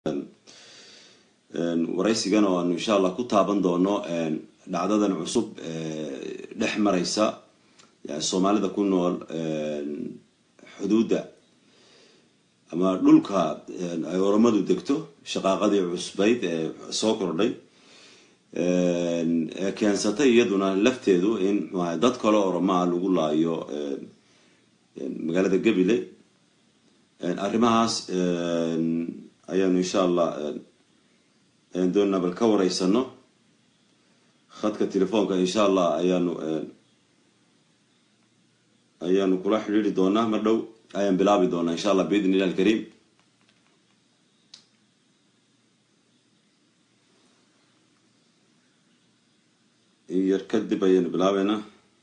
waraysigan oo aanu insha allah ku taaban doono dhacdadan cusub dhex mareysa soomaalida ku nool xuduudda ama dhulka ay oromadu degto shaqaaqadii cusbayd ee soo kordhay ee keensatay iyaduna lafteedu in mxuaha dad kale oromaa lagu laayo magaalada gabiley arrimahaas ayaanu insha allah doonaa bal ka wareysano khadka telefoonka insha allah ayaanu ayaanu kula xidhiiri doonaa mar dhow ayaan bilaabi doonaa insha allah biidn illah alkariim yar kadib ayaanu bilaabeynaa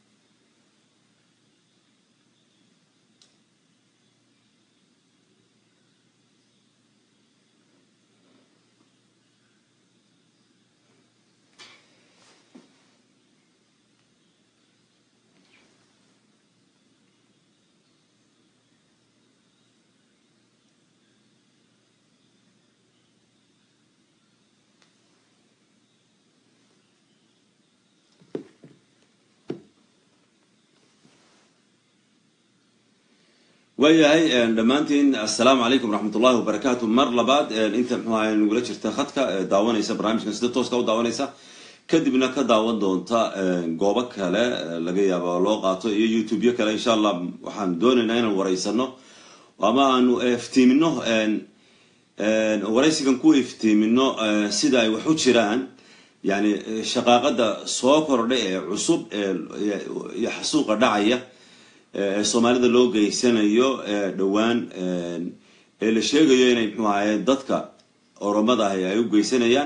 waayahay dhammaantiin assalaamu calaykum waraxmat ullahi wabarakaatu mar labaad inta mxuaha nagula jirta khadka daawanaysa barnaamijkan sida tooska u daawanaysa kadibna ka daawan doonta goobo kale laga yaaba loo qaato iyo youtube-yo kale insha allah waxaan doonaynaa inaan wareysano ama aanu iftiimino waraysigan ku iftiimino sida ay wax u jiraan yani shaqaaqada soo kordhay ee cusub iyo xasuuqa dhacaya ee soomaalida loo geysanayo dhowaan ee la sheegayo inay mxuu ahaye dadka oromada ahi ay u geysanayaan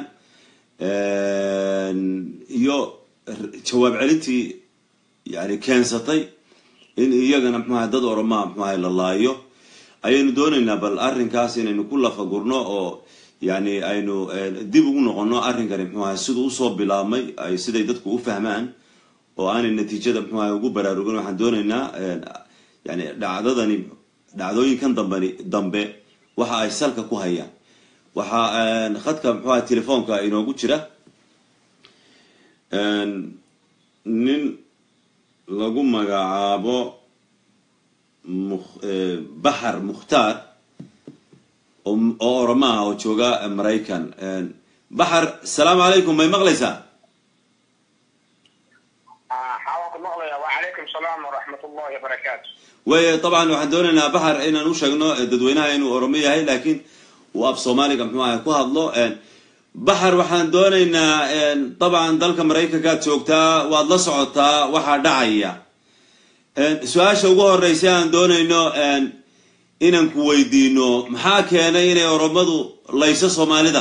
iyo jawaab celintii yani keensatay in iyagana mxuaha dad oromaa mxuaha la laayo ayaynu doonaynaa bal arrinkaas inaynu ku lafagurno oo yani aynu dib ugu noqono arrinkani mxuaha siduu usoo bilaabmay ay siday dadku u fahmaan oo aanay natiijada mxuaha ugu baraarugin waxaan doonaynaa yani dhacdadani dhacdooyinkan dambani dambe waxa ay salka ku hayaan waxaa khadka mxuaha telefoonka inoogu jira nin lagu magacaabo bahar mukhtaar oo oromaha oo jooga maraykan baxar asalaamu calaykum may maqlaysaa way dabcan waxaan doonaynaa baxar inaan u sheegno dadweynaha inuu oromo yahay laakiin uu af soomaaliga mxuu aha ku hadlo baxar waxaan doonaynaa dabcan dalka maraykankaad joogtaa waad la socotaa waxaa dhacaya su-aasha ugu horeysa aan doonayno inaan ku weydiino maxaa keenay inay oromadu layso soomaalida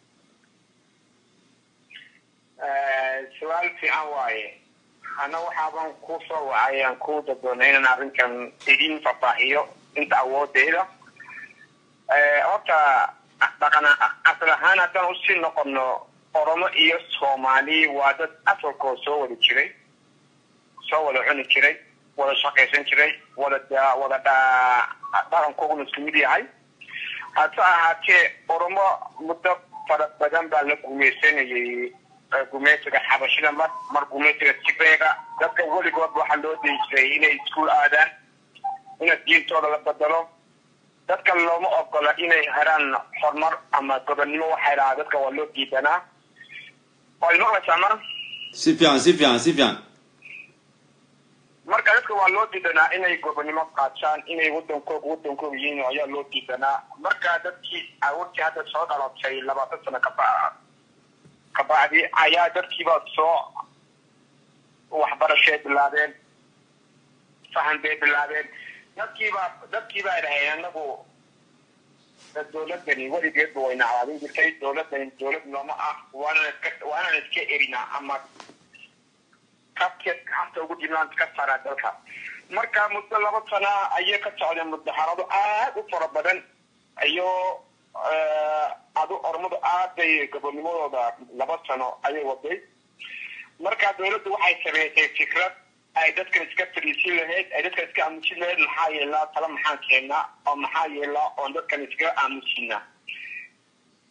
su-aal fiican waaye ana waxaaban ku soo wacay aan ku dadoonay inaan arrinkan idin fafaahiyo inta awoodeyda horta dhaqan asal ahaan haddaan usii noqono oromo iyo soomaali waa dad asalkoo soo wada jiray soo wada cuni jiray wada shaqaysan jiray wada wada dhaqankooguna isku mid yahay hase ahaatee oromo muddo fara badan baa la gumaysanayay gumeysiga xabashida mar mar gumeysiga tigreega dadka weligood waxaa loo dei jiray inay iskuol aadaan ina diintooda la bedelo dadka looma ogola inay heraan horumar ama gobonnimo waxay dhahaa dadka waa loo diidanaa waad maqlaysaa mar si fiican si fiican si fiican marka dadka waa loo diidanaa inay gobonnimo qaataan inay wadankooga wadankooga yihiin ayaa loo diidanaa marka dadkii awurtii hadda soo dhalatay labaatan sano kaba kabacdi ayaa dadkiiba soo waxbarashay bilaabeen fahan bay bilaabeen dadkiiba dadkiibaa dhaheen anagu dowladani weligeedba wayna cawaadin jirtay dowladani dowlad nooma ah waanaan iska waanaan iska erinaa ama kabkeed gacanta ugu jirnaan ka saaraa dalka marka muddo laba sana ayay ka socdeen mudaharado aad u fara badan iyo adu ormadu aad bay gobonimadooda laba sano ayay waday marka dowladdu waxay sameysay fikrad ay dadkan iska fadhiisin lahayd ay dadkan iska aamusin lahayd maxaa yeelaa tala maxaan keennaa oo maxaa yeelaa oon dadkan iskaga aamusinaa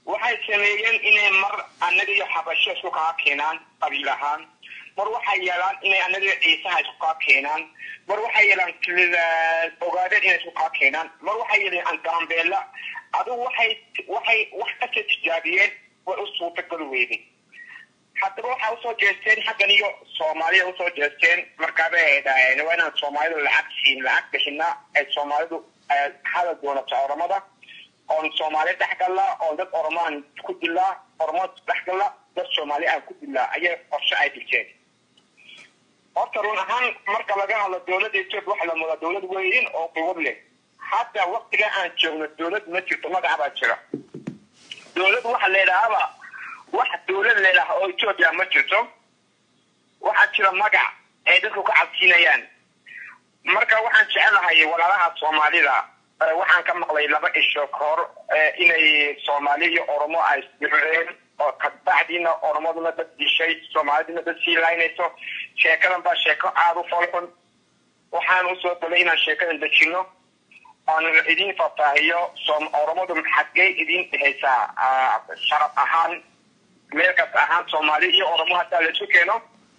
waxay sameeyeen inay mar annaga iyo xabasho isku kaa keenaan qabiil ahaan mar waxay yeelaan inay annaga iyo ciisaha isku kaa keenaan mar waxay yeelaan ogaadeen inay isku kaa keenaan mar waxay yeeleen gaambeela adigu waxay waxay wax kasta tijaabiyeen way u suurtagali weyday haddaba waxaa usoo jeesteen xaggan iyo soomaalida usoo jeesteen markaabay ay dhaheen waa inaan soomaalidu lacag siin lacag bixinaa ay soomaalidu hadal doonato oramada oon soomaali dhex gallaa oon dad oromaan ku dilaa oromo dhex galla dad soomaali aan ku dilaa ayay qorshe ay dhigteen horta run ahaan marka laga hadlo dowladda etoobiya waxa la moodaa dowlad weyn oo quwad leh hadda waktiga aan joogno dowlad ma jirto magaca baa jira dowlad waxa leedhahaaba wax dowlad leedaha oo etoobiya ma jirto waxaa jira magac ay dadku ka cabsiinayaan marka waxaan jecelahay walaalaha soomaalida waxaan ka maqlay laba isho ka hor inay soomaali iyo oromo ay isdireen oo kabacdiina oromaduna dad dishay soomaaliduna dad sii laynayso sheekadan baa sheeko aada u folxun waxaan usoo dalay inaan sheekadan dejino oon idin faahfaahiyo oromadu xaggey idin dhehaysaa sharaf ahaan meel kasta ahaan soomaali iyo oromo haddaa laisu keeno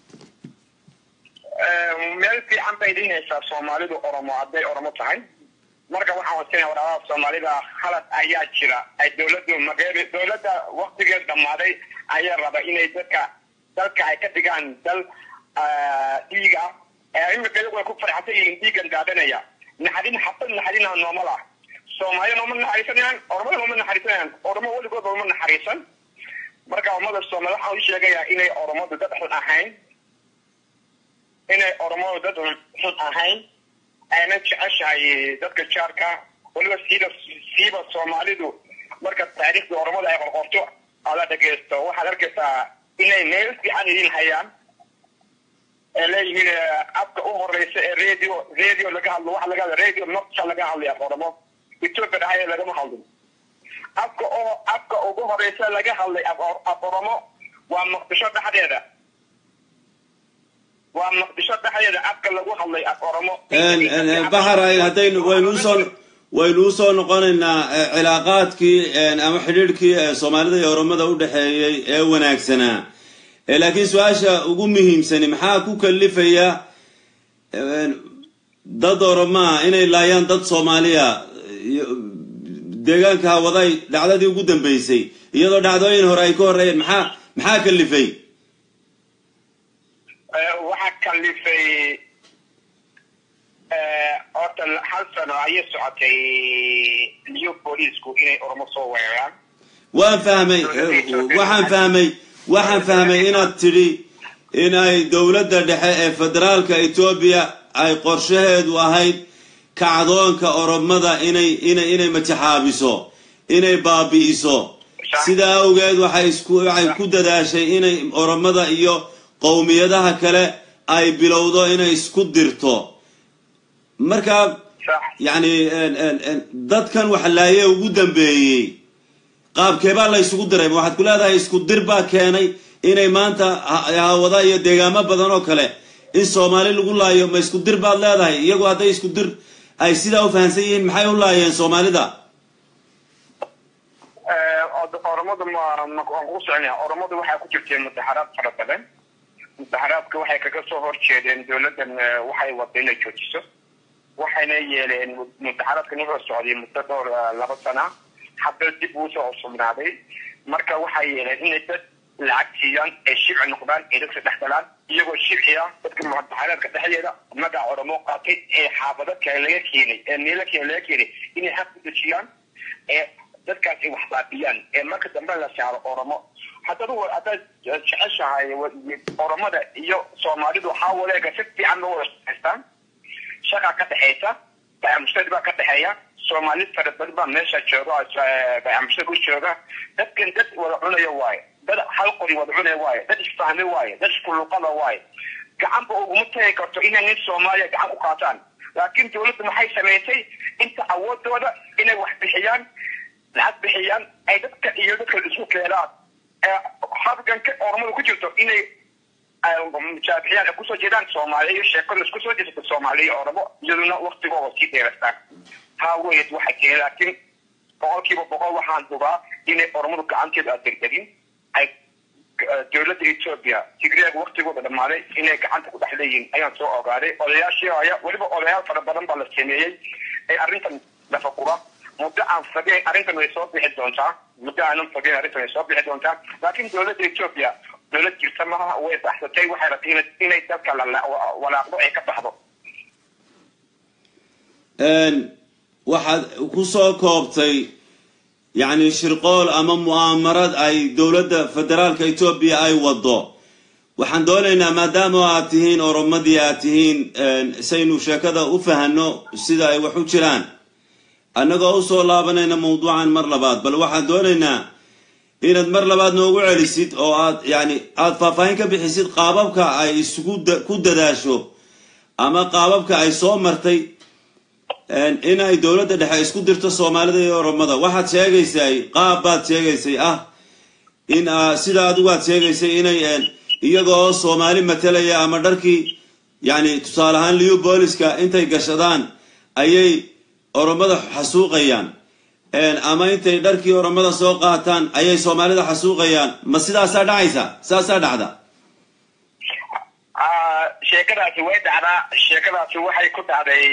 meel fiican bay idin haysaa soomaalidu oromo hadday oromo tahay marka waxaan wasinaya walaalaha soomaalida halad ayaa jira ay dowladdu magee dowladda waktigeed dhammaaday ayaa raba inay dadka dalka ay ka dhigaan dal dhiig ah imika iyagu ay ku farxsan yihiin dhiigan daadanaya naxadin xabad naxadina nooma lah soomaalida nooma naxariisanayaan oromada nooma naxariisanayaan oromo weligood nooma naxariisan marka ummada soomaali waxaan u sheegayaa inay oromadu dad xun ahayn inay oromadu dad xun ahayn ayna jeceshahay dadka jaarka weliba siiba siiba soomaalidu marka taariikhda oromada ay qorqorto ala dhagaysto waxaad arkaysaa inay meel fiican idin hayaan ee leeyihiin afka u horeysa ee radio radio laga hadlo waxa laga hadla radio nocta laga hadlaya oromo ethiopia dhahaya lagama hadlin afka oo afka ugu horeysa laga hadlay af oromo waa muqdisho dhexdeeda waa muqdisho dhexdeeda afka lagu hadlay af oromo baxar haddaynu waynu usoo waynu usoo noqonaynaa cilaaqaadkii ama xidhiidhkii soomaalida iyo oromada u dhexeeyey ee wanaagsanaa laakiin su-aasha ugu muhiimsani maxaa ku kalifaya dad oromaa inay laayaan dad soomaaliya deegaanka hawaday dhacdadii ugu dambeysay iyadoo dhacdooyin hore ay ka horreeyeen maxaa maxaa kalifay waxaa kalifay horta hal sano ayay socotay new booliisku inay oromo soo weeraraan waan fahmay waxaan fahmay waxaan fahmay inaad tidhi in ay dowladda dhexe ee federaalka etoobiya ay qorshaheedu ahayd kacdoonka oromada inay inay inay matixaabiso inay baabi'iso sidaa awgeed waxay isku waxay ku dadaashay inay oromada iyo qowmiyadaha kale ay bilowdo inay isku dirto marka yacni dadkan wax laaye ugu dambeeyey qaabkeebaa la isugu diray ma waxaad ku leedahay isku dir baa keenay inay maanta hawada iyo deegaamo badan oo kale in soomaali lagu laayo ma isku dir baad leedahay iyagu hadday isku dir ay sidaa u fahamsan yihiin maxay u laayeen soomaalida oromadu ma waan kugu soconaya oromadu waxaa ku jirtay mudaxaraad fara badan mudaxaraadka waxay kaga soo horjeedeen dowladdan waxay wada inay joojiso waxayna yeeleen mudaxaraadkan wuxuu socday muddo dhowr laba sana hadda dib uu soo cusubnaaday marka waxay yeeleen inay dad lacag siiyaan ay shibci noqdaan ay dadka dhex galaan iyagoo shibci ah dadka mudaxaraadka dhexdeeda magaca oromo qaatay ee xaafado kale laga keenay ee meelo kale laga keenay inay xaq ku dejiyaan ee dadkaas ay wax baabiyaan ee marka dambe la saaro oromo haddaad haddaad jeceshahay oromada iyo soomaalidu waxaa waleega si fiican loo wada shaqaystaan shaqa ka dhexaysa bayamushtari baa ka dhexeeya soomaali fara badan baa meesha jooga bayamushtari u jooga dadkan dad wada cunaya waaye dad hal qori wada cunaya waaye dad isfahmi waaye dad iskuluqada waaye gacanba uguma tagi karto inay nin soomaaliya gacan ku qaataan laakiin dowladdu maxay samaysay inta awoodooda inay wax bixiyaan lacag bixiyaan ay dadka iyo dadka isku keenaan habganka oromada ku jirto inay mujaabixiyaan ay kusoo jeedaan soomaaliya iyo sheekada isku soo jeesata soomaaliya iyo oromo iyaduna waktigooda sii dheerastaan haa weyd waxay keenay laakiin boqolkiiba boqol waxaan hubaa inay oromadu gacanteedu aad degdegin ay dowladda etoobiya tigreeg waktigooda dhammaaday inay gacanta ku dhex leeyihiin ayaan soo ogaaday odayaashii aya weliba odayaal fara badan baa la sameeyey ee arrintan lafakura muddo aan fogeyn arrintan way soo bixi doontaa muddo aanan fogeyn arrintan way soo bixi doontaa laakiin dowladda etoobiya dowlad jirta maaha way baxsatay waxay rabtay inay dalka walaaqdo ay ka baxdo waxaad ku soo koobtay yacni shirqool ama mu'aamarad ay dowladda federaalka etoobiya ay wado waxaan doonaynaa maadaama aad tihiin oromadii aad tihiin saynu sheekada u fahanno sida ay wax u jiraan annagoo usoo laabanayna mawduucan mar labaad bal waxaan doonaynaa inaad mar labaad noogu celisid oo aad yani aada faahfaahin ka bixisid qaababka ay isugu ku dadaasho ama qaababka ay soo martay inay dowladda dhexe isku dirto soomaalida iyo oromada waxaad sheegaysay qaab baad sheegaysay ah in sida adigu aad sheegaysay inay iyagoo soomaali matalaya ama dharkii yani tusaale ahaan liu booliska intay gashadaan ayay oromada xasuuqayaan ama intay dharkii oromada soo qaataan ayay soomaalida xasuuqayaan ma sidaasaa dhacaysa saasaa dhacda sheekadaasi way dhacdaa sheekadaasi waxay ku dhacday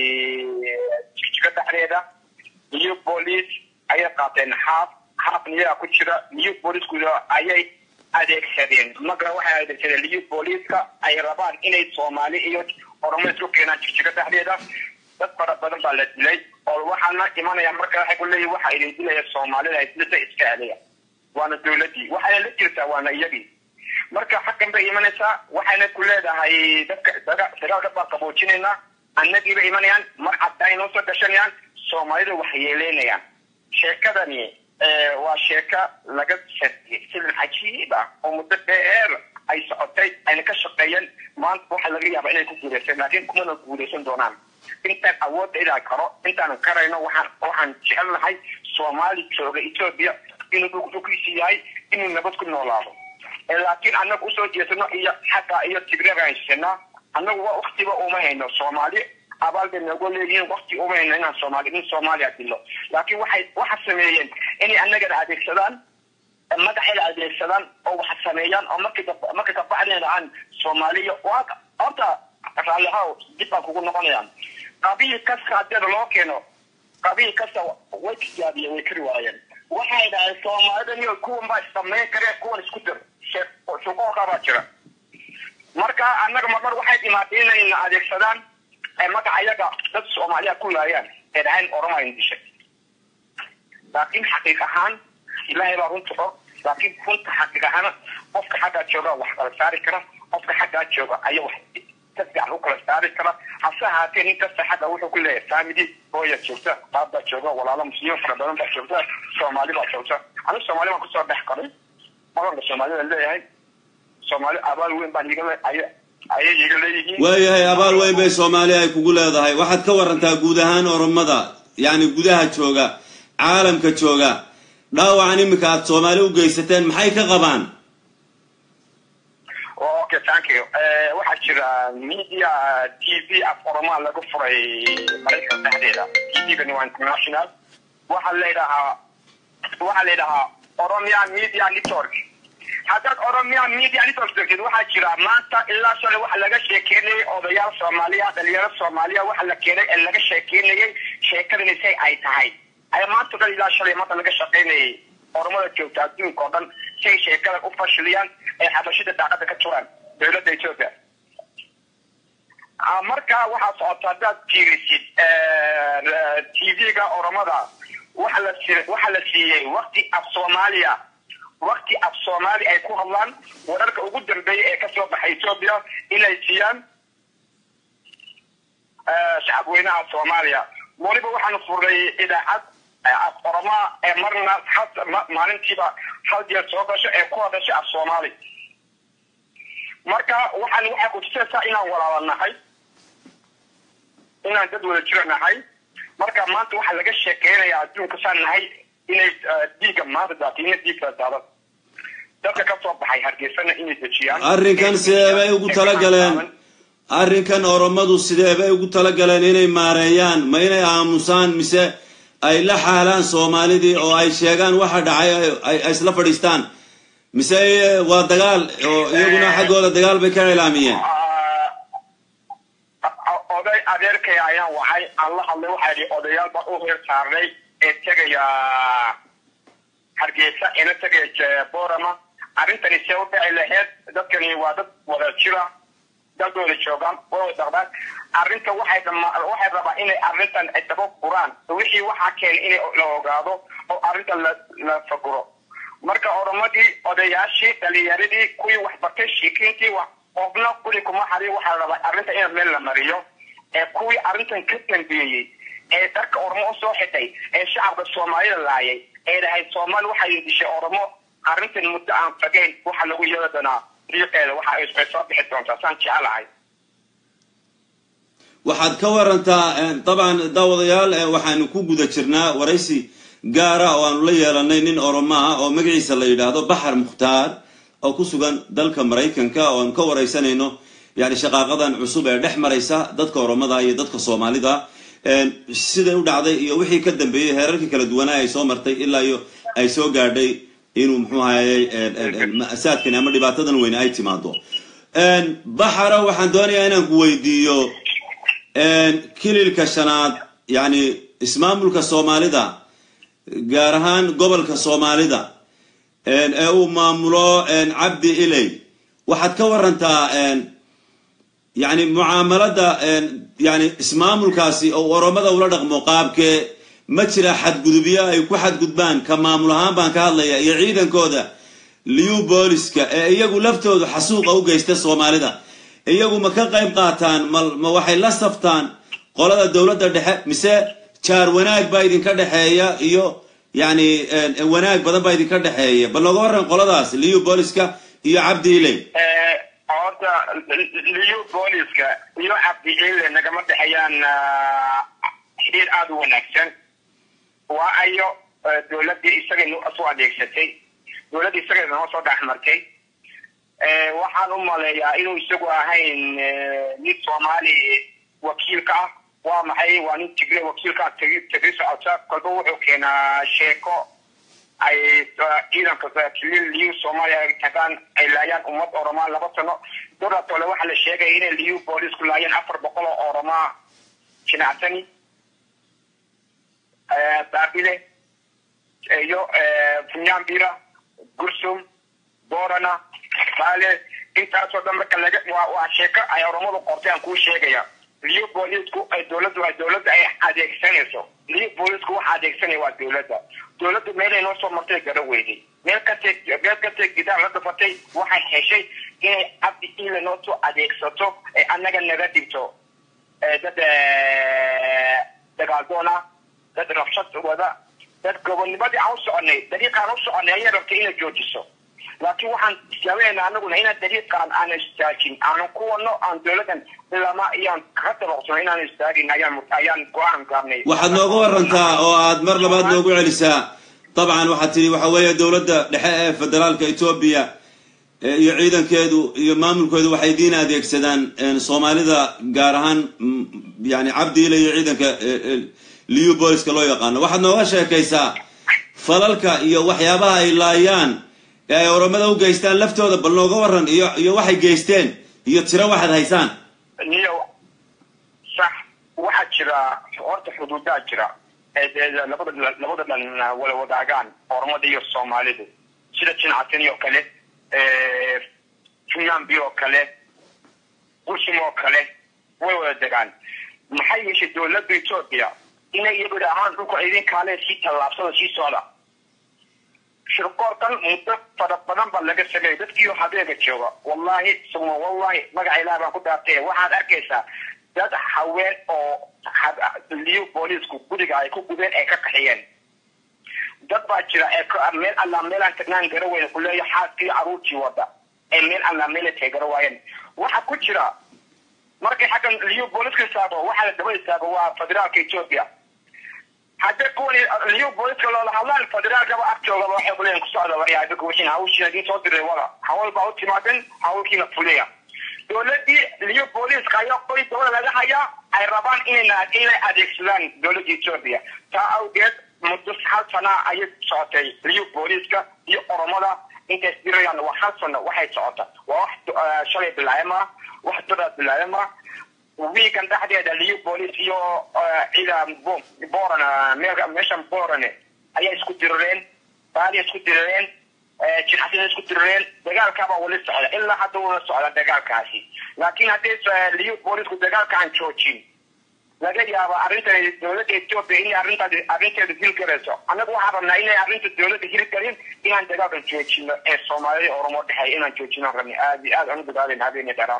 jigjiga dhexdeeda new police ayay qaateen xaaf xaaf niyaga ku jira new policeku ayay adeegsadeen marka waxay adeegsadeen new policeska ay rabaan inay soomaali iyo oromo isku keenaan jigjiga dhexdeeda dad fara badan baa la dilay oo waxaana imanaya marka waxay ku leeyihin waxa idin dilaya soomaalida dilata iska celiya waana dowladdii waxayna la jirtaa waana iyagii marka xaggan bay imanaysaa waxayna ku leedahay dadka dagaalka baan qaboojinaynaa annagiiba imanayaan mar caddaay noo soo gashanayaan soomaalida wax yeeleynayaan sheekadani waa sheeka laga sariyey sidan cajiib ah oo muddo dheer ay socotay ayna ka shaqeeyeen maanta waxa laga yaaba inay ku guulaysan laakiin kumana guulaysan doonaan intaan awoodda ilaa karo intaanan karayno waxaan waxaan jecelnahay soomaali jooga etoobiya inuu dhulkiisi yahay inuu nabad ku noolaado laakiin annaga usoo jeesano iyo xagga iyo tigreega haysanaa annagu waa waktiba uma hayno soomaali abaal bay noogu leeyihiin wakti uma hayno inaan soomaali in soomaaliya dilo laakiin waxay waxa sameeyeen inay annagana adeegsadaan madaxayna adeegsadaan oo wax sameeyaan oo markay markay kabacdeen aan soomaaliya waa horta raallihaw dib baan kugu noqonayaan qabiil kasta hadeeda loo keeno qabiil kasta way tijaabiyeen way kari waayeen waxay dhahay soomaalida niyo kuwan baa samayn kareen kuwan isku dir shuqooqa baa jira marka annaga marmar waxay dhimaatay inayna adeegsadaan magaca ayaga dad soomaaliya ku laayaan ee dhahayn oroma ayna dishay laakiin xaqiiq ahaan ilaahay baa runta og laakiin runta xaqiiq ahaan qofka xaggaa jooga wax kala saari kara qofka xaggaa jooga ayaa wax si fiican u kala saari kara hase ahaatee nin kasta xagga wuxuu ku leeyahay family hooya joogta qaab baa jooga walaalo muslimiin fara badan baa joogta soomaali baa joogta anigu soomaali baan kusoo dhex qaray madanka soomaalida leeyahay soomaali abaal weyn baan iga ayay iga leeyihiin waayahay abaal weyn bay soomaali ay kugu leedahay waxaad ka warantaa guud ahaan oromada yacni gudaha jooga caalamka jooga dhaawacan iminka aad soomaali u geysateen maxay ka qabaan okay thank you waxaa jira media t v af oromaa lagu furay maraykan dhexdeeda t v-gani waa international waxaa layidhahaa waxaa layidhahaa oromia media network haddaad oromia media network degtid waxaa jira maanta ilaa shalay waxa laga sheekeynayay odayaal soomaaliya dhalinyaro soomaaliya waxa la keenay ee laga sheekeynayay sheekadani say ay tahay ayaa maanta dhan ilaa shalay maanta laga shaqeynayay oromada joogta adduunka oo dhan si ay sheekadan u fashiliyaan ay xabashida daaqada ka turaan dowladda ethiopia marka waxaa socota haddaad fiirisid t v-ga oromada waxa la waxa la siiyey wakti af soomaaliya wakti af soomaali ay ku hadlaan wararka ugu dambeeya ee kasoo baxay ethiopia inay siiyaan shacabweynaha soomaaliya weliba waxaanu furnay idaacad af oromaa ee marna maalintiiba hal jeer soo gasho ee ku hadasha af soomaali marka waxaan waxay kutusaysaa inaan walaala nahay inaan dad wada jiro nahay marka maanta waxaa laga sheekeynayaa adduunka saan nahay inay dhiigga maanta daatiina dhiigga daadan dadka ka soo baxay hargeysana inay dejiyaan arrinkan sideebay ugu talagaleen arrinkan oromadu sideebay ugu talagaleen inay maareeyaan ma inay aamusaan mise ay la xaalaan soomaalidii oo ay sheegaan waxa dhacay ay isla fadhiistaan mise waa dagaal oo iyaguna xaggooda dagaal bay ka ilaamiyeen oday adeerkay ayaan waxay aan la hadlay waxaa yidhi odayaal baan u heer saarnay ee tegaya hargeysa ina tegaya borama arrintani see u dhici laheyd dadkani waa dad wada jira dalkooda joogaan oo daqdaan arrinta waxay waxay rabaa inay arrintan ay daba furaan wixii waxaa keenay inay la ogaado oo arrintan la la faguro marka oromadii odayaashii dhalinyaradii kuwii waxbartay shiikiintii wax qofna kuli kuma xariyo waxaa rabaa arrinta in meel la mariyo ee kuwii arrintan ka dambeeyey ee dharka oromo usoo xitay ee shacabka soomaalida laayay ee dhahay soomaali waxay dishay oromo arrintan muddo aan fagayn waxa lagu yeeli doonaa riiqeeda waxa ay soo bixi doontaa saan jecelahay waxaad ka warantaa dabcan daawadayaal waxaanu ku guda jirnaa waraysi gaara oo aanu la yeelanay nin oromo ah oo magaciisa la yidhaahdo baxar mukhtaar oo ku sugan dalka maraykanka oo aanu ka waraysanayno yani shaqaaqadan cusub ee dhex maraysa dadka oromada iyo dadka soomaalida siday u dhacday iyo wixii ka dambeeyey heerarkii kala duwanaa ay soo martay ilaa iyo ay soo gaadhay inuu muxuu ahayey ma'saadkan ama dhibaatadan weyne ay timaado baxara waxaan doonayaa inaan ku weydiiyo kililka shanaad yani ismaamulka soomaalida gaar ahaan gobolka soomaalida ee uu maamulo cabdi iley waxaad ka warantaa yani mucaamalada yani ismaamulkaasi oo oromada ula dhaqmo qaabkee ma jira xadgudubyo ay ku xadgudbaan ka maamul ahaan baan ka hadlaya iyo ciidankooda liu booliska ee iyagu laftoodu xasuuqa u geysta soomaalida iyagu ma ka qayb qaataan ma waxay la saftaan qolada dowladda dhexe mise jaar wanaag baa idinka dhexeeya iyo yani wanaag badan baa idinka dhexeeya bal nooga waran qoladaas liu booliska iyo cabdi iley horta liu booliska iyo cabdi ile nagama dhexeeyaan xiriir aada u wanaagsan waa ayo dowladdii isaga soo adeegsatay dowladdii isaga noo soo dhexmartay waxaan u maleeyaa inuu isagu ahayn nin soomaali wakiilka ah waa maxay waa nin tigre wakiilka tegi tegri socota kolba wuxuu keenaa sheeko ay ciidanka kilil liu soomaaliya ay tagaan ay laayaan ummad oromaa laba sano doratole waxaa la sheegaya inay liu boolisku laayeen afar boqol oo oromaa jinacsani baabile iyo funyambira gursum borana baale intaasoo dhan marka laga waa waa sheeko ay oromadu qortay aan kuu sheegaya liu boolisku ay dowladdu ay dowladda ay adeegsanayso liu boolisku waxa adeegsanaya waa dowladda dowladdu meelay noo soo martay gara weyday meel kastay meel kastay gidaar la dhafatay waxay heshay inay cabdi ile noo soo adeegsato ee annaga naga dhigto dad dagaaldoona dad rabshad wada dad gobonnimadii aan u soconay dariiqaan u soconay ayay rabtay inay joojiso laakiin waxaan islaamayna anaguna inaan dariiqaan aanan istaajin aanan ku wadno aan dowladdan ilama iyaan kaga dabaqsano inaan istaagin ayaan ayaan go-aan gaarnay waxaad nooga warantaa oo aad mar labaad noogu celisaa dabcan waxaad tidhi waxa weeye dowladda dhexe ee federaalka etoobiya iyo ciidankeedu iyo maamulkoodu waxay diin adeegsadaan soomaalida gaar ahaan yani cabdiile iyo ciidanka liu booliska loo yaqaano waxaad nooga sheekaysaa falalka iyo waxyaabaha ay laayaan ee ay oromada u geystaan laftooda bal nooga waran iyo iyo waxay geysteen iyo tiro waxaad haysaan niyo sax waxaa jira horta xuduudaa jira labada labada dhan wala wadaagaan oromada iyo soomaalidu sida jinacatani oo kale funyambi oo kale bushim oo kale way wada degaan maxay yeeshay dowladda etoobiya inay iyagu ahaan dhulka idin kaale sii tallaabsada sii socda shirkoorkan muddo fara badan baa laga sameeyay dadkiioo habeega jooga wallahi suma wallahi magaca ilaah baan ku dhaartay waxaad arkaysaa dad haween oo liyo booliisku guriga ay ku gubeen ay ka qaxiyeen dad baa jira ee meel allaa meelaan tagnaan gara weyne kuleeya xaaskii caruurtii wada ee meel allaa meela tay gara waayeen waxaa ku jira markay xaggan liyo booliska istaago waxaa la daba istaago waa federaalka etoobiya hadda kuwan liyo booliska loola hadlaan federaalkaba agtoogaba waxay kuleeyihin ku socda waryaabika wixiin hawshiina idiin soo diray wada hawl baa u timaaden hawlkiina fuliya dowladii liyo booliska ayaa qoy dabada laga hayaa ay rabaan inayna inay adeegsadaan dowladda etoobiya taa awgeed muddo hal sana ayay socotay liyu booliiska iyo oromada intay isdirayaan waa hal sano waxay socota waa wax shalay bilaayama wax dada bilaayama wiikan dhexdeeda liyu booliis iyo ciidan boran meeshan borane ayaa isku dirireen baaliya isku dirireen jinaxsina isku dirireen dagaalkaabaa wali socda ilaa hadda wala socda dagaalkaasi laakiin haddii liyu boolisku dagaalka aan joojin laga yaaba arrintan dowladda etoobiya inay arrintaas arrinteeda hirgalayso annagu waxaan rabnaa inay arrinta dowladda hirgalin inaan dagaalkan joojino ee soomaalida oromo dhexeeya inaan joojinaan rabnay aad iyo aad aan u dadaalen habeeniya dheeraar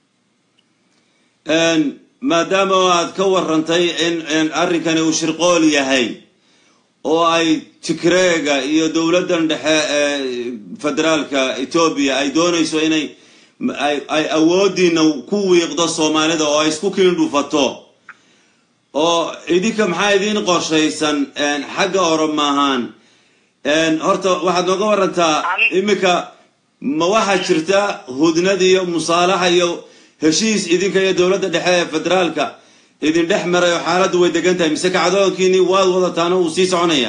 maadaama aad ka warantay in arrinkani uu shirqool yahay oo ay tigreega iyo dowladdan dhexe ee federaalka etoobiya ay doonayso inay ay awoodiina ku wiiqdo soomaalida oo ay isku kiin dhufato oo idinka maxaa idiin qorshaysan xagga oromo ahaan horta waxaad nooga warantaa iminka ma waxaa jirta hudnad iyo musaalaxa iyo heshiis idinka iyo dowladda dhexe ee federaalka idin dhex maray oo xaaladdu way degan tahay mise kacdoonkiini waad wadataana uu sii soconaya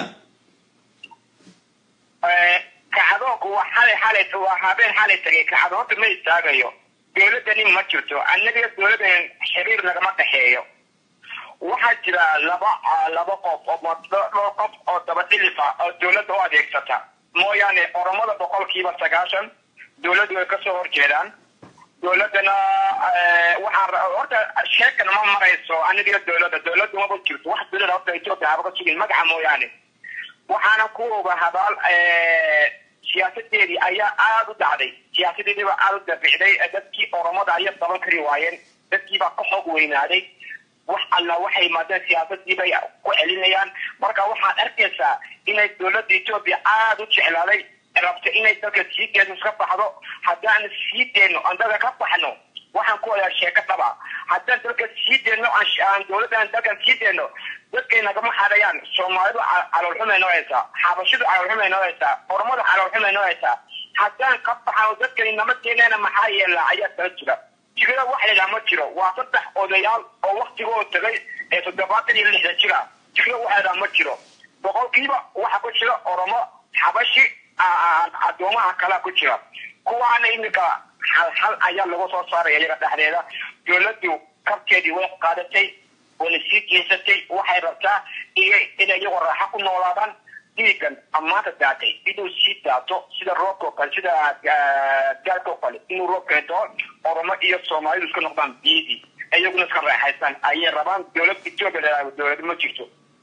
kacdoonku waa xalay xalay waa habeen xalay tagay kacdoonta ma istaagayo dowladdani ma jirto annaga dowladdan xiriir nagama dhexeeyo waxaa jira laba laba qof oo dhowr qof oo daba dhilifa oo dowladda u adeegsata mooyaane oromada boqolkiiba sagaashan dowladdu way kasoo horjeedaan dowladdana waxaa horta sheekan ma marayso aniga dowladda dowladdu maba jirto wax dowladda horta etoobiya haba ka sugin magaca mooyaane waxaana ku oga habaal siyaasadeedii ayaa aada u dhacday siyaasadeediiba aada u dabicday dadkii oromada ayaa daban kari waayeen dadkiibaa ka xoog weynaaday wax alla waxay yimaadeen siyaasadii bay ku celinayaan marka waxaad arkaysaa inay dowladda etoobiya aada u jeclaaday rabta inay dalka sii deeno iska baxdo haddaan sii deeno aan dalka ka baxno waxaan ku wadaa sheeko dhaba haddaan dalka sii deeno aan dowladdan dalkan sii deeno dadkay nagama xadayaan soomaalidu caloolxumay noo haysaa xabashidu caloolxumay noo haysaa oromadu caloolxumay noo haysaa haddaan ka baxano dadkani nama keeneena maxaa yeelaa ayaa kala jira jigada wax laydhaha ma jiro waa saddex odayaal oo waktigooda tagay ee toddobaatan iyo lixda jira jigada wax laydhaha ma jiro boqolkiiba waxa ku jira oromo xabashi addoomaha kalea ku jira kuwaana iminka hal hal ayaa lagu soo saaraya iyaga dhexdeeda dowladdu kabteedii way qaadatay wayna sii jeesatay waxay rabtaa iyo inay iyagoo raaxo ku noolaadaan dhiigan ammaanta daatay inuu sii daato sida roobka oo kale sida gaalka oo kale inuu roob keento oromo iyo soomaalidu iska noqdaan biidii iyaguna iska raaxaystaan ayay rabaan dowlad etoobiya dowlad ma jirto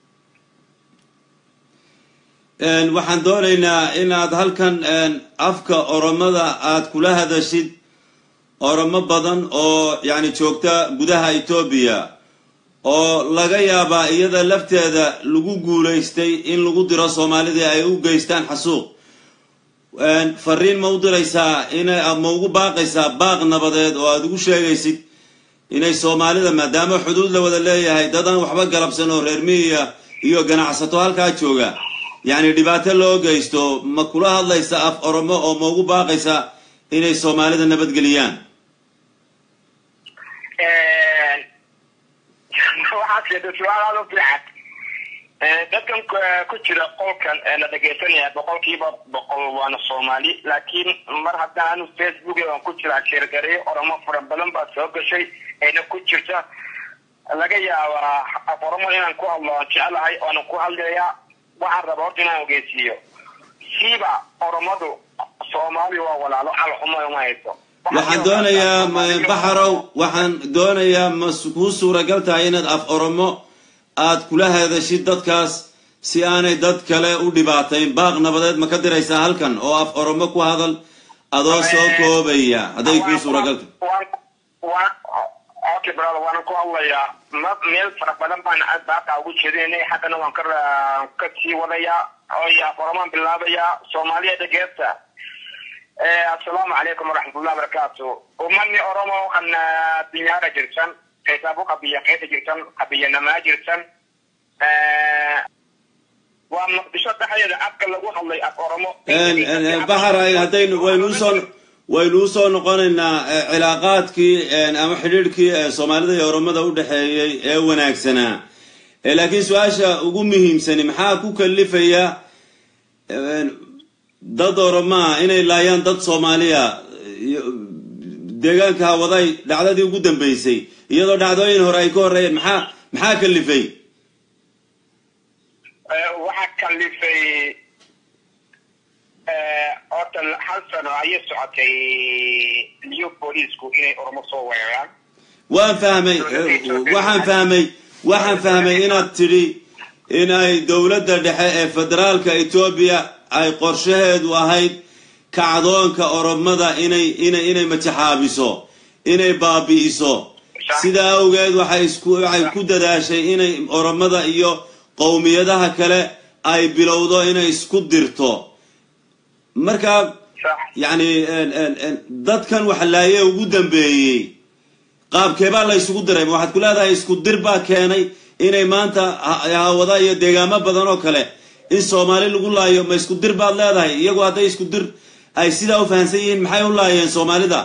waxaan doonaynaa inaad halkan afka oromada aad kula hadashid oromo badan oo yani joogta gudaha etoobiya oo laga yaabaa iyada lafteeda lagu guulaystay in lagu diro soomaalidii ay u geystaan xasuuq fariin ma u diraysaa ina ma ugu baaqaysaa baaq nabadeed oo aad ugu sheegaysid inay soomaalida maadaama xuduud la wada leeyahay dadaan waxba galabsan oo reer miyiya iyo ganacsato halkaa jooga yacni dhibaato loo geysto ma kula hadlaysa af oromo oo ma ugu baaqaysa inay soomaalida nabadgeliyaan waxaad sheegtay su-aal aada u fiican dadkan ku jira qolkan la dhegaysanaya boqolkiiba boqol waana soomaali laakiin mar haddaan anu facebook aan ku jiraa sheergareyo oromo fara badan baa soo gashay ayna ku jirta laga yaabaa af oromo inaan ku hadlo aan jecelahay oonan ku hadlayaa waxaan raba horta inaan ogeysiiyo siiba oromadu soomaali waa walaalo calxumo uma hayso waxaan doonayaa baxarow waxaan doonayaa ma kuu suuragal tahay inaad af oromo aad kula hadashid dadkaas si aanay dad kale u dhibaatayn baaq nabadeed ma ka diraysaa halkan oo af oromo ku hadal adoo soo koobaya hadday kuu suuragal tahay okay brother waanan ku hadlayaa ma meel fara badan baan baaqa ugu jeedinay haddana waan ka ka sii wadayaa oo af oromaan bilaabayaa soomaaliya dhageesta assalaamu calaykum waraxmatullahi wabarakaatu umani oromo kan dinyaara jirtan qeysaabo qabiya qeysa jirtan qabiyanamaa jirtan waa muqdisho dhexdeeda afka lagu hadlay af oromo baxar haddaynu waynu usoo waynu usoo noqonaynaa cilaaqaadkii ama xidhiidhkii soomaalida iyo oromada u dhexeeyey ee wanaagsanaa laakiin su-aasha ugu muhiimsani maxaa ku kalifaya dad oromaa inay laayaan dad soomaaliya deegaanka hawaday dhacdadii ugu dambeysay iyadoo dhacdooyin hore ay ka horreeyeen maxaa maxaa kalifay waxaa kalifay horta hal sano ayay socotay new booliisku inay oromo soo weeraraan waan fahmay waxaan fahmay waxaan fahmay inaad tidhi in ay dowladda dhexe ee federaalka etoobiya ay qorshaheedu ahayd kacdoonka oromada inay inay inay matixaabiso inay baabi'iso sidaa awgeed waxay isku waxay ku dadaashay inay oromada iyo qowmiyadaha kale ay bilowdo inay isku dirto marka yacni dadkan waxlaaye ugu dambeeyey qaabkeebaa la isugu diray ma waxaad ku leedahay isku dir baa keenay inay maanta hawada iyo deegaamo badan oo kale in soomaali lagu laayo ma isku dir baad leedahay iyagu hadday isku dir ay sidaa u fahamsan yihiin maxay u laayeen soomaalida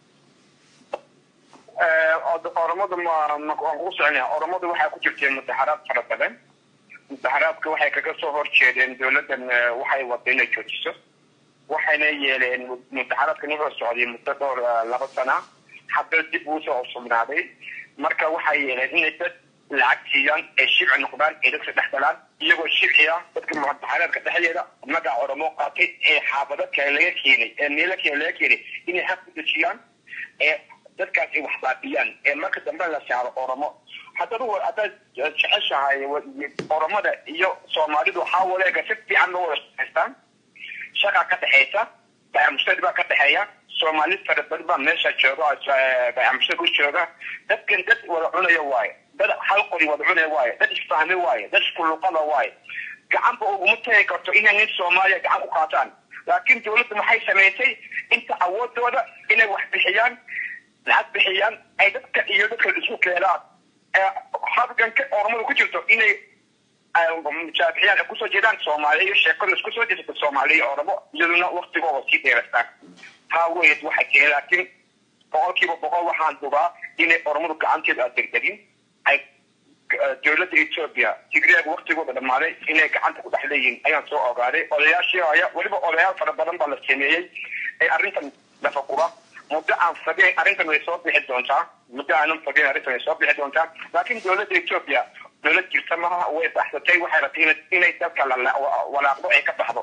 oromadu waan kugu soconaya oromadu waxaa ku jirteen mudaxaraad fara badan mudaxaraadka waxay kaga soo horjeedeen dowladdan waxay wada inay joojiso waxayna yeeleen mudaxaraadkan wuxuu socday muddo dhowr laba sana hadda dib uu soo sugnaaday marka waxay yeeleen inay dad lacag siiyaan ee shibci noqdaan ee dadka dhex galaan iyagoo shibciya dadka mudaxaraadka dhexdeeda magaca oromo qaatay ee xaafado kale laga keenay ee meelo kale laga keenay inay xaq ku dejiyaan ee dadkaas ay wax baabiyaan ee marka dambe la saaro oromo haddaad haddaad jeceshahay oromada iyo soomaalidu waxaa waleega si fiican loo wada shaqaystaan shaqa ka dhexaysa bayamushtari baa ka dhexeeya soomaali fara badan baa meesha jooga bayamushtari u jooga dadkan dad wada cunaya waaye dad hal qori wada cunaya waaye dad isfahme waaye dad iskuluqada waaye gacanba uguma tagi karto inay nin soomaaliya gacan ku qaataan laakiin dowladdu maxay samaysay inta awoodooda inay wax bixiyaan lacag bixiyaan ay dadka iyo dadka isku keenaan habganka oromada ku jirto inay mujaabixiyaan ay kusoo jeedaan soomaaliya iyo sheekadu isku soo jeesata soomaaliya oromo iyaduna waktigooda sii dheerastaan taa weyd waxay keenay laakiin boqolkiiba boqol waxaan dubaa inay oromadu gacanteedu aad degdegin ay dowladda etoobiya tigreeg waktigooda dhammaaday inay gacanta ku dhex leeyihiin ayaan soo ogaaday odayaashii haya weliba odayaal fara badan baa la sameeyey ee arrintan lafagura muddo aan fageen arrintan way soo bixi doontaa muddo aanan fageen arrintan way soo bixi doontaa laakiin dowladda etoobiya dowlad jirta maaha way baxsatay waxay rabtay inay dalka walaaqdo ay ka baxdo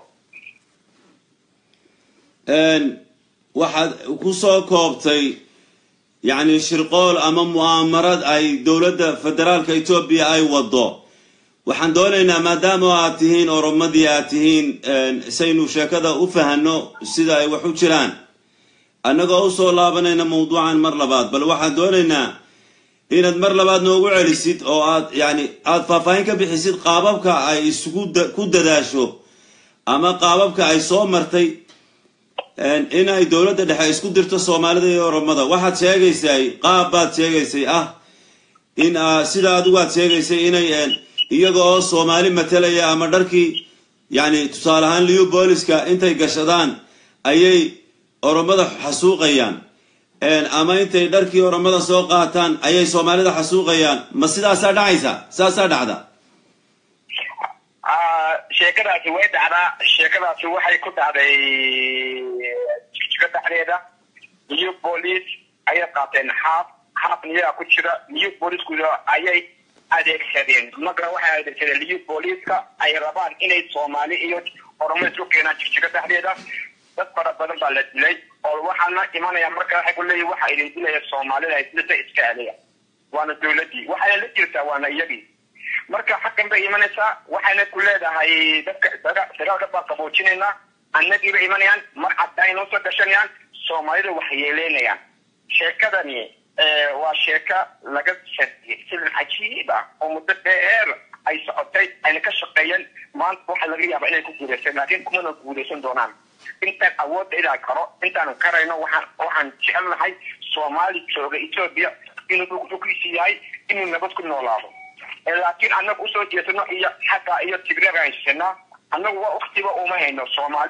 waxaad ku soo koobtay yacni shirqool ama mu'aamarad ay dowladda federaalka etoobiya ay waddo waxaan doonaynaa maadaama aad tihiin oromadii aad tihiin saynu sheekada u fahanno sida ay wax u jiraan annagoo usoo laabanayna mawduucan mar labaad bal waxaan doonaynaa inaad mar labaad noogu celisid oo aad yani aada faahfaahin ka bixisid qaababka ay isugu ku dadaasho ama qaababka ay soo martay in ay dowladda dhexe isku dirto soomaalida iyo oromada waxaad sheegaysay qaab baad sheegaysay ah in sida adigu aad sheegaysay inay iyaga oo soomaali matalaya ama dharkii yani tusaale ahaan liu booliska intay gashadaan ayay oromada xasuuqayaan ama intay dharkii oromada soo qaataan ayay soomaalida xasuuqayaan ma sidaasaa dhacaysa saasaa dhacda sheekadaasi way dhacdaa sheekadaasi waxay ku dhacday jigjiga dhexdeeda new police ayay qaateen xaaf xaafna iyagaa ku jira new policeku ayay adeegsadeen marka waxay adeegsadeen new policeska ay rabaan inay soomaali iyo oromo isku keenaan jigjiga dhexdeeda dad fara badan baa la dilay oo waxaana imanaya marka waxay ku leeyihin waxa idin dilaya soomaalida dilada iska celiya waana dowladii waxayna la jirtaa waana iyagii marka xaggan bay imanaysaa waxayna ku leedahay dadka dagaalka baa qaboojinaynaa annagiiba imanayaan mar cadda inoo soo gashanayaan soomaalida wax yeeleynayaan sheekadani waa sheeka laga sadiyay silin cajiib ah oo muddo dheer ay socotay ayna ka shaqeeyeen maanta waxa laga yaabaa inay ku guulaysan laakiin kumana guulaysan doonaan intaan awoodda inaan karo intaan karayno waxaan waxaan jecelnahay soomaali jooga etoobiya inuu dhulkiisi yahay inuu nabad ku noolaado laakiin annaga usoo jeesano iyo xagga iyo tigreeg aan haysanaa annagu waa waktiba uma hayno soomaali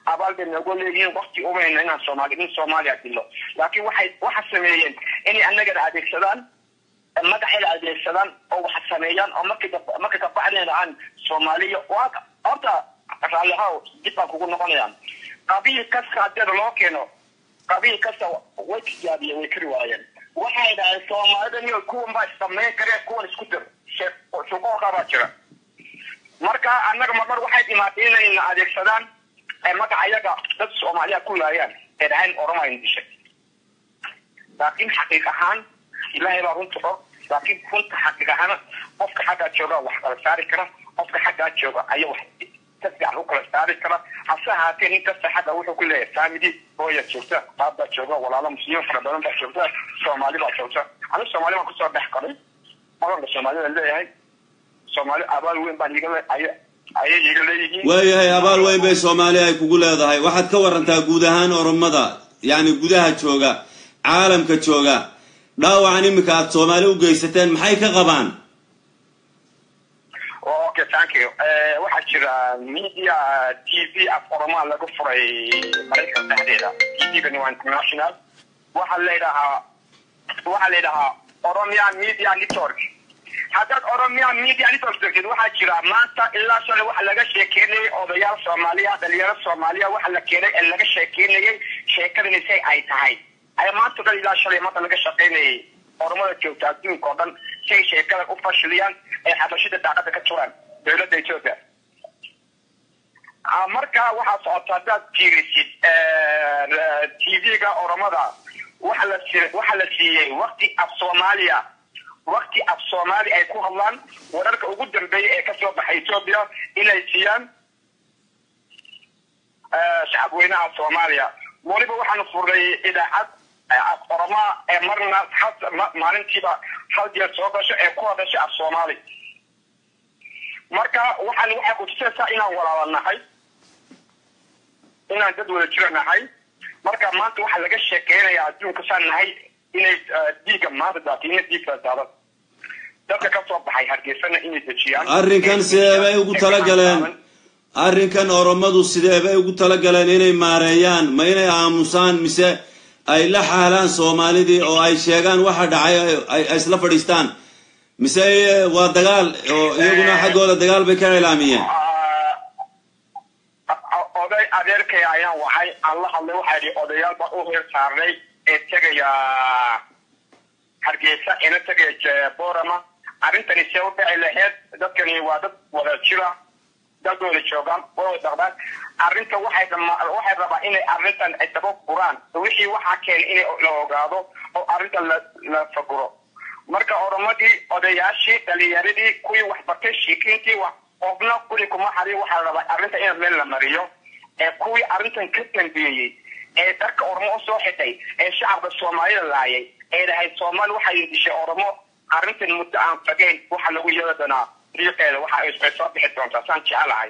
abaal bay noogu leeyihiin wakti umayna inaan soomaali in soomaaliya dilo laakiin waxay waxa sameeyeen inay annagana adeegsadaan madaxayna adeegsadaan oo wax sameeyaan oo markii marka kabacdina aan soomaaliya waa horta raallihaw dib baan kugu noqonayaan qabiil kasta haddii loo keeno qabiil kasta way tijaabiyeen way kari waayeen waxay dhahay soomaalida niyo kuwan baa samayn kareen kuwan isku dir shuqooqa baa jira marka annaga marmar waxay dhimaatay inayna adeegsadaan magaca yaga dad soomaaliya ku laayaan ee dhahayn oromayn dishay laakiin xaqiiq ahaan ilaahay baa runta og laakiin runta xaqiiq ahaan qofka xaggaa jooga wax kala saari kara qofka xaggaa jooga ayaa wax ka fiican u kala saari kara hase ahaatee nin kasta xagga wuxuu ku leeyahay family hooya joogta qaab baa jooga walaalo muslimiin fara badan baa joogta soomaali baa joogta aniga soomaali baan kusoo dhex qaray maganka soomaalida leeyahay soomaali abaal weyn baan iga ayay iga leeyihiin waayahay abaal weyn bay soomaali ay kugu leedahay waxaad ka warantaa guud ahaan oromada yacni gudaha jooga caalamka jooga dhaawacan iminka aad soomaali u geysateen maxay ka qabaan okay thank you waxaa jira media t v af oromaa laga furay maraykan dhexdeeda t v-gani waa international waxaa layidhahaa waxaa la yidhahaa oromia media network haddaad oromia media network degtid waxaa jira maanta ilaa shalay waxa laga sheekeynayay odayaal soomaaliya dhalinyaro soomaaliya waxa la keenay ee laga sheekeynayay sheekadani say ay tahay ay maanta dhan ilaa shalay maanta laga shaqaynayay oromada joogta adduunka oo dhan say sheekada u fashiliyaan ee xabashida daaqada ka turaan dowladda ethiopia marka waxaa socota haddaad fiirisid t v-ga oromada waxa la waxa la siiyey wakti af soomaaliya wakti af soomaali ay ku hadlaan wararka ugu dambeeya ee kasoo baxay ethiopia inay siiyaan shacabweynaha soomaaliya weliba waxaan furnay idaacad oromaa ee marna maalintiiba hal jeer soo gasho ee ku hadasha af soomaali marka waxaan waxay kutusaysaa inaan walaala nahay inaan dad wada jira nahay marka maanta waxaa laga sheekeynayaa adduunka saan nahay inay dhiigga maanta daatiina dhiigka daada dadka ka soo baxay hargeysana inay dejiyaan arrinkan sidee bay ugu talagaleen arrinkan oromadu sidee bay ugu talagaleen inay maareeyaan ma inay aamusaan mise ay la xaalaan soomaalidii oo ay sheegaan waxa dhacay ay isla fadhiistaan mise waa dagaal oo iyaguna xaggooda dagaal bay ka cilaamiyeen oday adeerkay ayaan waxay aan la hadlay waxaa yidhi odayaal baan u heer saarnay ee tegaya hargeysa ina tegaya borama arrintani see u dhici laheyd dadkani waa dad wada jira dad wada joogaan way wada dhaqdaan arrinta waxay waxay rabaa inay arrintan ay daba furaan wixii waxaa keenay inay la ogaado oo arrintan la la faguro marka oromadii odayaashii dhalinyaradii kuwii waxbartay shiikiintii wax qofna kuli kuma xarin waxaa la rabaa arrinta in meel la mariyo ee kuwii arrintan ka dambeeyey ee darka oromo usoo xitay ee shacabka soomaalida laayay ee dhahay soomaali waxay dishay oromo arrintan muddo aan fagayn waxa lagu yeeli doonaa riiqeeda waxa ay soo bixi doontaa saan jecelahay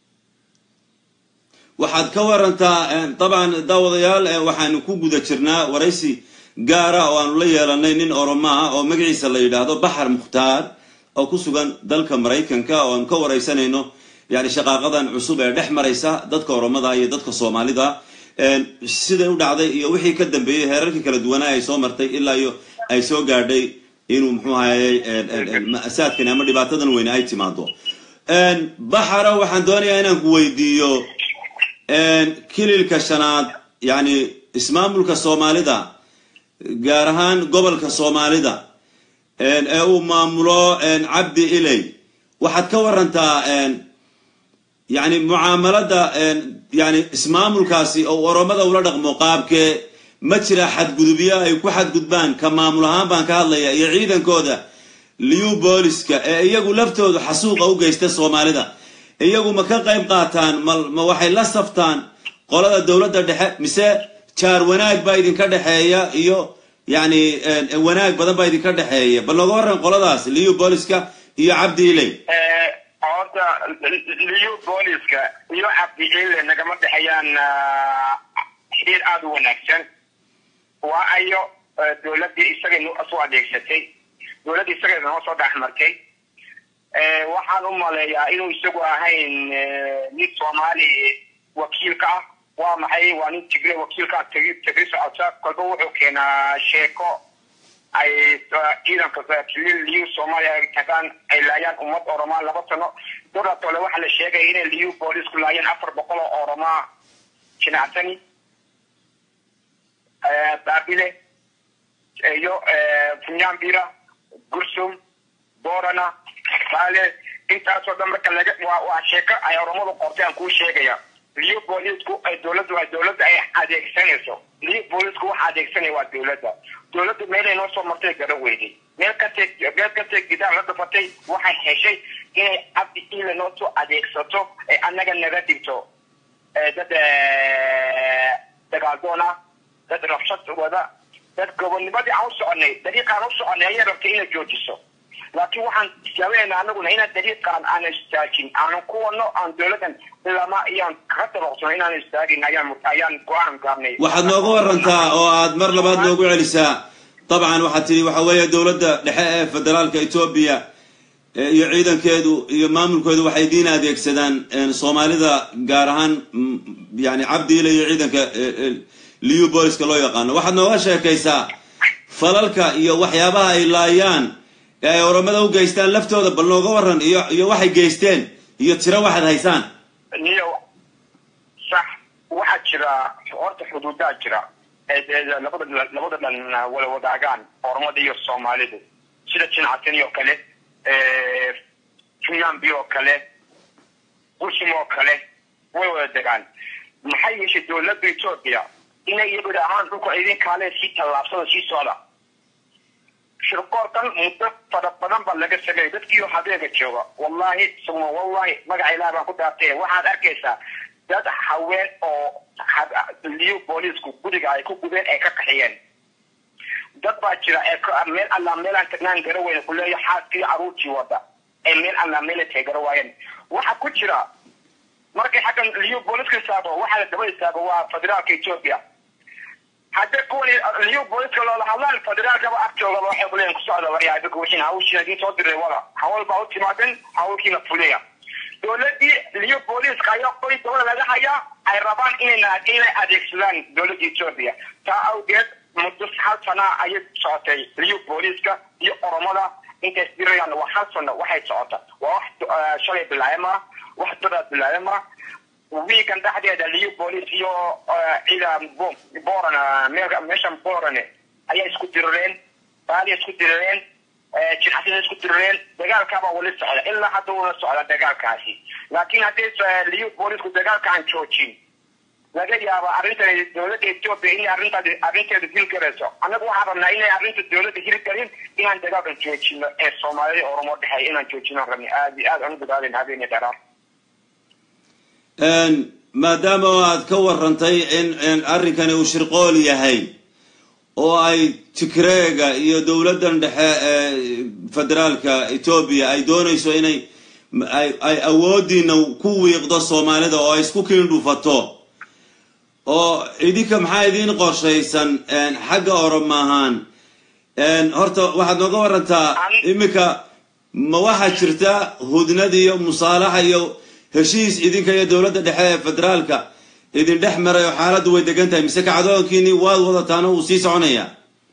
waxaad ka warantaa dabcan daawadayaal waxaanu ku guda jirnaa waraysi gaara oo aanu la yeelanay nin oromo ah oo magaciisa la yidhaahdo baxar mukhtaar oo ku sugan dalka maraykanka oo aanu ka waraysanayno yani shaqaaqadan cusub ee dhex maraysa dadka oromada iyo dadka soomaalida siday u dhacday iyo wixii ka dambeeyey heerarkii kala duwanaa ay soo martay ilaa iyo ay soo gaadhay inuu muxuu ahayey ma'saadkani ama dhibaatadan weyne ay timaado baxara waxaan doonayaa inaan ku weydiiyo kililka shanaad yani ismaamulka soomaalida gaar ahaan gobolka soomaalida ee uu maamulo cabdi iley waxaad ka warantaa yani mucaamalada yani ismaamulkaasi oo oromada ula dhaqmo qaabkee ma jira xadgudubyo ay ku xadgudbaan ka maamul ahaan baan ka hadlaya iyo ciidankooda liu booliska ee iyagu laftooda xasuuqa u geysta soomaalida iyagu ma ka qayb qaataan ma waxay la saftaan qolada dowladda dhexe mise jaar wanaag baa idinka dhexeeya iyo yani wanaag badan baa idinka dhexeeya bal nooga warran qoladaas liu booliska iyo cabdi iley horta liu booliska iyo cabdi ile nagama dhexeeyaan xiriir aada u wanaagsan waa ayo dowladdii isaga soo adeegsatay dowladdii isaga noo soo dhexmartay waxaan u maleeyaa inuu isagu ahayn nin soomaali wakiilka ah waa maxay waa nin tigre wakiilkaa tegi tegi socota kolba wuxuu keenaa sheeko ay ciidanka liu soomaaliya ay tagaan ay laayaan ummad oromaa laba sano doratole waxaa la sheegaya inay liu boolisku laayeen afar boqol oo oromaa jinacsani baabile iyo funyambira gursum borana baale intaasoo dhan marka laga waa waa sheeko ay oromadu qortay aan kuu sheegaya liu boolisku ay dowladdu ay dowladda ay adeegsanayso liu boolisku waxa adeegsanaya waa dowladda dowladdu meelay noo soo martay gara weyday meel kastee meel kastee gidaar la dhafatay waxay heshay inay cabdi ile noo soo adeegsato ee annaga naga dhigto dad dagaaldoona dad rabshad wada dad gobonimadii aan u soconay dariiqaan u soconay ayay rabtay inay joojiso laakiin waxaan tijaabineynaa anaguna inaan dariiqaan aan istaajin aanan ku wadno aan dowladan lama iyaan kaga dabaqsano inaan istaagin ayaan ayaan go-aan gaarnay waxaad nooga warantaa oo aad mar labaad noogu celisaa dabcan waxaad tidhi waxa weeye dowladda dhexe ee federaalka etoobiya iyo ciidankeedu iyo maamulkeedu waxay diin adeegsadaan soomaalida gaar ahaan yani cabdiile iyo ciidanka liu booliska loo yaqaano waxaad nooga sheekaysaa falalka iyo waxyaabaha ay laayaan ee ay oromada u geystaan laftooda bal nooga waran iyo iyo waxay geysteen iyo tiro waxaad haysaan niyo sax waxaa jira horta xuduudaa jira labada labada dhan wada wadaagaan oromada iyo soomaalidu sida jincasin oo kale funyambi oo kale gursum oo kale way wada degaan maxay yeeshay dowladda etoobiya inay iyagu ahaan dhulka idin kaale sii tallaabsada sii socda shirkoorkan muddo fara badan baa laga sameeyay dadkiioo habeega jooga wallahi suma wallahi magaca ilaah baan ku dhaartay waxaad arkaysaa dad haween oo liu boolisku guriga ay ku gubeen ay ka qaxiyeen dad baa jira ee meel allaa meelaan tagnaan gara weyne kuleeya xaaskii caruurtii wada ee meel allaa meela teegara waayeen waxa ku jira markay xaggan liu booliska istaago waxaa la daba istaago waa federaalka ethiopia haddii kuwan liu booliska loola hadlaan federaalkaba agtoogaba waxay kuleeyihin kusocda waryaa idinku wixiin hawshiina idiin soo diray wada hawl baa u timaadeen hawlkiina fuliya dowladii liu booliska ayaa qoy dowlad laga hayaa ay rabaan inay inay adeegsadaan dowladda ethiopia taa awgeed muddo hal sana ayay socotay liu booliska iyo oromada intay isdirayaan waa hal sano waxay socota waa wax shalay bilaayama wax dadaa bilaayama wiikan dhexdeeda liu bolis iyo cida boran meeshan borane ayaa isku dirireen baaliya isku dirireen jinxasina isku dirireen dagaalkaabaa wali socda ilaa hadda una socda dagaalkaasi laakiin haddii liu bolisku dagaalkaan joojin laga yaaba arrintan dowladda ethiopia inay arrintaas arrinteeda hilgarayso annagu waxaan rabnaa inay arrinta dowladda hilgarin inaan dagaalkan joojino ee soomaalida oromo dhexeeya inaan joojinaan rabni aad iyo aad aan u dadaalen habeeni dheeraar maadaama aad ka warantay in arrinkani uu shirqool yahay oo ay tigreega iyo dowladdan dhexe ee federaalka etoobiya ay doonayso inay ay awoodiina ku wiiqdo soomaalida oo ay isku kiindhufato oo idinka maxaa idiin qorshaysan xagga oroma ahaan horta waxaad nooga warantaa iminka ma waxaa jirta hudnad iyo musaalaxa iyo heshiis idinka iyo dowladda dhexe ee federaalka idin dhex maray oo xaaladdu way degan tahay mise kacdoonkiini waad wadataana wuu sii soconaya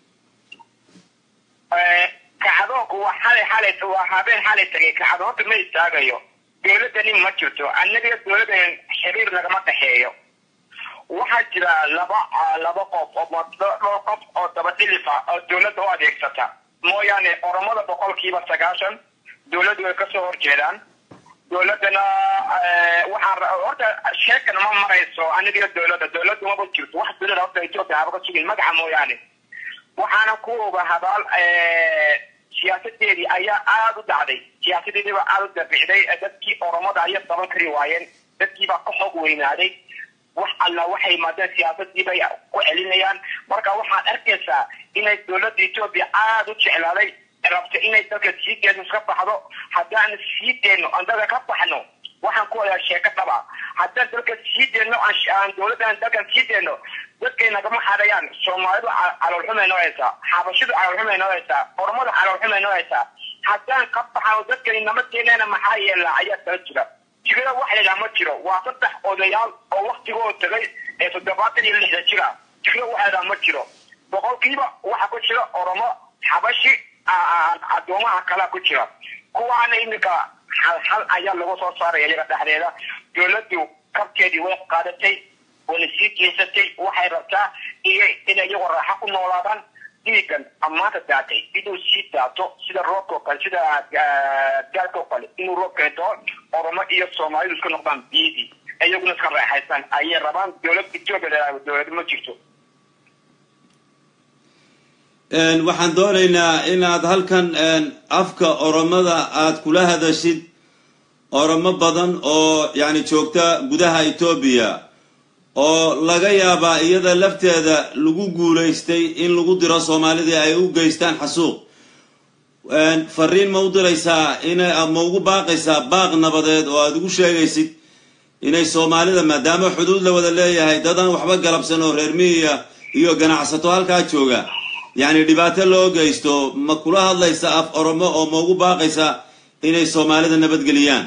kacdoonku waa xalay xalay waa habeen xalay tagay kacdoonta ma istaagayo dowladdani ma jirto annaga dowladdan xiriir nagama dhexeeyo waxaa jira laba laba qof oo dhowr qof oo daba dhilifa oo dowladda u adeegsata mooyaane oromada boqolkiiba sagaashan dowladdu way kasoo horjeedaan dowladdana waxaa horta sheekan ma marayso aniga dowladda dowladdu maba jirto wax dowlada horta ethiopia haba ka sugin magaca mooyaane waxaana ku oga habaal siyaasadeedii ayaa aada u dhacday siyaasadeedii baa aada u dabicday dadkii oromada ayay qaban kari waayeen dadkii baa ka xoog weynaaday wax alla waxay yimaadeen siyaasadii bay ku celinayaan marka waxaad arkaysaa inay dowladda ethiopia aada u jeclaaday rabta inay dalka sii deeno iska baxdo haddaan sii deeno aan dalka ka baxno waxaan ku wadaa sheeko dhaba haddaan dalka sii deeno aan dowladdan dalkan sii deeno dadkay nagama xadayaan soomaalidu caloolxumay noo haysaa xabashidu caloolxumay noo haysaa oromadu caloolxumay noo haysaa haddaan ka baxano dadkani nama keenayna maxaa yeelaa ayaa kala jira tigada wax laydhaha ma jiro waa saddex odayaal oo waktigooda tagay ee toddobaatan iyo lixda jira jiro waxaada ma jiro boqolkiiba waxa ku jira oromo xabashi addoomaha kalea ku jira kuwaana iminka hal hal ayaa lagu soo saaraya iyaga dhexdeeda dowladdu kabkeedii way qaadatay wayna sii jeesatay waxay rabtaa iyo inay iyagoo raaxo ku noolaadaan dhiigan ammaanta daatay inuu sii daato sida roobka oo kale sida gaalka oo kale inuu roob keento oromo iyo soomaalidu iska noqdaan biidii iyaguna iska raaxaystaan ayay rabaan dowlad etoobiya dowlad ma jirto waxaan doonaynaa inaad halkan afka oromada aad kula hadashid oromo badan oo yani joogta gudaha etoobiya oo laga yaabaa iyada lafteeda lagu guulaystay in lagu diro soomaalidii ay u geystaan xasuuq fariin ma u diraysaa ina ma ugu baaqaysaa baaq nabadeed oo aad ugu sheegaysid inay soomaalida maadaama xuduud la wada leeyahay dadaan waxba galabsan oo reer miyiya iyo ganacsato halkaa jooga yacni dhibaato loo geysto ma kula hadlaysa af oromo oo ma ugu baaqaysa inay soomaalida nabadgeliyaan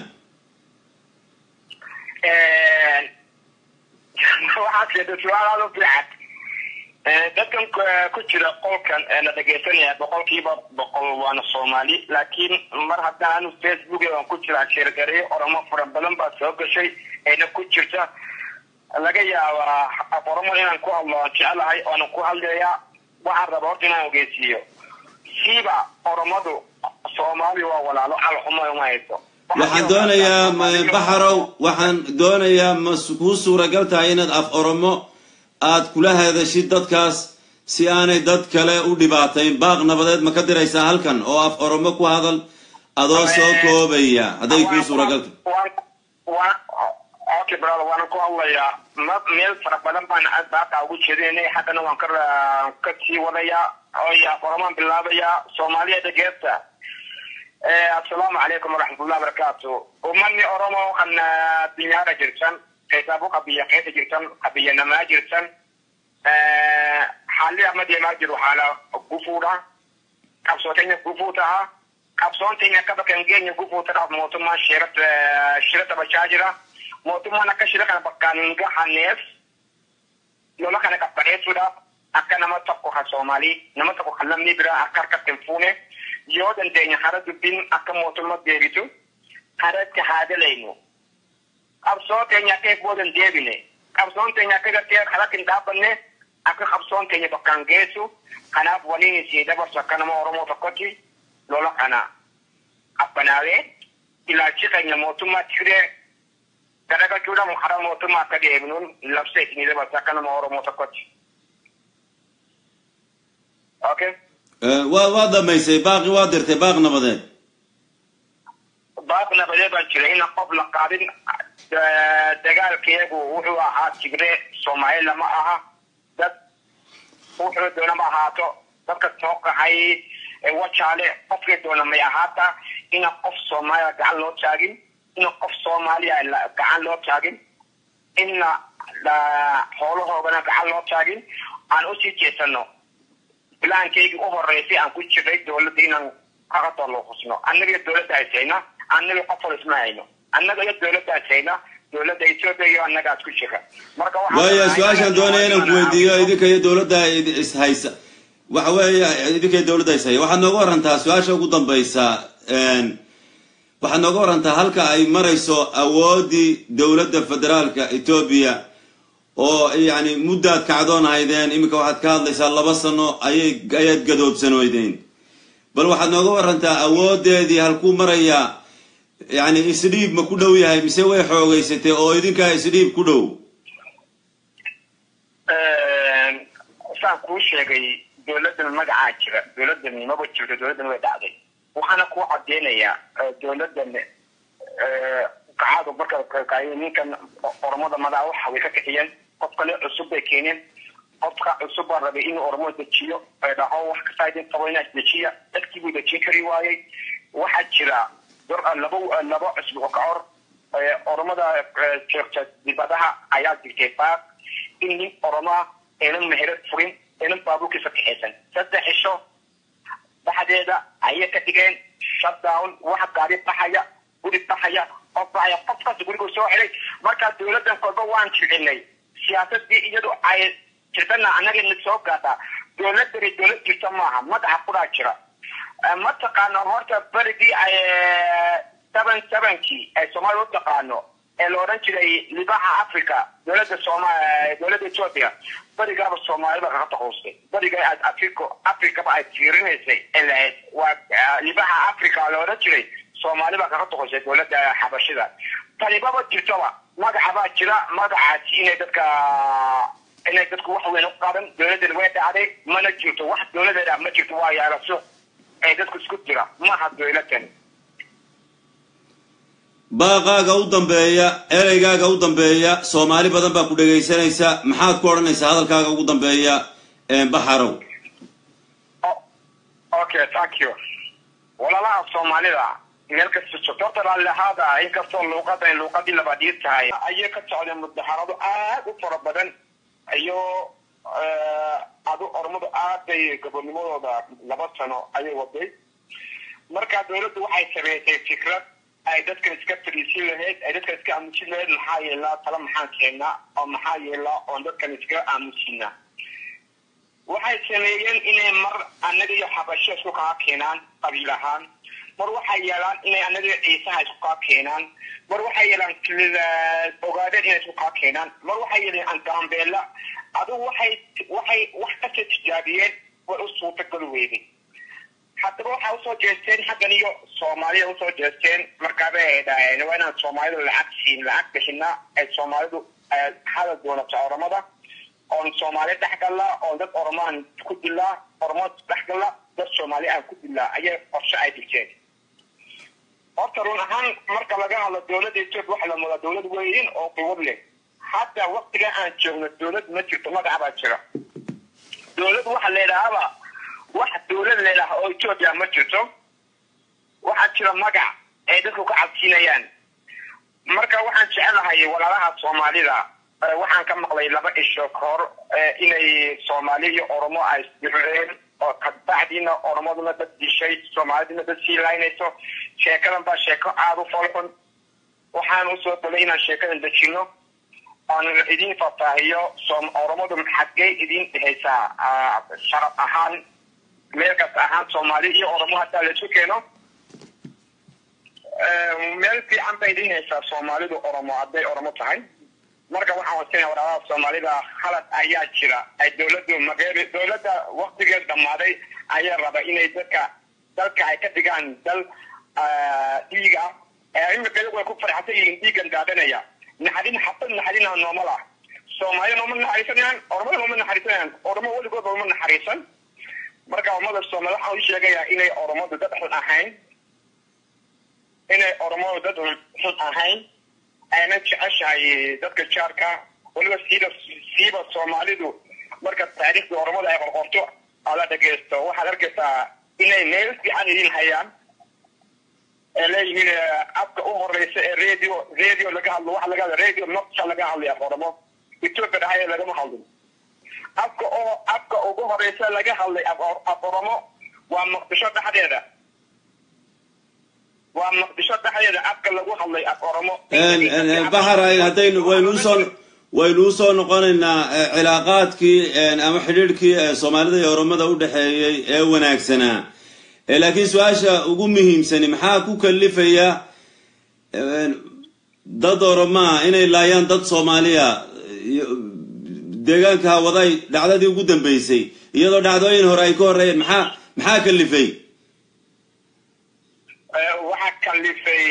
waxaad sheegtay su-aal aada u fiican dadkan ku jira qolkan la dhegaysanaya boqolkiiba boqol waana soomaali laakiin mar haddaan anu facebook aan ku jiraa sheergareyo oromo fara badan baa soo gashay ayna ku jirta laga yaabaa af oromo inaan ku hadlo aan jecelahay oonan ku hadlayaa waxaan raba horta inaan ogeysiiyo siiba oromadu soomaali waa walaalo calxuma uma hayso waxaan doonayaa baxarow waxaan doonayaa ma kuu suuragal tahay inaad af oromo aad kula hadashid dadkaas si aanay dad kale u dhibaatayn baaq nabadeed ma ka diraysaa halkan oo af oromo ku hadal adoo soo koobaya hadday kuu suuragal tahay okay brother waan ku hadlayaa ma meel fara badan baan baaqaa ugu jeedinay haddana waan ka ka sii wadayaa oy af oromaan bilaabayaa soomaaliya dhageesta assalaamu calaykum waraxmatullahi wabarakaatu umani oromo waxaan dinyaara jirtan kaysaabo qabiya qeyta jirtan qabiyanamaa jirtan xaalli amadeemaa jiru xaala gufuudha qabsootenya gufuu taha qabsoontenya kabakan geenya gufuu tadhaaf mootummaa shirat shirata bachaa jira mootummaan akka shira kana bakkaan gahaneef lola kana qabbaneessuudhaaf akka nama tokko ha soomaalii nama tokko kan lamni biraa akka harkatti hin fuune yoo dandeenya hara dubbiin akka mootummaa deebitu haratti haa dalaynu qabsoo teenya akka eegboodan deebine qabsoon teenya akka gartee kalatti hin dhaabbanne akka qabsoon teenya bakkaan geessu kanaaf waliin isii dabarsu akka nama oromoo tokkotti lola kana abbanaawee ilaalchi keenya mootummaa tigiree garagachuudhaan hara mootummaa akka deebinuun labsa isinii dabarsu akka nama oromoo tokkotti. Okay. waa waa dhammaysay baaqi waa dirtay baaq nabadeed baaq nabadeed baan jira ina qof la qaadin dagaalkeegu wuxuu ahaa tigree soomaali lama aha dad wuxuu doonama ahaato dadka soo qaxay wajaale qofkii doona may ahaata ina qof soomaaliya gacan loo taagin ina qof soomaaliya gacan loo taagin ina xoolahoogana gacan loo taagin aan usii jeesano bilaankaygii u horeysay aan ku jiray dowladda inaan kaga doloqusno annaga iyo dowladda haysayna annaga qof hor isma hayno annaga iyo dowladda haysayna dowladda etoobiya iyo annagaas ku jira marka waaya su-aashaan doonaya inaan ku weydiiyo idinka iyo dowladda ishaysa waxa weeye idinka iyo dowladda ishaya waxaad nooga warantaa su-aasha ugu dambaysa waxaad nooga warantaa halka ay marayso awooddii dowladda federaalka etoobiya oo yani muddaad kacdoon haydeen iminka waxaad ka hadlaysaa laba sano ayay ayaad gadoobsanoydeen bal waxaad nooga warantaa awoodeedii halkuu marayaa yani isdhiib ma ku dhow yahay mise way xoogeysatay oo idinkaa isdhiib ku dhow saan kuu sheegay dowladdan magacaa jira dowladdan maba jirto dowladdan way dhacday waxaana kuu cadeynayaa dowladdan kacadu marka ninkan oromada madaa waxa way ka kiciyeen qof kale cusub bay keeneen qofka cusub baa rabay inuu oromo dejiyo ay dhaho wax kasta idin qabo inaad dejiya dadkii buu dejin kari waayey waxaa jira laba laba cusub oo ka hor oromada joogta dibadaha ayaa jirtay baaq in nin oroma aynan meherad furin aynan baabuurkiisa kaxaysan saddex cisho dhexdeeda ayay ka dhigeen shutdown waxa gaari baxaya guri baxaya qof baxaya qof kasta gurigu soo xidhay markaa dowladdan kolba waan jilcinay si siyaasadii iyadu ay jirtana annaga na soo gaadhaa dowladani dowlad jirta maaha madaxa kudaa jira mataqaano horta berigii ay seven sevenkii ay soomaalia u taqaano ee la odhan jiray libaxa africa dowladda sooma dowladda ethiopia berigaaba soomaalida kaga taquustay beriga africo africaba ay fiirinaysay ee lahayd waa libaxa africa la odhan jiray soomaaliba kaga taquustay dowladda xabashida tanibaba jirtaba magacabaa jira magacaasi inay dadka inay dadku wax weyn u qaban dowladdan way dhacday mana jirto wax dowladeeda ma jirto waa yaala suuq ee dadku isku jira maaha dowladan baaqaaga u dambeeya ereygaaga u dambeeya soomaali badan baa ku dhegaysanaysa maxaad ku odhanaysaa hadalkaaga ugu dambeeya baxarow okay thank you walaalaha soomaalida meel kasta joogto horta raallihaada inkastoo luuqadan luuqadii labaadii tahay ayay ka socdeen mudaharado aad u fara badan iyo adu ormadu aad bay gobonimadooda laba sano ayay waday marka dowladdu waxay sameysay fikrad ay dadkan iska fadhiisin lahayd ay dadkan iska aamusin lahayd maxaa yeelaa tala maxaan keenaa oo maxaa yeelaa oon dadkan iskaga aamusinaa waxay sameeyeen inay mar annaga iyo xabasho isku kaa keenaan qabiil ahaan mar waxay yeelaan inay annaga iyo ciisaha isku kaa keenaan mar waxay yeelaan ogaadeen inay isku kaa keenaan mar waxay yeeleen angaambeela adigu waxay waxay wax kasta tijaabiyeen way u suurtagali weyday haddaba waxaa usoo jeesteen xaggan iyo soomaaliya usoo jeesteen markaabay ay dhaheen waa inaan soomaalidu lacag siin lacag bixina ay soomaalidu hadal doonato oramada oon soomaali dhexgalla oon dad oromaan ku dilaa oromo dhexgalla dad soomaali aan ku dilaa ayay qorshe ay dhigteen horta run ahaan marka laga hadlo dowladda ethiopia waxa la moodaa dowlad weyn oo quwad leh hadda waktiga aan joogno dowlad ma jirto magaca baa jira dowlad waxa la yidhaahaba wax dowlad leedaha oo ethiopia ma jirto waxaa jira magac ay dadku ka cabsiinayaan marka waxaan jecelahay walaalaha soomaalida waxaan ka maqlay laba isho ka hor inay soomaali iyo oromo ay isdireen oo kabacdiina oromaduna dad dishay soomaaliduna dad sii laynayso sheekadan baa sheeko aada u folxun waxaan usoo dalay inaan sheekadan dejino oon idin faahfaahiyo oromadu xaggee idin dhehaysaa sharaf ahaan meel kasta ahaan soomaali iyo oromo haddaa la isu keeno meel fiican bay idin haysaa soomaalidu oromo hadday oromo tahay marka waxaan wasinaya walaalaha soomaalida halad ayaa jira ay dowladdu mageeri dowladda waktigeed dhammaaday ayaa raba inay dadka dalka ay ka dhigaan dal dhiig ah imika iyagu ay ku farxsan yihiin dhiigan daadanaya naxadin xabad naxadina noomal ah soomaaliya nooma naxariisanayaan oromada nooma naxariisanayaan oromo weligood nooma naxariisan marka ummada soomaali waxaan u sheegayaa inay oromadu dad xun ahayn inay oromadu dad xun ahayn ayna jeceshahay dadka jaarka weliba siiba siiba soomaalidu marka taariikhda oromada ay qorqorto ala dhegeysto waxaad arkaysaa inay meel fiican idin hayaan ee leeyihiin afka u horeysa ee radio radio laga hadlo waxa laga hadla radio nocsa laga hadlaya oromo ethiopia dhahaya lagama hadlin afka oo afka ugu horeysa laga hadlay af oromo waa muqdisho dhexdeeda waa muqdisho dhexdeeda afka lagu hadlay af oromo baxar haddaynu waynu usoo waynu usoo noqonaynaa cilaaqaadkii ama xidhiidhkii soomaalida iyo oromada u dhexeeyey ee wanaagsanaa laakiin su-aasha ugu muhiimsani maxaa ku kalifaya dad oromaa inay laayaan dad soomaaliya deegaanka hawaday dhacdadii ugu dambeysay iyadoo dhacdooyin hore ay ka horreeyeen maxaa maxaa kalifay waxaa kalifay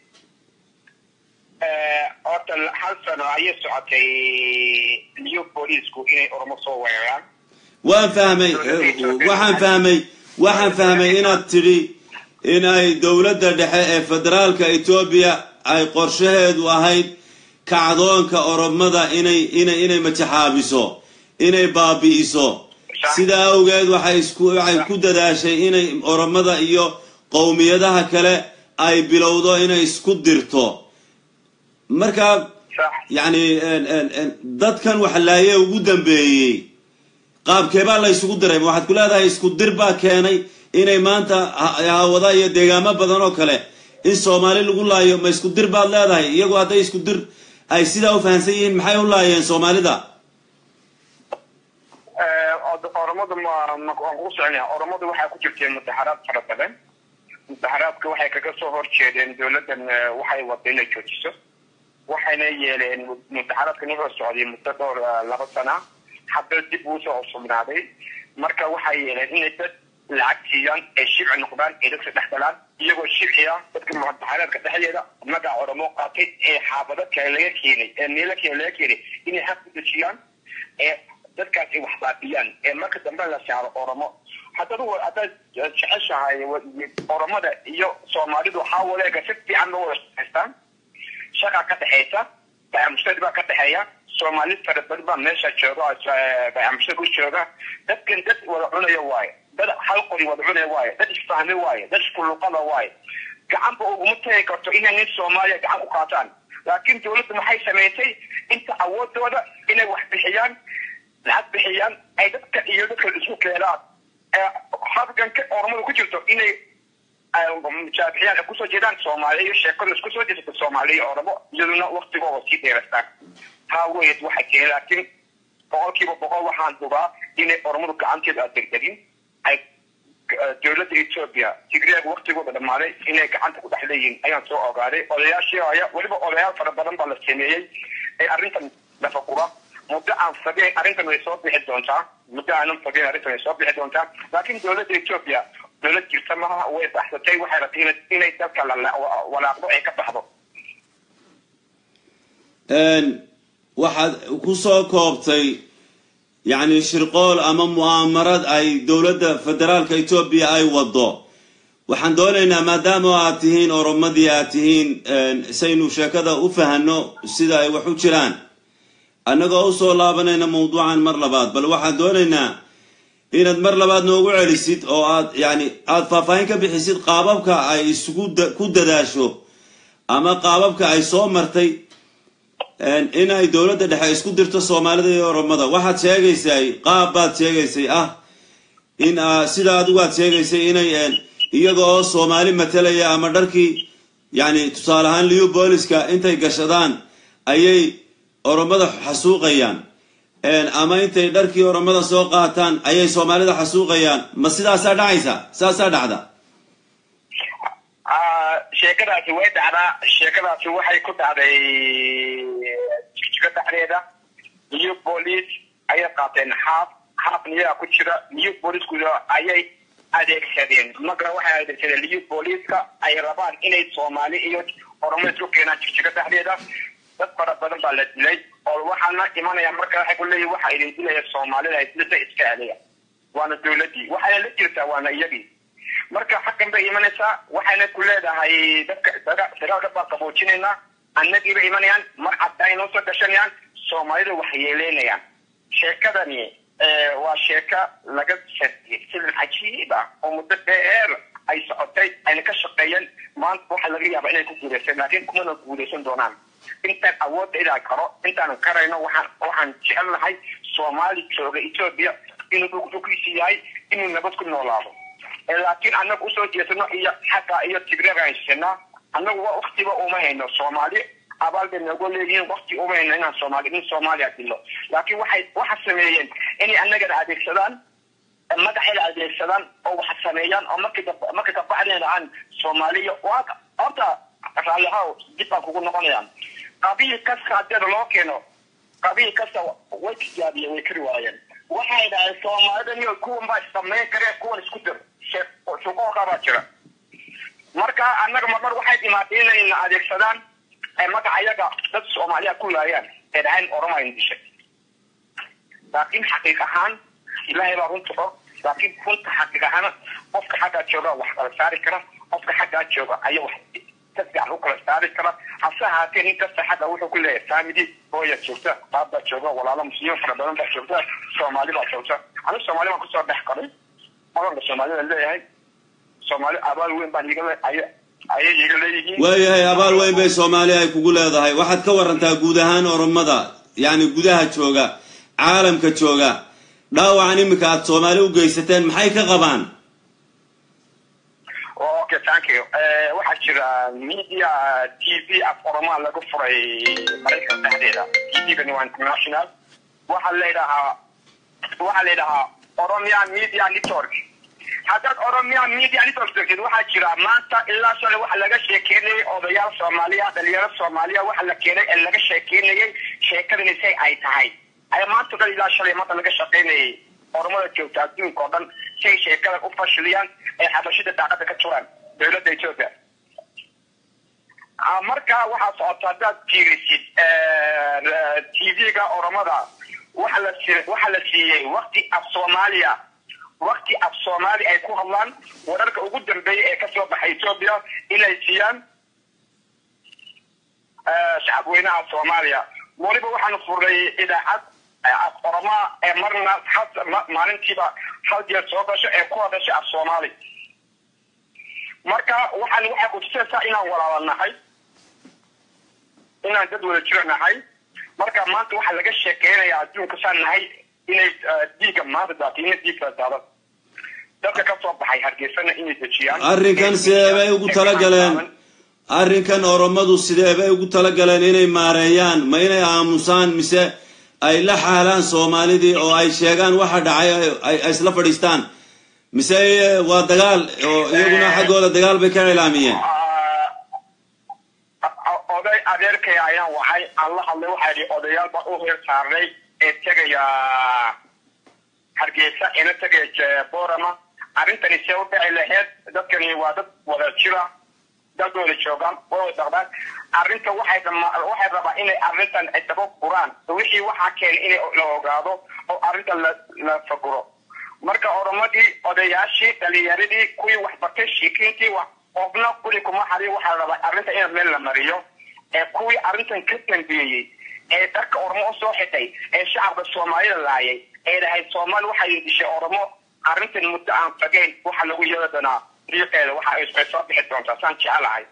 horta hal sano ayay socotay new booliisku inay oromo soo weeraraan waan fahmay waxaan fahmay waxaan fahmay inaad tidhi in ay dowladda dhexe ee federaalka etoobiya ay qorshaheedu ahayd kacdoonka oromada inay inay inay majaxaabiso inay baabi'iso sidaa awgeed waxay isku waxay ku dadaashay inay oromada iyo qowmiyadaha kale ay bilowdo inay isku dirto marka yacni dadkan waxlaaye ugu dambeeyey qaabkeebaa la ysugu diray ma waxaad ku leedahay isku dir baa keenay inay maanta hawada iyo deegaamo badan oo kale in soomaali lagu laayo ma isku dir baad leedahay iyagu hadday isku dir ay sidaa u fahamsan yihiin maxay u laayeen soomaalida oromadu oromadu ma ma waan kugu soconaya oromadu waxaa ku jirtay mudaxaraad fara badan mudaxaraadka waxay kaga soo horjeedeen dowladdan eh, waxay wada inay joojiso waxayna yeeleen mudaxaraadkan wuxuu socday muddo dhowr eh, laba sana haddana dib uu soo cusubnaaday marka waxay yeeleen inay dad lacag siiyaan ay shibci noqdaan ay dadka dhex galaan iyagoo shibciya dadka mudaxaraadka dhexdeeda magaca oromo qaatay ee xaafado kale laga keenay ee meelo kale laga keenay inay xaq u dejiyaan ee dadkaas ay wax baabiyaan ee marka dambe la saaro oromo haddad haddaad jeceshahay oromada iyo soomaalidu waxaa waleega si fiican loo wada shaqaystaan shaqa ka dhexaysa bayamushtari baa ka dhexeeya soomaali fara badan baa meesha jooga bayamushtari u jooga dadkan dad wada cunaya waaye dad hal qori wada cunaya waaye dad isfahmi waaye dad iskuluqada waaye gacanba uguma tagi karto inay nin soomaaliya gacan ku qaataan laakiin dawladdu maxay samaysay inta awoodooda inay wax bixiyaan lacag bixiyaan ay dadka iyo dadka isku keenaan ee habganka oromada ku jirto inay mujaabixiyaan ay kusoo jeedaan soomaaliya iyo sheekadu isku soo jeesata soomaaliya iyo oromo iyaduna waktigooda sii dheerastaan taa weyd waxay keenay laakiin boqolkiiba boqol waxaan hubaa inay oromadu gacanteeda aad degdegin ay dowladda etoobiya tigreeg waktigooda dhammaaday inay gacanta ku dhex leeyihiin ayaan soo ogaaday odayaashii aya weliba odayaal fara badan baa la sameeyey ee arrintan dhafaqura muddo aan fogeyn arrintan way soo bixi doontaa muddo aanan fogeyn arrintan way soo bixi doontaa laakiin dowladda etoobiya dowlad jirta maha way baxsatay waxay rabtay ina inay dalka la walaaqdo ay ka baxdo waxaad ku soo koobtay yacni shirqool ama mu'aamarad ay dowladda federaalka etoobiya ay wado waxaan doonaynaa maadaama aad tihiin oromadii aad tihiin saynu sheekada u fahanno sida ay wax u jiraan annagoo usoo laabanayna mawduucan mar labaad bal waxaan doonaynaa inaad mar labaad noogu celisid oo aad yani aada faahfaahin ka bixisid qaababka ay isugu ku dadaasho ama qaababka ay soo martay in ay dowladda dhexe isku dirto soomaalida iyo oromada waxaad sheegaysay qaab baad sheegaysay ah in sida adigu aad sheegaysay inay iyaga oo soomaali matalaya ama dharkii yani tusaale ahaan liu booliska intay gashadaan ayay oromada xasuuqayaan ama intay dharkii oromada soo qaataan ayay soomaalida xasuuqayaan ma sidaasaa dhacaysa saasaa dhacda sheekadaasi way dhacdaa sheekadaasi waxay ku dhacday jigjiga dhexdeeda new boolice ayay qaateen xaaf xaafna iyagaa ku jira new booliceku ayay adeegsadeen magara waxay adeegsadeen new booliceska ay rabaan inay soomaali iyo oromo isku keenaan jigjiga dhexdeeda dad fara badan baa la dilay oo waxaana imanaya marka waxay ku leeyihin waxa idin dilaya soomaalida haydilada iska celiya waana dowladdii waxayna la jirtaa waana iyagii marka xaggan bay imanaysaa waxayna ku leedahay dadka dagaalka baa qaboojinaynaa annagii bay imanayaan mar cadda ay noo soo gashanayaan soomaalida wax yeeleynayaan sheekadani waa sheeka laga sariyey filim cajiib ah oo muddo dheer ay socotay ayna ka shaqeeyeen maanta waxa laga yaaba inay ku guulaysan laakiin kumana guulaysan doonaan intaan awoodda inaan karo intaanan karayno waxaan waxaan jecelnahay soomaali jooga etoobiya inuu dhulkiisi yahay inuu nabad ku noolaado laakiin annaga usoo jeesano iyo xagga iyo tigreeg aan sheegnaa annagu waktiba uma hayno soomaali abaal bay noogu leeyihiin wakti uma hayno inaan soomaali in soomaaliya dilo laakiin waxay waxa sameeyeen inay annagana adeegsadaan magaxayna adeegsadaan oo wax sameeyaan oo markii markii kabacdeen aan soomaaliya horta raallihaw dib baan kugu noqonayaan qabiil kasta hadeeda loo keeno qabiil kasta way tijaabiyeen way kari waayeen waxay dhahay soomaalidan iyo kuwan baa samayn kareen kuwan isku dir shuqooqa baa jira marka annaga marmar waxay dhimaatay inayna adeegsadaan magaca iyaga dad soomaaliya ku laayaan ee dhahayn oromayn dishay laakiin xaqiiq ahaan ilaahay baa runta og laakiin runta xaqiiq ahaan qofka xaggaa jooga wax kala saari kara qofka xaggaa jooga ayaa wax ka fiican u kala saari kara hase ahaatee nin kasta xagga wuxuu ku leeyahay family hooya joogta baab baa jooga walaalo muslimiin fara badan baa joogta soomaali baa joogta anigu soomaali baan kusoo dhex qaray maganka soomaalida leeyahay soomaali abaal weyn baan iga ayay iga leeyihiin waayahay abaal weyn bay soomaali ay kugu leedahay waxaad ka warantaa guud ahaan oromada yacni gudaha jooga caalamka jooga dhaawacan iminka aad soomaali u geysateen maxay ka qabaan okay thank you waxaa jira media t v af oromaa laga furay maraykan dhexdeeda t v-gani waa international waxaa layidhahaa waxaa layidhahaa oromia media network haddaad oromia media network tagtid waxaa jira maanta ilaa shalay waxa laga sheekeynayay odayaal soomaaliya dhalinyaro soomaaliya waxa la keenay ee laga sheekeynayay sheekadani say ay tahay ay maanta dhan ilaa shalay maanta laga shaqeynayay oromada joogta adduunka oo dhan si ay sheekadan u fashiliyaan ay xabashida daaqada ka turaan dowladda ethiopia marka waxaa socota haddaad fiirisid tv-ga oromada waxa la waxa la siiyey wakti af soomaaliya wakti af soomaali ay ku hadlaan wararka ugu dambeeya ee kasoo baxay ethiopia inay siiyaan shacabweynaha soomaaliya weliba waxaanu furnay idaacad af oromaa ee marna maalintiiba hal jeer soo gasho ee ku hadasha af soomaali marka waxaan waxay kutusaysaa inaan walaala nahay inaan dad wada jiro nahay marka maanta waxaa laga sheekeynaya adduunka saan nahay inay dhiigga maanta daatay ina dhiig kala daadan dadka ka soo baxay hargeysana inay dejiyaan arrinkan sidee bay ugu talagaleen arrinkan oromadu sidee bay ugu talagaleen inay maareeyaan ma inay aamusaan mise ay la xaalaan soomaalidii oo ay sheegaan waxa dhacay ay isla fadhiistaan mise waa dagaal oo iyaguna xaggooda dagaal bay ka cilaamiyeen oday adeerkay ayaan waxay aan la hadlay waxaa yidhi odayaal baa u heer saarnay ee tegaya hargeysa ina tegaya borama arrintani see u dhici laheyd dadkani waa dad wada jira dad wada joogaan way wada daqdaan arrinta waxay waxay rabaa inay arrintan ay daba guraan wixii waxaa keenay inay la ogaado oo arrintan la la faguro marka oromadii odayaashii dhalinyaradii kuwii waxbartay shiikiintii wax qofna kuli kuma xari waxaa rabaa arrinta in meel la mariyo ee kuwii arrintan ka dambeeyey ee darka oromo usoo xitay ee shacabka soomaalida laayay ee dhahayd soomaali waxay dishay oromo arrintan muddo aan fagayn waxa lagu yeeli doonaa riiqeeda waxa ay soo bixi doontaa saan jecelahay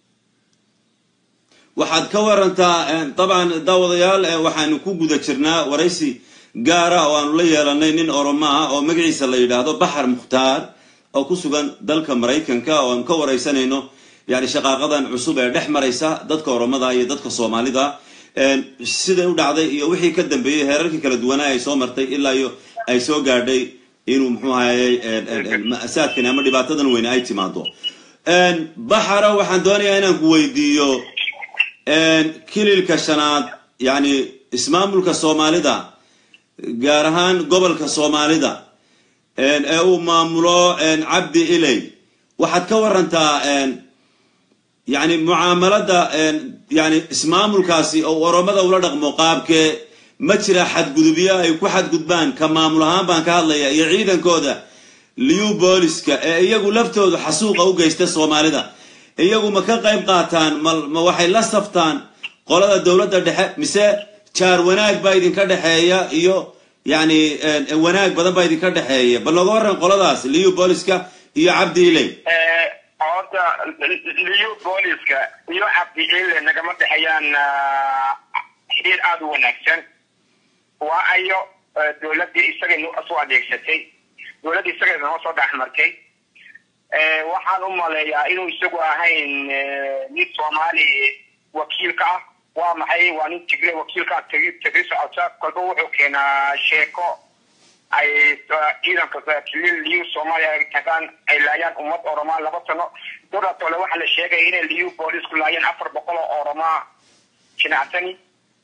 waxaad ka warantaa dabcan daawadayaal waxaanu ku guda jirnaa waraysi gaara oo aanu la yeelanay nin oromo ah oo magaciisa la yidhaahdo baxar mukhtaar oo ku sugan dalka maraykanka oo aanu ka waraysanayno yani shaqaaqadan cusub ee dhex maraysa dadka oromada iyo dadka soomaalida siday u dhacday iyo wixii ka dambeeyey heerarkii kala duwanaa ay soo martay ilaa iyo ay soo gaadhay inuu muxuu ahayey ma'saadkani ama dhibaatadan weyne ay timaado baxara waxaan doonayaa inaan ku weydiiyo kililka shanaad yani ismaamulka soomaalida gaar ahaan gobolka soomaalida ee uu maamulo cabdi iley waxaad ka warantaa yani mucaamalada yani ismaamulkaasi oo oromada ula dhaqmo qaabkee ma jira xadgudubyo ay ku xadgudbaan ka maamul ahaan baan ka hadlaya iyo ciidankooda liu booliska ee iyagu laftoodu xasuuqa u geysta soomaalida iyagu ma ka qayb qaataan ma waxay la saftaan qolada dowladda dhexe mise jaar wanaag baa idinka dhexeeya iyo yani wanaag badan baa idinka dhexeeya bal nooga waran qoladaas liu booliska iyo cabdi iley horta liu booliska iyo cabdi ile nagama dhexeeyaan xiriir aada u wanaagsan waa ayo dowladdii isaga soo adeegsatay dowladdii isaga noo soo dhex martay waxaan u maleeyaa inuu isagu ahayn nin soomaali wakiilka ah waa maxay waa nin tigre wakiilka ah tegi tegi socota kolba wuxuu keenaa sheeko ay ciidanka kilil liu soomaaliya ay tagaan ay laayaan ummad oromaa laba sano doratole waxaa la sheegaya inay liu boolisku laayeen afar boqol oo oromaa jinacsani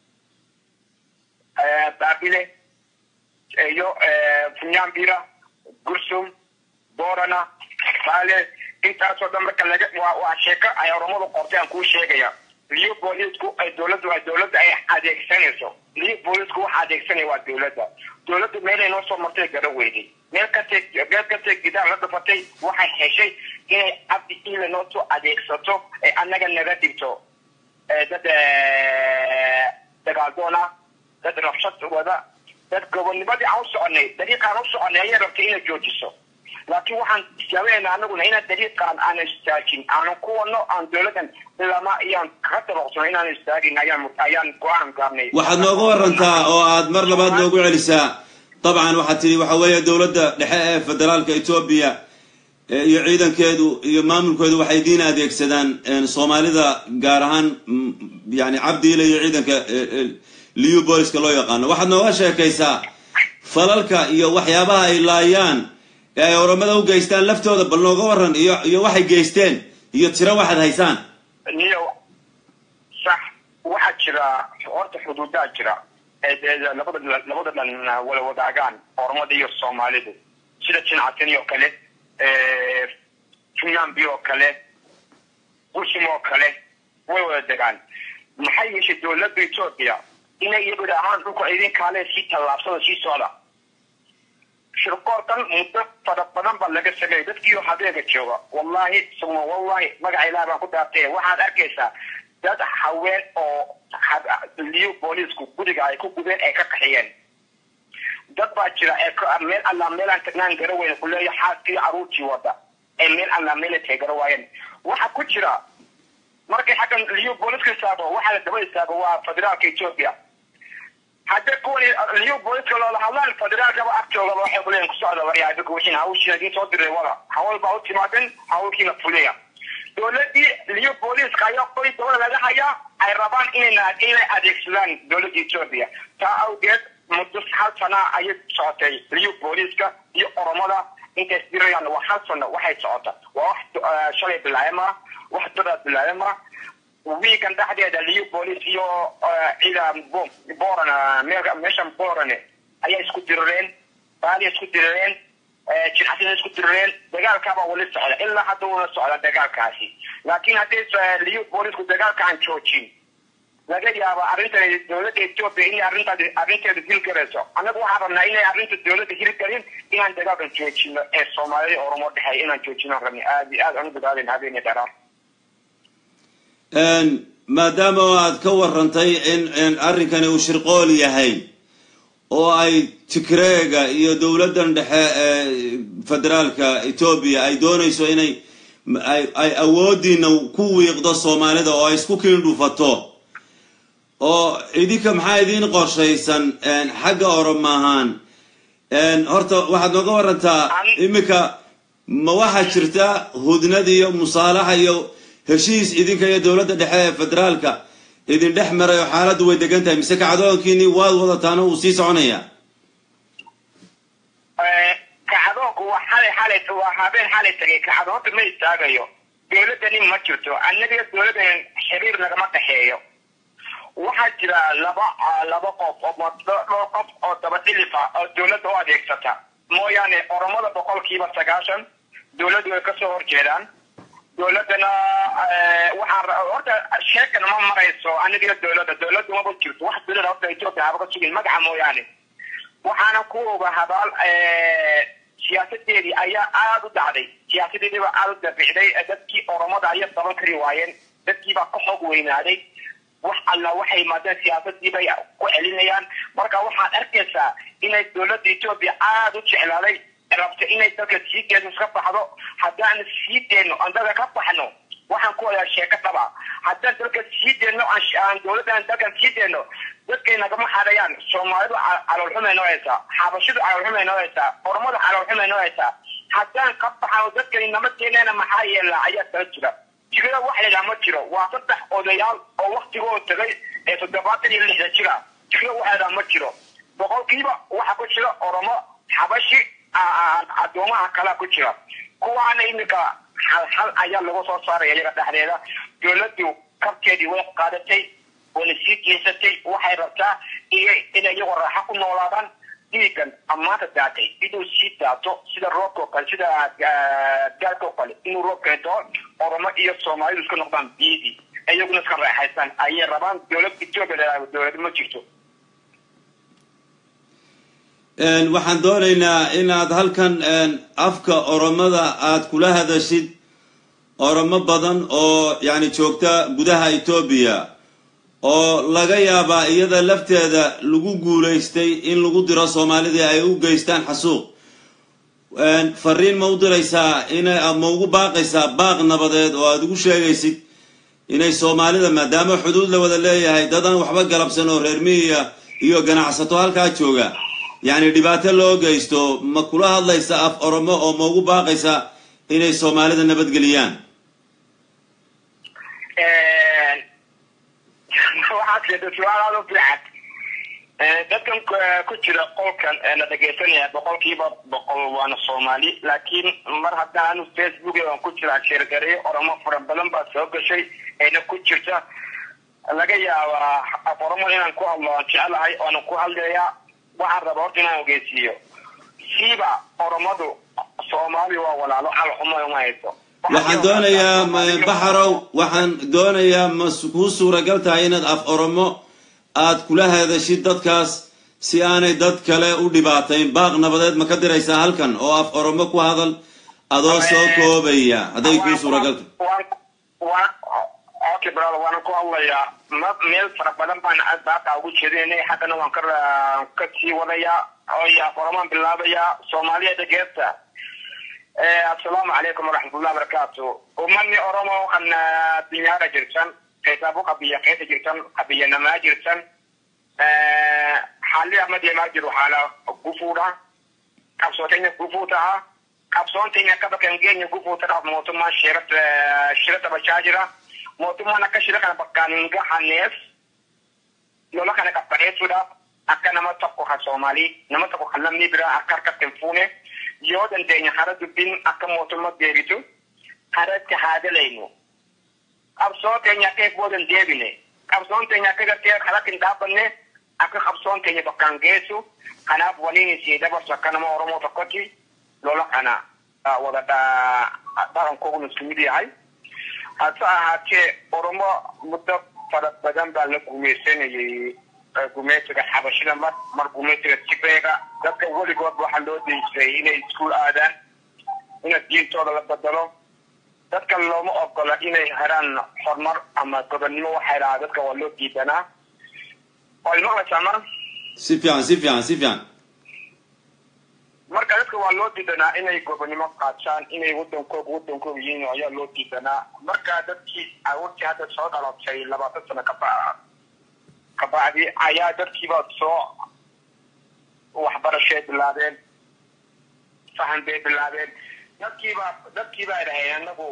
baabile iyo funyambira gursum borana baale intaasoo dhan marka laga waa waa sheeko ay oromadu qortay aan kuu sheegaya liu boolisku ay dowladdu ay dowladda ay adeegsanayso liu boolisku waxa adeegsanaya waa dowladda dowladdu meelay noo soo martay gara weyday meel kastay meel kastay gidaar la dhafatay waxay heshay inay cabdi ile noo soo adeegsato ee annaga naga dhigto dad dagaaldoona dad rabshad wada dad gobonnimadii aan u soconay dariiqaan u soconay ayay rabtay inay joojiso laakiin waxaan jaaweynaa anaguna inaan dariiqaan aan istaajin aanan ku wadno aan dowladdan lama iyaan kaga dabaqsano inaan istaagin ayaan ayaan go-aan gaarnay waxaad nooga warantaa oo aad mar labaad noogu celisaa dabcan waxaad tidhi waxa weeye dowladda dhexe ee federaalka etoobiya iyo ciidankeedu iyo maamulkeedu waxay diin adeegsadaan soomaalida gaar ahaan yani cabdiile iyo ciidanka liu booliska loo yaqaano waxaad nooga sheekaysaa falalka iyo waxyaabaha ay laayaan ee ay oromada u geystaan laftooda bal nooga waran iyo iyo waxay geysteen iyo tiro waxaad haysaan niyo sax waxaa jira horta xuduudaa jira ee dee labada labada dhan wala wadaagaan oromada iyo soomaalidu sida jinacatini oo kale funyambi oo kale bushim oo kale way wada degaan maxay yeeshay dowladda etoobiya inay iyagu ahaan dhulka idin kaale sii tallaabsada sii socda shirkoorkan muddo fara badan baa laga sameeyay dadkiioo habeega jooga wallahi suma wallahi magaca ilaah baan ku dhaartay waxaad arkaysaa dad haween oo liyo booliisku guriga ay ku gubeen ay ka qaxiyeen dad baa jira ee meel allaa meelaan tagnaan gara weyne kuleeya xaaskii caruurtii wada ee meel allaa meela teegara waayeen waxa ku jira markay xaggan liyo booliiska istaago waxaa la daba istaago waa federaalka etoobiya hadda kuwan liyo booliska loola hadlaan federaalkaba agtoodaba waxay kuleeyihin kusocda waryaabika wixiin hawshiina idiin soo diray wada hawl baa u timaaden hawlkiina fuliya dowladii liyo booliiska ayaa qoy dabada laga hayaa ay rabaan inay inay adeegsadaan dowladda etoobiya taa awgeed muddo hal sana ayay socotay liyo booliiska iyo oromada intay isdirayaan waa hal sano waxay socota waa wax shalay bilaayama wax dadaa bilaayama wiigan dhexdeeda liyo booliis iyo cida boran meeshan borane ayaa isku dirireen baaliya isku dirireen jinxasina isku dirireen dagaalkaabaa wali socda ilaa hadda una socda dagaalkaasi laakiin haddii liyo boolisku dagaalka aan joojin laga yaaba arrintan dowladda etoobiya inay arrintaas arrinteeda hilgarayso annagu waxaan rabnaa inay arrinta dowladda hilgarin inaan dagaalkan joojino ee soomaalida oromo dhexeeya inaan joojino rabni aad iyo aad aan u dagaalin habeeniya dheeraar maadaama aad ka warantay in arrinkani uu shirqool yahay oo ay tigreega iyo dowladdan dhexe ee federaalka etoobiya ay doonayso inay ay awoodiina ku wiiqdo soomaalida oo ay isku kiindhufato oo idinka maxaa idiin qorshaysan xagga oroma ahaan horta waxaad nooga warantaa iminka ma waxaa jirta hudnad iyo musaalaxa iyo heshiis idinka iyo dowladda dhexe ee federaalka idin dhex maray oo xaaladdu way degan tahay mise kacdoonkiini waad wadataana uu sii soconaya kacdoonku waa xalay xalay waa habeen xalay tagay kacdoonta ma istaagayo dowladdani ma jirto annaga dowladdan xiriir nagama dhexeeyo waxaa jira laba laba qof oo dhowr qof oo dabadhilifa oo dowladda u adeegsata mooyaane oromada boqolkiiba sagaashan dowladdu way kasoo horjeedaan dowladdana waxaa horta sheekan ma marayso aniga dowladda dowladdu maba jirto wax dowladda horta etoobiya haba ka sugin magaca mooyaane waxaana ku oga habaal siyaasadeedii ayaa aada u dhacday siyaasadeediiba aada u dabicday dadkii oromada ayay daban kari waayeen dadkiibaa ka xoog weynaaday wax alla waxay yimaadeen siyaasadii bay ku celinayaan marka waxaad arkaysaa inay dowladda etoobiya aada u jeclaaday rabta inay dalka sii geeso iska baxdo haddaan sii deyno aan dalka ka baxno waxaan ku wadaa sheeko dhaba haddaan dalka sii deyno aan dowladdan dalkan sii deyno dadkay nagama hadayaan soomaalidu caloolxumay noo haysaa xabashidu caloolxumay noo haysaa oromadu caloolxumay noo haysaa haddaan ka baxano dadkani nama keeneena maxaa yeelaa ayaa kala jira jirada wax laydhaha ma jiro waa saddex odayaal oo waktigooda tagay ee toddobaatan iyo lixda jira jirada wax laydhaha ma jiro boqolkiiba waxa ku jira oromo xabashi addoomaha kalea ku jira kuwaana iminka halhal ayaa lagu soo saaraya iyaga dhexdeeda dowladdu kabkeedii way qaadatay wayna sii jeesatay waxay rabtaa iyo inay iyagoo raaxo ku noolaadaan dhiigan ammaanta daatay inuu sii daato sida roobka oo kale sida gaalka oo kale inuu roob keento oromo iyo soomaalidu iska noqdaan biidii iyaguna iska raaxaystaan ayay rabaan dowlad etoobiya dowlad ma jirto waxaan doonaynaa inaad halkan afka oromada aad kula hadashid oromo badan oo yani joogta gudaha etoobiya oo laga yaabaa iyada lafteeda lagu guulaystay in lagu diro soomaalidii ay u geystaan xasuuq fariin ma u diraysaa ina ma ugu baaqaysaa baaq nabadeed oo aad ugu sheegaysid inay soomaalida maadaama xuduud la wada leeyahay dadaan waxba galabsan oo reer miyiya iyo ganacsato halkaa jooga yacni dhibaato loo geysto ma kula hadlaysa af oromo oo ma ugu baaqaysa inay soomaalida nabadgeliyaan waxaad keentay su-aal aada u fiican dadkan ku jira qolkan ee la dhegaysanaya boqolkiiba boqol waana soomaali laakiin mar haddaan facebook aan ku jiraa sheergareeyo oromo fara badan baa soo gashay ayna ku jirta laga yaabaa af oromo inaan ku hadlo aan jecelahay oonan ku hadlayaa waxaan rabaa horta inaan ogeysiiyo siiba oromadu soomaali waa walaalo calxuma uma hayso waxaan doonayaa baxarow waxaan doonayaa ma kuu suuragal tahay inaad af oromo aad kula hadashid dadkaas si aanay dad kale u dhibaatayn baaq nabadeed ma ka diraysaa halkan oo af oromo ku hadal adoo soo koobaya hadday kuu suuragal tahay okay brother waana ku hadlayaa ma meel fara badan baan baaqa ugu jeedinay haddana waan ka ka sii wadayaa oo af oromaan bilaabayaa soomaaliya dhageerta assalaamu calaykum waraxmatullahi wabarakaatu umani oromo kan dinyaara jirtan qeysaabo qabiya qeysa jirtan qabiyanamaa jirtan xaalli amadeemaa jiru xaala gufuudha qabsooteenya gufuu taha qabsoonteenya akka bakkan geenya gufuu tadhaaf mootummaan shirata shirata bachaa jira mootummaan akka shira kana bakkaan hin gahanneef lola kana qabbaneessuudhaaf akka nama tokko kan soomaalii nama tokko kan lammii biraa akka harkatti hin fuune yoo dandeenya hara dubbiin akka mootummaa deebitu haratti haa dalaynu qabsoo teenya akka eebboodan deebine qabsoon teenya akka gartee kalatti hin dhaabbanne akka qabsoon teenya bakkaan geessu kanaaf waliin isii dabarsu akka nama oromoo tokkotti lola kana wada dhaqan koogu muslimid yahay hase ahaatee oromo muddo fara badan baa la gumaysanayay gumeysiga xabashida mar mar gumeysiga tibeega dadka weligood waxaa loo dayjiray inay iskuul aadaan ina diintooda la bedelo dadka looma ogola inay heraan horumar ama gobonnimo waxay dhahaa dadka waa loo diidanaa way maqlaysaa mar si fiican si fiican si fiican marka dadka waa loo diidanaa inay gobonnimo qaataan inay wadankooga wadankooga yihiin ayaa loo diidanaa marka dadkii awoodtii hadda soo dhalatay labaatan sano kaba kabacdi ayaa dadkiiba soo waxbarashay bilaabeen fahan bay bilaabeen dadkiiba dadkiibaa dhaheen anagu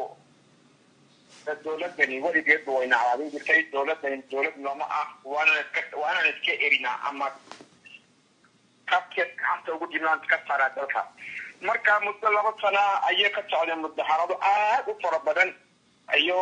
dowladani weligeedba wayna cawaadin jirtay dowladani dowlad nooma ah waanaan iska waanaan iska erinaa ama kabke gacanta ugu jirnaan ka saraa dalka marka muddo laba sana ayay ka socdeen mudaharado aad u fara badan iyo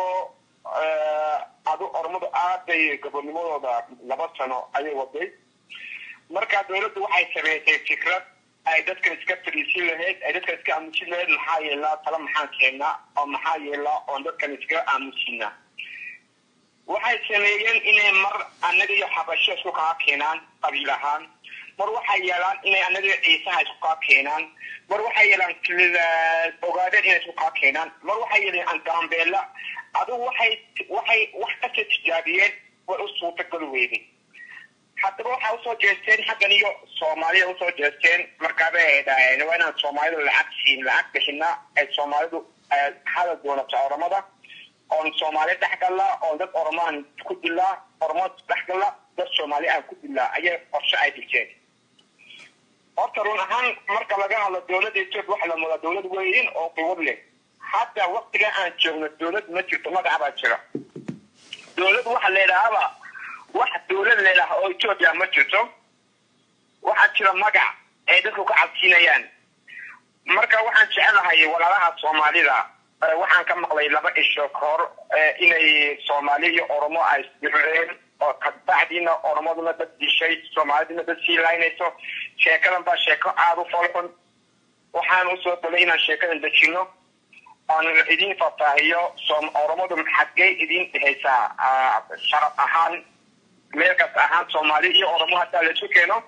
adu ormadu aad bay gobonimadooda laba sano ayay waday marka dowladdu waxay sameysay fikrad ay dadkan iska fadhiisin lahayd ay dadkan iska aamusin lahayd maxaa yeelaa tala maxaan keenaa oo maxaa yeelaa oon dadkan iskaga aamusinaa waxay sameeyeen inay mar annaga iyo xabasho isku kaa keenaan qabiil ahaan mar waxay yeelaan inay annaga ciisaha isku kaa keenaan mar waxay yeelaan ogaadeen inay isku kaa keenaan mar waxay yeeleen angaambeela adigu waxay waxay wax kasta tijaabiyeen way u suurtagal weyday haddaba waxay usoo jeesteen xaggan iyo soomaalida usoo jeesteen markaaba ay dhaheen waa inaan soomaalidu lacag siin lacag bixina ay soomaalidu hadal doonata oromada oon soomaali dhex gallaa oon dad oromaan ku dilaa oromo dhex galla dad soomaali aan ku dilaa ayay qorshe ay dhigteen horta run ahaan marka laga hadlo dowladda etoobiya waxa la moodaa dowlad weyn oo quwad leh hadda waktiga aan joogno dowlad ma jirto magaca baa jira dowlad waxa la yidhaahaba wax dowlad la yidhaaha oo etoobiya ma jirto waxaa jira magac ay dadku ka cabsiinayaan marka waxaan jecelahay walaalaha soomaalida waxaan ka maqlay laba isho ka hor inay soomaali iyo oromo ay isdireen oo kabacdiina oromaduna dad dishay soomaaliduna dad sii laynayso sheekadan baa sheeko aada u folxun waxaan usoo dalay inaan sheekadan dejino oon idin fataahiyo oromadu xaggay idin dhehaysaa sharaf ahaan meel kasta ahaan soomaali iyo oromo hadaa laisu keeno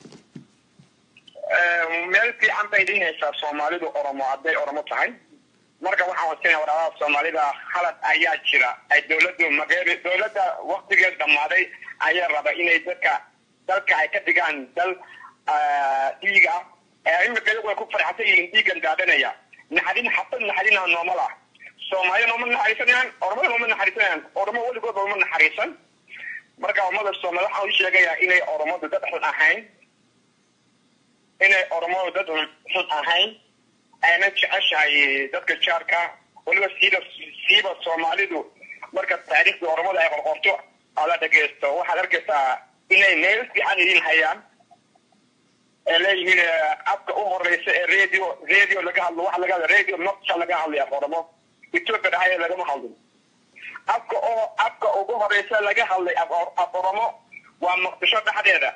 meel fiican bay idin haysaa soomaalidu oromo hadday oromo tahay marka waxaan wasinaya walaalaha soomaalida halad ayaa jira ay dowladdu mageeri dowladda waktigeed dhammaaday ayaa raba inay dadka dalka ay ka dhigaan dal dhiig ah imika iyagu ay ku farxsan yihiin dhiigan daadanaya naxarin xabad naxarina noomal ah soomaaliya nooma naxariisanayaan oromada nooma naxariisanayaan oromo weligoodba uma naxariisan marka ummada soomaali waxaan u sheegayaa inay oromadu dad xun ahayn inay oromadu dad xun ahayn ayna jeceshahay dadka jaarka weliba siiba siiba soomaalidu marka taariikhda oromada ay qorqorto ala dhageysto waxaad arkaysaa inay meel fiican idin hayaan ee leeyihiin afka u horeysa ee radio radio laga hadlo waxa laga hadla radio nocta laga hadlaya oromo ethiopia dhexdeeda lagama hadlin afka oo afka ugu horeysa laga hadlay af oromo waa muqdisho dhexdeeda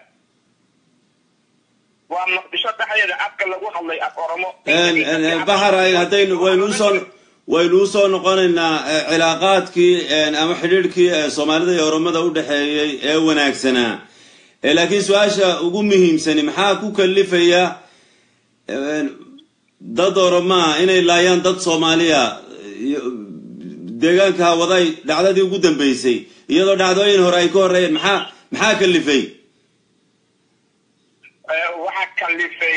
waa muqdisho dhexdeeda afka lagu hadlay af oromo bahar haddaynu waynu usoo waynu usoo noqonaynaa cilaaqaadkii ama xidhiidhkii soomaalida iyo oromada u dhexeeyey ee wanaagsanaa laakiin su-aasha ugu muhiimsani maxaa ku kalifaya dad oromaa inay laayaan dad soomaaliya deegaanka hawaday dhacdadii ugu dambeysay iyadoo dhacdooyin hore ay ka horreeyeen maxaa maxaa kalifay waxaa kalifay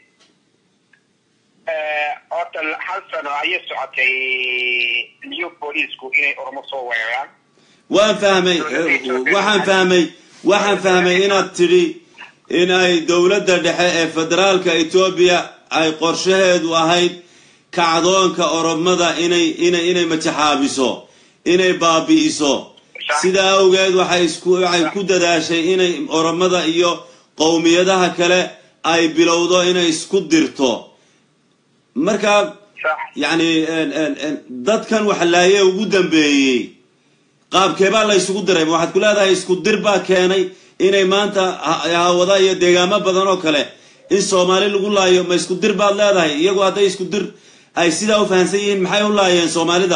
horta hal sano ayay socotay new booliisku inay oromo soo weeraraan waan fahmay waxaan fahmay waxaan fahmay inaad tidhi in ay dowladda dhexe ee federaalka etoobiya ay qorshaheedu ahayd kacdoonka oromada inay inay inay majaxaabiso inay baabi'iso sidaa awgeed waxay isku waxay ku dadaashay inay oromada iyo qowmiyadaha kale ay bilowdo inay isku dirto marka yacni dadkan waxlaaye ugu dambeeyey qaabkeebaa la isugu diray ma waxaad ku leedahay isku dir baa keenay inay maanta hawada iyo deegaamo badan oo kale in soomaali lagu laayo ma isku dir baad leedahay iyagu hadday isku dir ay sidaa u fahamsan yihiin maxay u laayeen soomaalida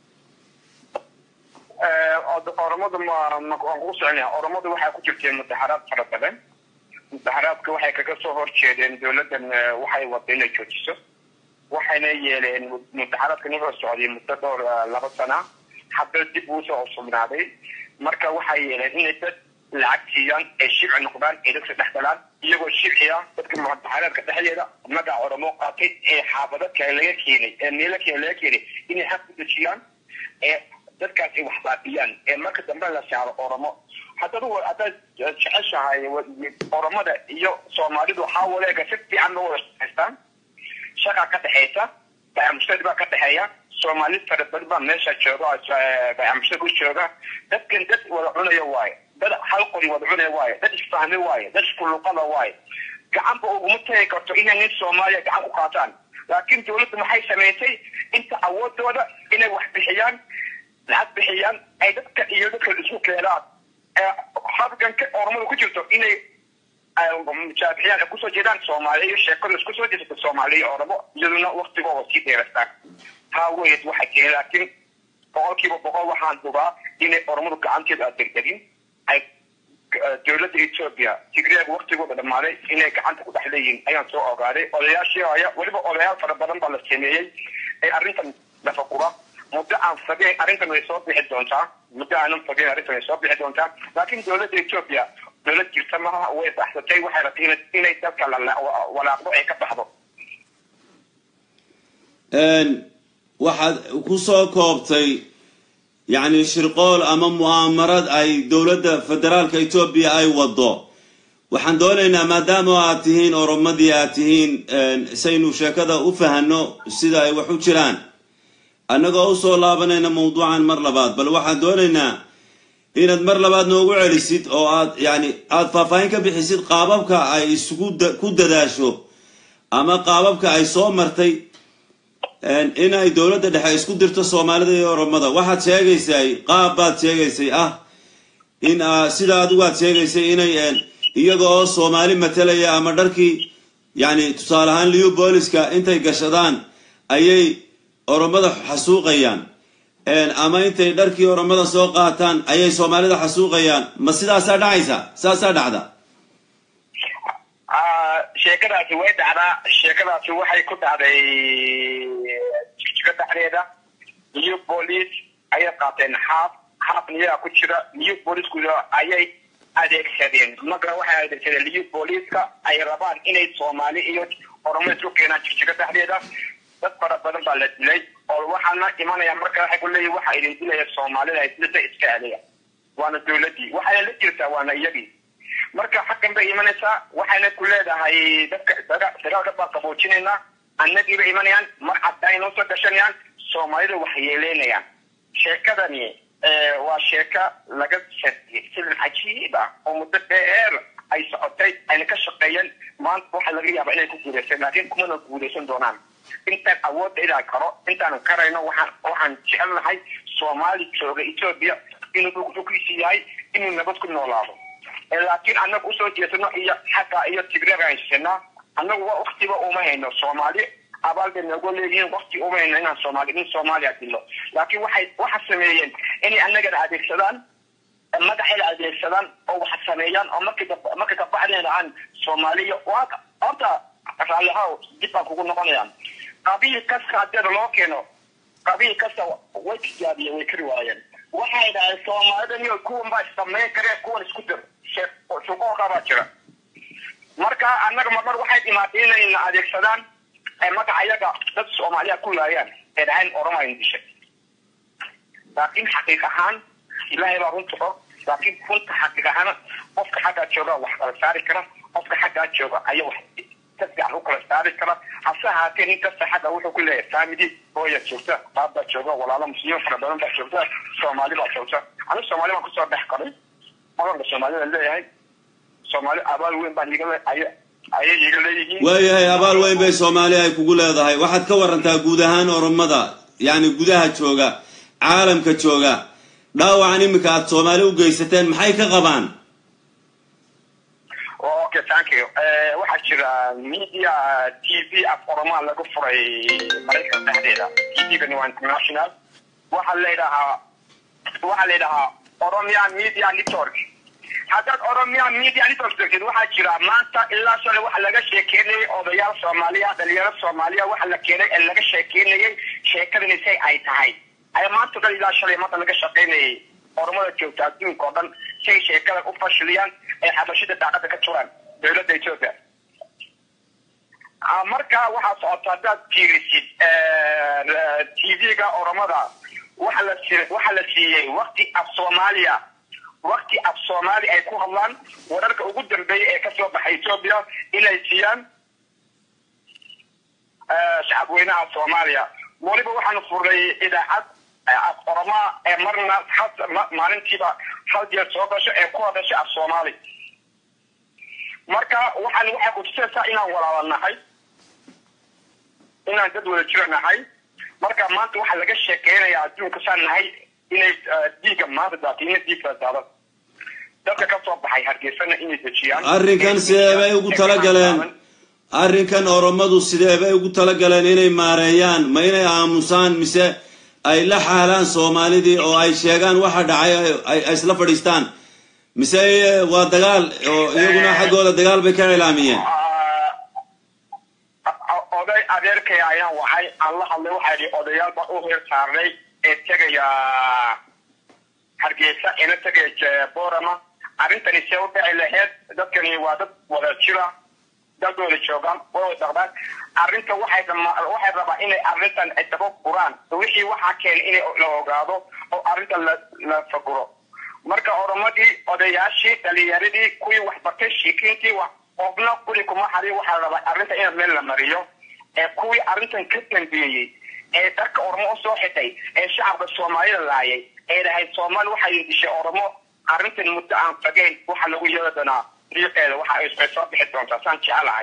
oromadu waan kugu soconaya oromadu waxaa ku jirteen mudaxaraad fara badan mudaxaraadka waxay kaga soo horjeedeen dowladdan waxay wada inay joojiso waxayna yeeleen mudaxaraadkan wuxuu socday muddo dhowr laba sana hadda dib uu soo sugnaaday marka waxay yeeleen inay dad lacag siiyaan ay shibci noqdaan ay dadka dhex galaan iyagoo shibciya dadka mudaxaraadka dhexdeeda magaca oromo qaatay ee xaafado kale laga keenay ee meelo kale laga keenay inay xaq ku dejiyaan ee dadkaas ay wax baabiyaan ee marka dambe la saaro oromo haddaad haddaad jeceshahay oromada iyo soomaalidu waxaa waleega si fiican loo wada shaqaystaan shaqa ka dhexaysa bayamushtari baa ka dhexeeya soomaali fara badan baa meesha jooga bayamushtari u jooga dadkan dad wada cunaya waaye dad hal qori wada cunaya waaye dad isfahmi waaye dad iskuluqada waaye gacanba uguma tagi karto inay nin soomaaliya gacan u qaataan laakiin dowladdu maxay samaysay inta awoodooda inay wax bixiyaan lacag bixiyaan ay dadka iyo dadka isku keenaan habganka oromada ku jirto inay mujaabixiyaan ay kusoo jeedaan soomaaliya iyo sheekadu isku soo jeesata soomaaliya iyo oromo iyaduna waktigooda sii dheerastaan taa weyd waxay keenay laakiin boqolkiiba boqol waxaan dubaa inay oromadu gacanteedu aad degdegin ay dowladda etoobiya tigreeg waktigooda dhammaaday inay gacanta ku dhex leeyihiin ayaan soo ogaaday odayaashii haya weliba odayaal fara badan baa la sameeyey ee arrintan lafagura muddo aan fogeen arrintan way soo bixi doontaa muddo aanan fogeen arrintan way soo bixi doontaa laakiin dowladda etoobiya dowlad jirta maaha way baxsatay waxay rabtay inay dalka walaaqdo ay ka baxdo waxaad ku soo koobtay yacni shirqool ama mu'aamarad ay dowladda federaalka etoobiya ay waddo waxaan doonaynaa maadaama aad tihiin oromadii aad tihiin saynu sheekada u fahanno sida ay wax u jiraan annagoo usoo laabanayna mawduucan mar labaad bal waxaan doonaynaa inaad mar labaad noogu celisid oo aad yani aada faahfaahin ka bixisid qaababka ay isugu ku dadaasho ama qaababka ay soo martay in ay dowladda dhexe isku dirto soomaalida iyo oromada waxaad sheegaysay qaab baad sheegaysay ah in sida adigu aad sheegaysay inay iyaga oo soomaali matalaya ama dharkii yani tusaale ahaan liu booliska intay gashadaan ayay oromada xasuuqayaan ama intay dharkii oromada soo qaataan ayay soomaalida xasuuqayaan ma sidaasaa dhacaysa saasaa dhacda sheekadaasi way dhacdaa sheekadaasi waxay ku dhacday jijiga dhexdeeda new police ayay qaateen xaaf xaafna iyagaa ku jira new policeku ayay adeegsadeen marka waxay adeegsadeen new policeska ay rabaan inay soomaali iyo oromo isku keenaan jijiga dhexdeeda dad fara badan baa la dilay oo waxaana imanaya marka waxay ku leeyihin waxa idin dilaya soomaalida dilada iska celiya waana dowladdii waxayna la jirtaa waana iyagii marka xaggan bay imanaysaa waxayna ku leedahay dadka dagaalka baa qaboojinaynaa annagiibay imanayaan mar cadda ay noo soo gashanayaan soomaalida wax yeeleynayaan sheekadani waa sheeka laga sariyey filim cajiib ah oo muddo dheer ay socotay ayna ka shaqeeyeen maanta waxaa laga yaabaa inay ku guulaysan laakiin kumana guulaysan doonaan intaan awoodda inaan karo intaanu karayno waxaan waxaan jecelnahay soomaali jooga etoobiya inuu dhulkiisi yahay inuu nabad ku noolaado laakiin annaga usoo jeesano iyo xagga iyo tigreega haysanaa annagu waa waktiba uma hayno soomaali abaal bay noogu leeyihiin wakti uma hayno inaan soomaali in soomaaliya dilo laakiin waxay waxa sameeyeen inay annagana adeegsadaan madaxayna adeegsadaan oo wax sameeyaan oo markii marka kabacdeen aan soomaaliya waa horta raallihaw dib baan kugu noqonayaan qabiil kasta haddii loo keeno qabiil kasta way tijaabiyeen way kari waayeen waxay dhahay soomaalida iyo kuwan baa samayn kareen kuwan isku dir shuqooqa baa jira marka annaga marmar waxay dhimaatay inayna adeegsadaan magaca yaga dad soomaaliya ku laayaan ee dhahayn oroma in dishay laakiin xaqiiq ahaan ilaahay baa runta og laakiin runta xaqiiq ahaan qofka xaggaa jooga wax kala saari kara qofka xaggaa jooga ayaa wax ka fiican u kala saari kara hase ahaatee nin kasta xagga wuxuu ku leeyahay family hooya joogta baab baa jooga walaalo muslimiin fara badan baa joogta soomaali baa joogta anigu soomaali baan kusoo dhex qaray maganka soomaalida leeyahay soomaali abaal weyn baan iga ayay iga leeyihiin waayahay abaal weyn bay soomaali ay kugu leedahay waxaad ka warantaa guud ahaan oromada yacni gudaha jooga caalamka jooga dhaawacan iminka aada soomaali u geysateen maxay ka qabaan okay thank you waxaa jira media t v af oromaa lagu furay maraykan dhexdeeda t v-gani waa international waxaa layidhahaa waxaa la yidhahaa oromia media network haddaad oromia media network degtid waxaa jira maanta ilaa shalay waxa laga sheekeynayay odayaal soomaaliya dhalinyaro soomaaliya waxa la keenay ee laga sheekeynayay sheekadani say ay tahay ayaa maanta dhan ilaa shalay maanta laga shaqeynayay oromada joogta adduunka oo dhan say sheekada u fashiliyaan ee xabashida daaqada ka turaan dowladda ethiopia marka waxaa socota haddaad fiirisid t v-ga oromada waxa la waxa la siiyey wakti af soomaaliya wakti af soomaali ay ku hadlaan wararka ugu dambeeya ee kasoo baxay ethiopia inay siiyaan shacab weynaha soomaaliya weliba waxaanu furnay idaacad af oromaa ee marna maalintiiba hal jeer soo gasho ee ku hadasha af soomaali marka waxaan waxay kutusaysaa inaan walaala nahay inaan dad wada jiro nahay marka maanta waxaa laga sheekeynayaa adduunka saan nahay inay dhiigga maanta daatiina dhiigka daada dadka ka soo baxay hargeysana inay dejiyaan arrinkan sidee bay ugu talagaleen arrinkan oromadu sidee bay ugu talagaleen inay maareeyaan ma inay aamusaan mise ay la xaalaan soomaalidii oo ay sheegaan waxa dhacay ay isla fadhiistaan mise waa dagaal oo iyaguna xaggooda dagaal bay ka cilaamiyeen oday adeerkay ayaan wacay aan la hadlay waxaa yidhi odayaal baan u heer saarnay ee tegaya hargeysa ina tegaya borama arrintani see u dhici laheyd dadkani waa dad wada jira dadooda joogaan way dhaqdaan arrinta waxay waxay rabaa inay arrintan ay daba furaan wixii waxaa keenay inay la ogaado oo arrintan la la faguro marka oromadii odayaashii dhalinyaradii kuwii waxbartay shiikiintii wax qofna guri kuma xariyo waxaa la rabaa arrinta in meel la mariyo ee kuwii arrintan ka dambeeyey ee dharka oromo usoo xitay ee shacabka soomaalida laayay ee dhahay soomaali waxay dishay oromo arrintan muddo aan fagayn waxa lagu yeeli doonaa riiqeeda waxa ay soo bixi doontaa saan jecelahay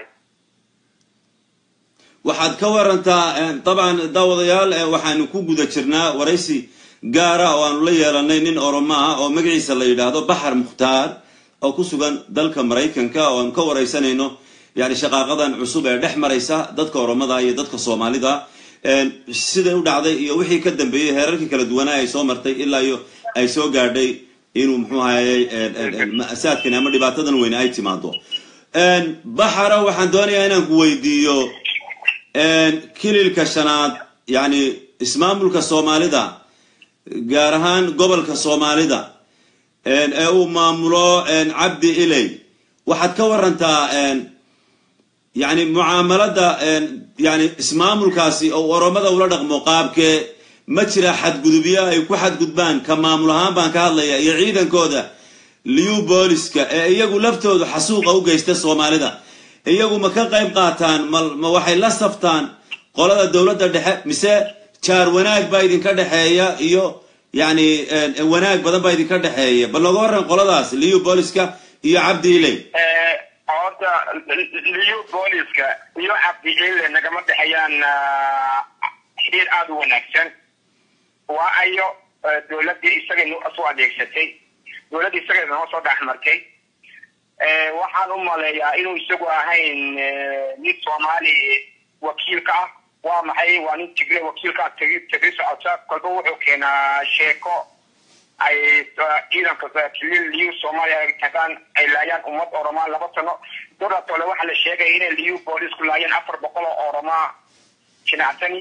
waxaad ka warantaa dabcan daawadayaal waxaanu ku guda jirnaa waraysi gaara oo aanu la yeelanay nin oromo ah oo magaciisa la yidhaahdo baxar mukhtaar oo ku sugan dalka maraykanka oo aanu ka waraysanayno yani shaqaaqadan cusub ee dhex maraysa dadka oromada iyo dadka soomaalida siday u dhacday iyo wixii ka dambeeyey heerarkii kala duwanaa ay soo martay ilaa iyo ay soo gaadhay inuu muxuu ahayey ma'saadkan ama dhibaatadan weyne ay timaado baxara waxaan doonayaa inaan ku weydiiyo kililka shanaad yani ismaamulka soomaalida gaar ahaan gobolka soomaalida ee uu maamulo cabdi iley waxaad ka warantaa yani mucaamalada yani ismaamulkaasi oo oromada ula dhaqmo qaabkee ma jira xadgudubyo ay ku xadgudbaan ka maamul ahaan baan ka hadlaya iyo ciidankooda liu booliska ee iyagu laftoodu xasuuqa u geysta soomaalida iyagu ma ka qayb qaataan ma waxay la saftaan qolada dowladda dhexe mise jaar wanaag baa idinka dhexeeya iyo yani wanaag badan baa idinka dhexeeya bal nooga warran qoladaas liyu booliska iyo cabdi iley horta liyu booliska iyo cabdi ile nagama dhexeeyaan xiriir aada u wanaagsan waa ayo dowladdii isaga soo adeegsatay dowladdii isaga noo soo dhex martay waxaan u maleeyaa inuu isagu ahayn nin soomaali wakiilka ah waa maxay waa nin tigre wakiilka tegi tegi socota kolba wuxuu keenaa sheeko ay ciidanka kilil liyu soomaaliya ay tagaan ay laayaan ummad oromaa laba sano doratole waxaa la sheegaya inay liyu boolisku laayeen afar boqol oo oromaa jinacsani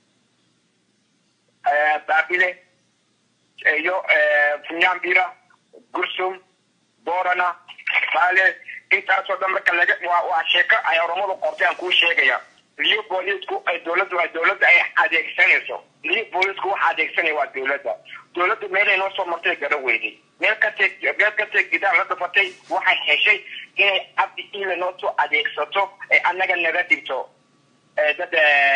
baabile iyo funyambira gursum borana baale intaasoo dhan marka laga waa waa sheeko ay oromadu qortay aan kuu sheegaya liyo boolisku ay dowladdu ay dowladda ay adeegsanayso liyo boolisku waxa adeegsanaya waa dowladda dowladdu meelay noo soo martay gara weyday meel kastay meel kastay gidaar la dhafatay waxay heshay inay cabdi ile noo soo adeegsato ee annaga naga dhigto dad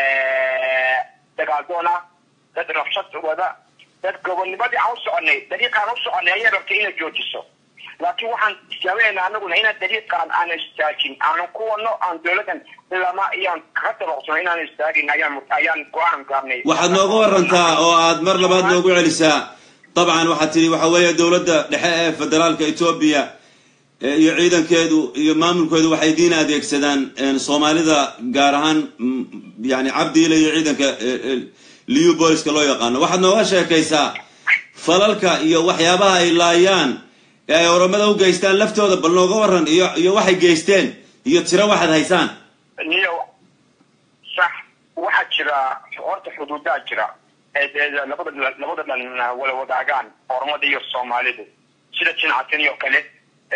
dagaaldoon ah dad rabshad wada dad gobonnimadii aan u soconay dariiqaan u soconay ayay rabtay inay joojiso laakiin waxaan tijaabineynaa anaguna inaan dariiqaan aanan istaajin aanan ku wadno aan dowladdan ilama iyaan kaga dabaqsano inaan istaagin ayaan ayaan go-aan gaarnay waxaad nooga warantaa oo aad mar labaad noogu celisaa dabcan waxaad tidhi waxa weeye dowladda dhexe ee federaalka etoobiya iyo ciidankeedu iyo maamulkeedu waxay diin adeegsadaan soomaalida gaar ahaan yani cabdiile iyo ciidanka liu booliska loo yaqaano waxaad nooga sheekaysaa falalka iyo waxyaabaha ay laayaan ee ay oromada u geystaan laftooda bal nooga waran iyo iyo waxay geysteen iyo tiro waxaad haysaan niyo sax waxaa jira horta xuduudaa jira labada labada dhan wala wadaagaan oromada iyo soomaalidu sida jinacatani oo kale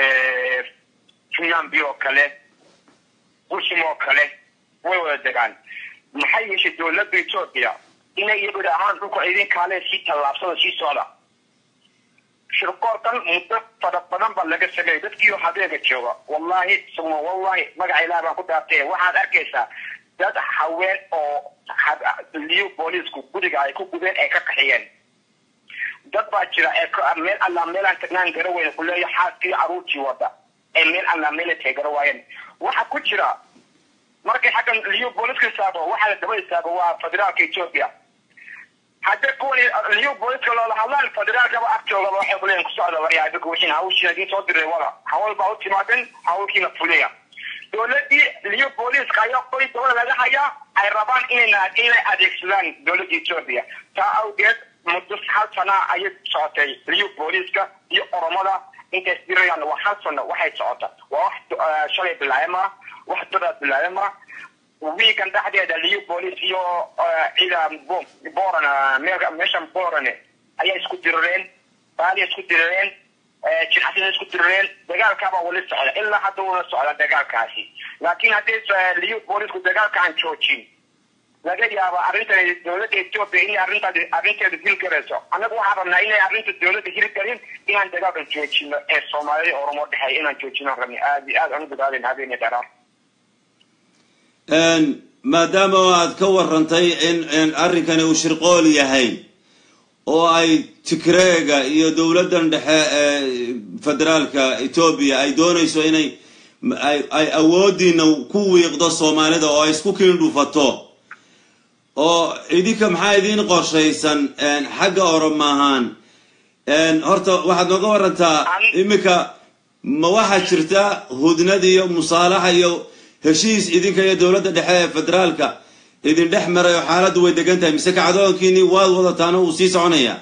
funyambi oo kale gursum oo kale way wada degaan maxay yeeshay dowladda etoobiya inay iyagu ahaan dhulka idin kaale sii tallaabsada sii socda shirkoorkan muddo fara badan baa laga sameeyay dadkiioo habeega jooga wallahi suma wallahi magaca ilaah baan ku dhaartay waxaad arkaysaa dad haween oo liyo boolisku guriga ay ku gubeen ay ka qaxiyeen dad baa jira ee meel allaa meelaan tagnaan gara weyne kuleeya xaaskii caruurtii wada ee meel allaa meela teegara waayeen waxa ku jira markay xaggan liyo booliska istaago waxaa la daba istaago waa federaalka ethiopia haddii kuwani liyo booliska loola hadlaan federaalkaba agtoogaba waxay kuleeyihin ku socda waryaa idinku wixiin hawshiina idiin soo diray wada hawl baa u timaadeen hawlkiina fuliya dowladii liyo booliska ayaa qoy dabada laga hayaa ay rabaan inayna inay adeegsadaan dowladda ethiopia taa awgeed muddo hal sana ayay socotay liyo booliska iyo oromada intay isdirayaan waa hal sano waxay socota waa wax shalay bilaayama wax dadaa bilaayama wiigan dhexdeeda liyo boolis iyo ciida boran meeshan borane ayaa isku dirireen baaliya isku dirireen jirxasina isku dirireen dagaalkaabaa wali socda ilaa hadda una socda dagaalkaasi laakiin haddii liyo boolisku dagaalka aan joojin laga yaaba arrintan dowladda ethiopia inay arrintaas arrinteeda hilgarayso annagu waxaan rabnaa inay arrinta dowladda hilgarin inaan dagaalkan joojino ee soomaalida oromo dhexeeya inaan joojino rabni aad iyo aad aan u badaaden habeeni dheeraar maadaama aad ka warantay in arrinkani uu shirqool yahay oo ay tigreega iyo dowladdan dhexe ee federaalka etoobiya ay doonayso inay ay awoodiina ku wiiqdo soomaalida oo ay isku kiindhufato oo idinka maxaa idiin qorshaysan xagga oroma ahaan horta waxaad nooga warantaa iminka ma waxaa jirta hudnad iyo musaalaxa iyo heshiis idinka iyo dowladda dhexe ee federaalka idin dhex maray oo xaaladdu way degan tahay mise kacdoonkiini waad wadataana uu sii soconaya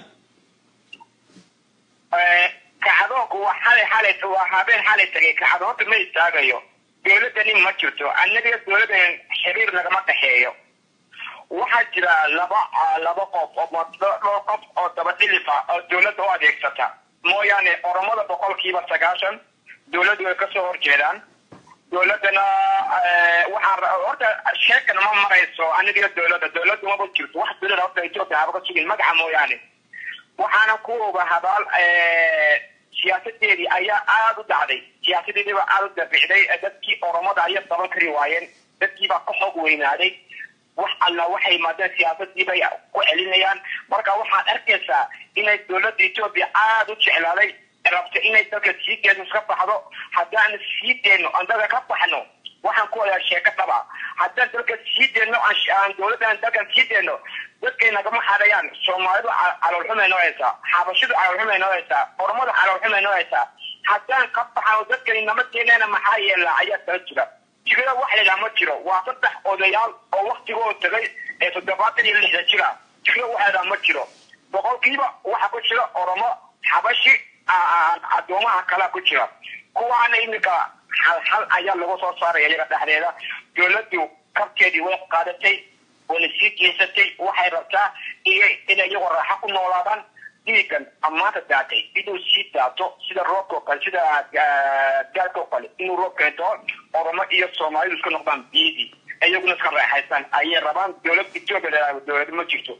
kacdoonku waa xalay xalay waa habeen xalay tagay kacdoonta ma istaagayo dowladdani ma jirto annaga dowladdan xiriir nagama dhexeeyo waxaa jira laba laba qof oo dhowr qof oo daba dhilifa oo dowladda u adeegsata mooyaane oromada boqolkiiba sagaashan dowladdu way kasoo horjeedaan dowladdana waxaan horta sheekana ma marayso aniga dowladda dowladdu maba jirto wax dowlada horta ethiopia haba ka sugin magaca mooyaane waxaana ku oga habaal siyaasadeedii ayaa aada u dhacday siyaasadeedii baa aada u dabicday dadkii oromada ayaa daban kari waayeen dadkii baa ka xoog weynaaday wax alla waxay yimaadeen siyaasadii bay ku celinayaan marka waxaad arkaysaa inay dowladda etoobiya aada u jeclaaday rabta inay dalka sii deedno iska baxdo haddaan sii deedno aan dalka ka baxno waxaan ku wadaa sheeko dhaba haddaan dalka sii deedno aan dowladdan dalkan sii deedno dadkay nagama xadayaan soomaalidu caloolxumay noo haysaa xabashidu caloolxumay noo haysaa ormadu caloolxumay noo haysaa haddaan ka baxano dadkani nama keeneena maxaa yeelaa ayaa kala jira jigada wax laydhaha ma jiro waa saddex odayaal oo waktigoo tagay ee toddobaatan iyo lixda jira jigada wax laydhaha ma jiro boqolkiiba waxa ku jira oromo xabashi addoomaha kalea ku jira kuwaana iminka halhal ayaa lagu soo saaraya iyaga dhexdeeda dowladdu kabkeedii way qaadatay wayna sii geysatay waxay rabtaa iyo inay iyagoo raaxo ku noolaadaan dhiigan ammaanta daatay inuu sii daato sida roobkao kale sida gaalkao kale inuu roob keento oromo iyo soomaalidu iska noqdaan biidi iyaguna iska raaxaystaan ayay rabaan dowlad etoobiya dowlad ma jirto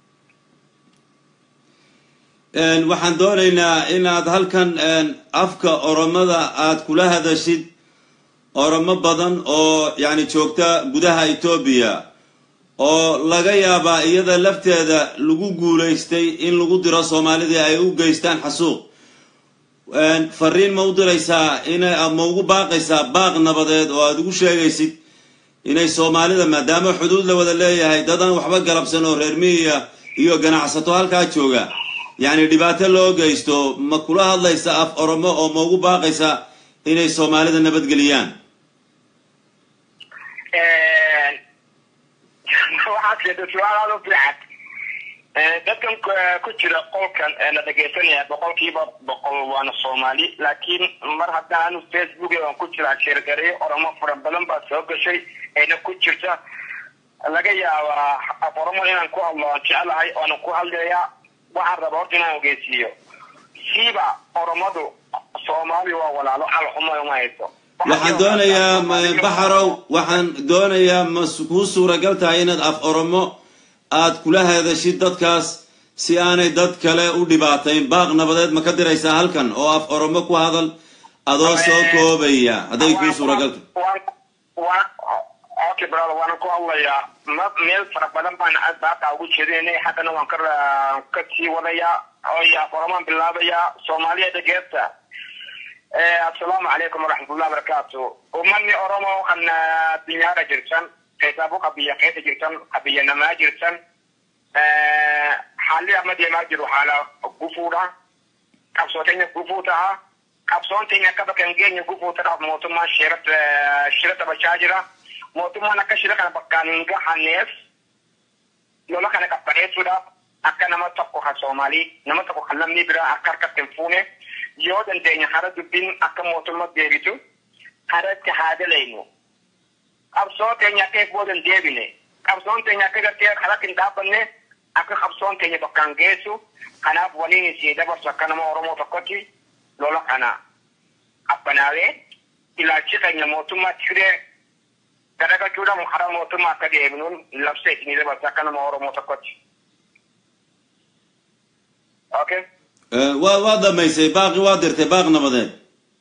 waxaan doonaynaa inaad halkan afka oromada aad kula hadashid oromo badan oo yani joogta gudaha etoobiya oo laga yaabaa iyada lafteeda lagu guulaystay in lagu diro soomaalidii ay u geystaan xasuuq fariin ma u diraysaa ina ma ugu baaqaysaa baaq nabadeed oo aada ugu sheegaysid inay soomaalida maadaama xuduud la wada leeyahay dadaan waxba galabsan oo reer miyiya iyo ganacsato halkaa jooga yacni dhibaato loo geysto ma kula hadlaysa af oromo oo ma ugu baaqaysa inay soomaalida nabadgeliyaan waxaad sheegtay su-aal aada u fiican dadkan ku jira qolkan la dhegaysanaya boqolkiiba boqol waana soomaali laakiin mar haddaan anu facebook aan ku jiraa sheergareyo oromo fara badan baa soo gashay ayna ku jirta laga yaabaa af oromo inaan ku hadlo aan jecelahay oonan ku hadlayaa waxaan raba horta inaan ogeysiiyo siiba oromadu soomaali waa walaalo calxuma uma hayso waxaan doonayaa baxarow waxaan doonayaa ma kuu suuragal tahay inaad af oromo aad kula hadashid dadkaas si aanay dad kale u dhibaatayn baaq nabadeed ma ka diraysaa halkan oo af oromo ku hadal adoo soo koobaya hadday kuu suuragal tahay okay brother waana ku hadlayaa ma meel fara badan baan baaqaa ugu jeedinay haddana waan ka ka sii wadayaa oy af oromaan bilaabayaa soomaaliya dhageesta assalaamu calaykum waraxmatullahi wabarakaatu umani oromo waxaan dinyaara jirtan qeysaabo qabiya qeysa jirtan qabiyanamaa jirtan xaalli amadeemaa jiru xaala gufuudha qabsootayna gufuu taha qabsoontayna kabakan geenya gufuu tadhaaf mootummaa shirad shirada bashaa jira mootummaan akka shira kana bakkaan gahaneef lola kana qabbaneessuudhaaf akka nama tokko ka soomaalii nama tokko kan lammii biraa akka harkatti hin fuune yoo dandeenya hara dubbiin akka mootummaa deebitu haratti haa dalaynu qabsoo teenya akka eegboodan deebine qabsoon teenya akka gartee haratti hin dhaabbanne akka qabsoon teenya bakkaan geessu kanaaf waliin isii dabarsu akka nama oromoo tokkotti lola kana abbanaawee ilaalchi keenya mootummaa tiree garagachuudhaan hara mootummaa akka deebinuun labsa isinii dabarsu akka nama oromoo tokkotti. Okay. waa waa dhammaysay baaqi waa dirtay baaq nabadeed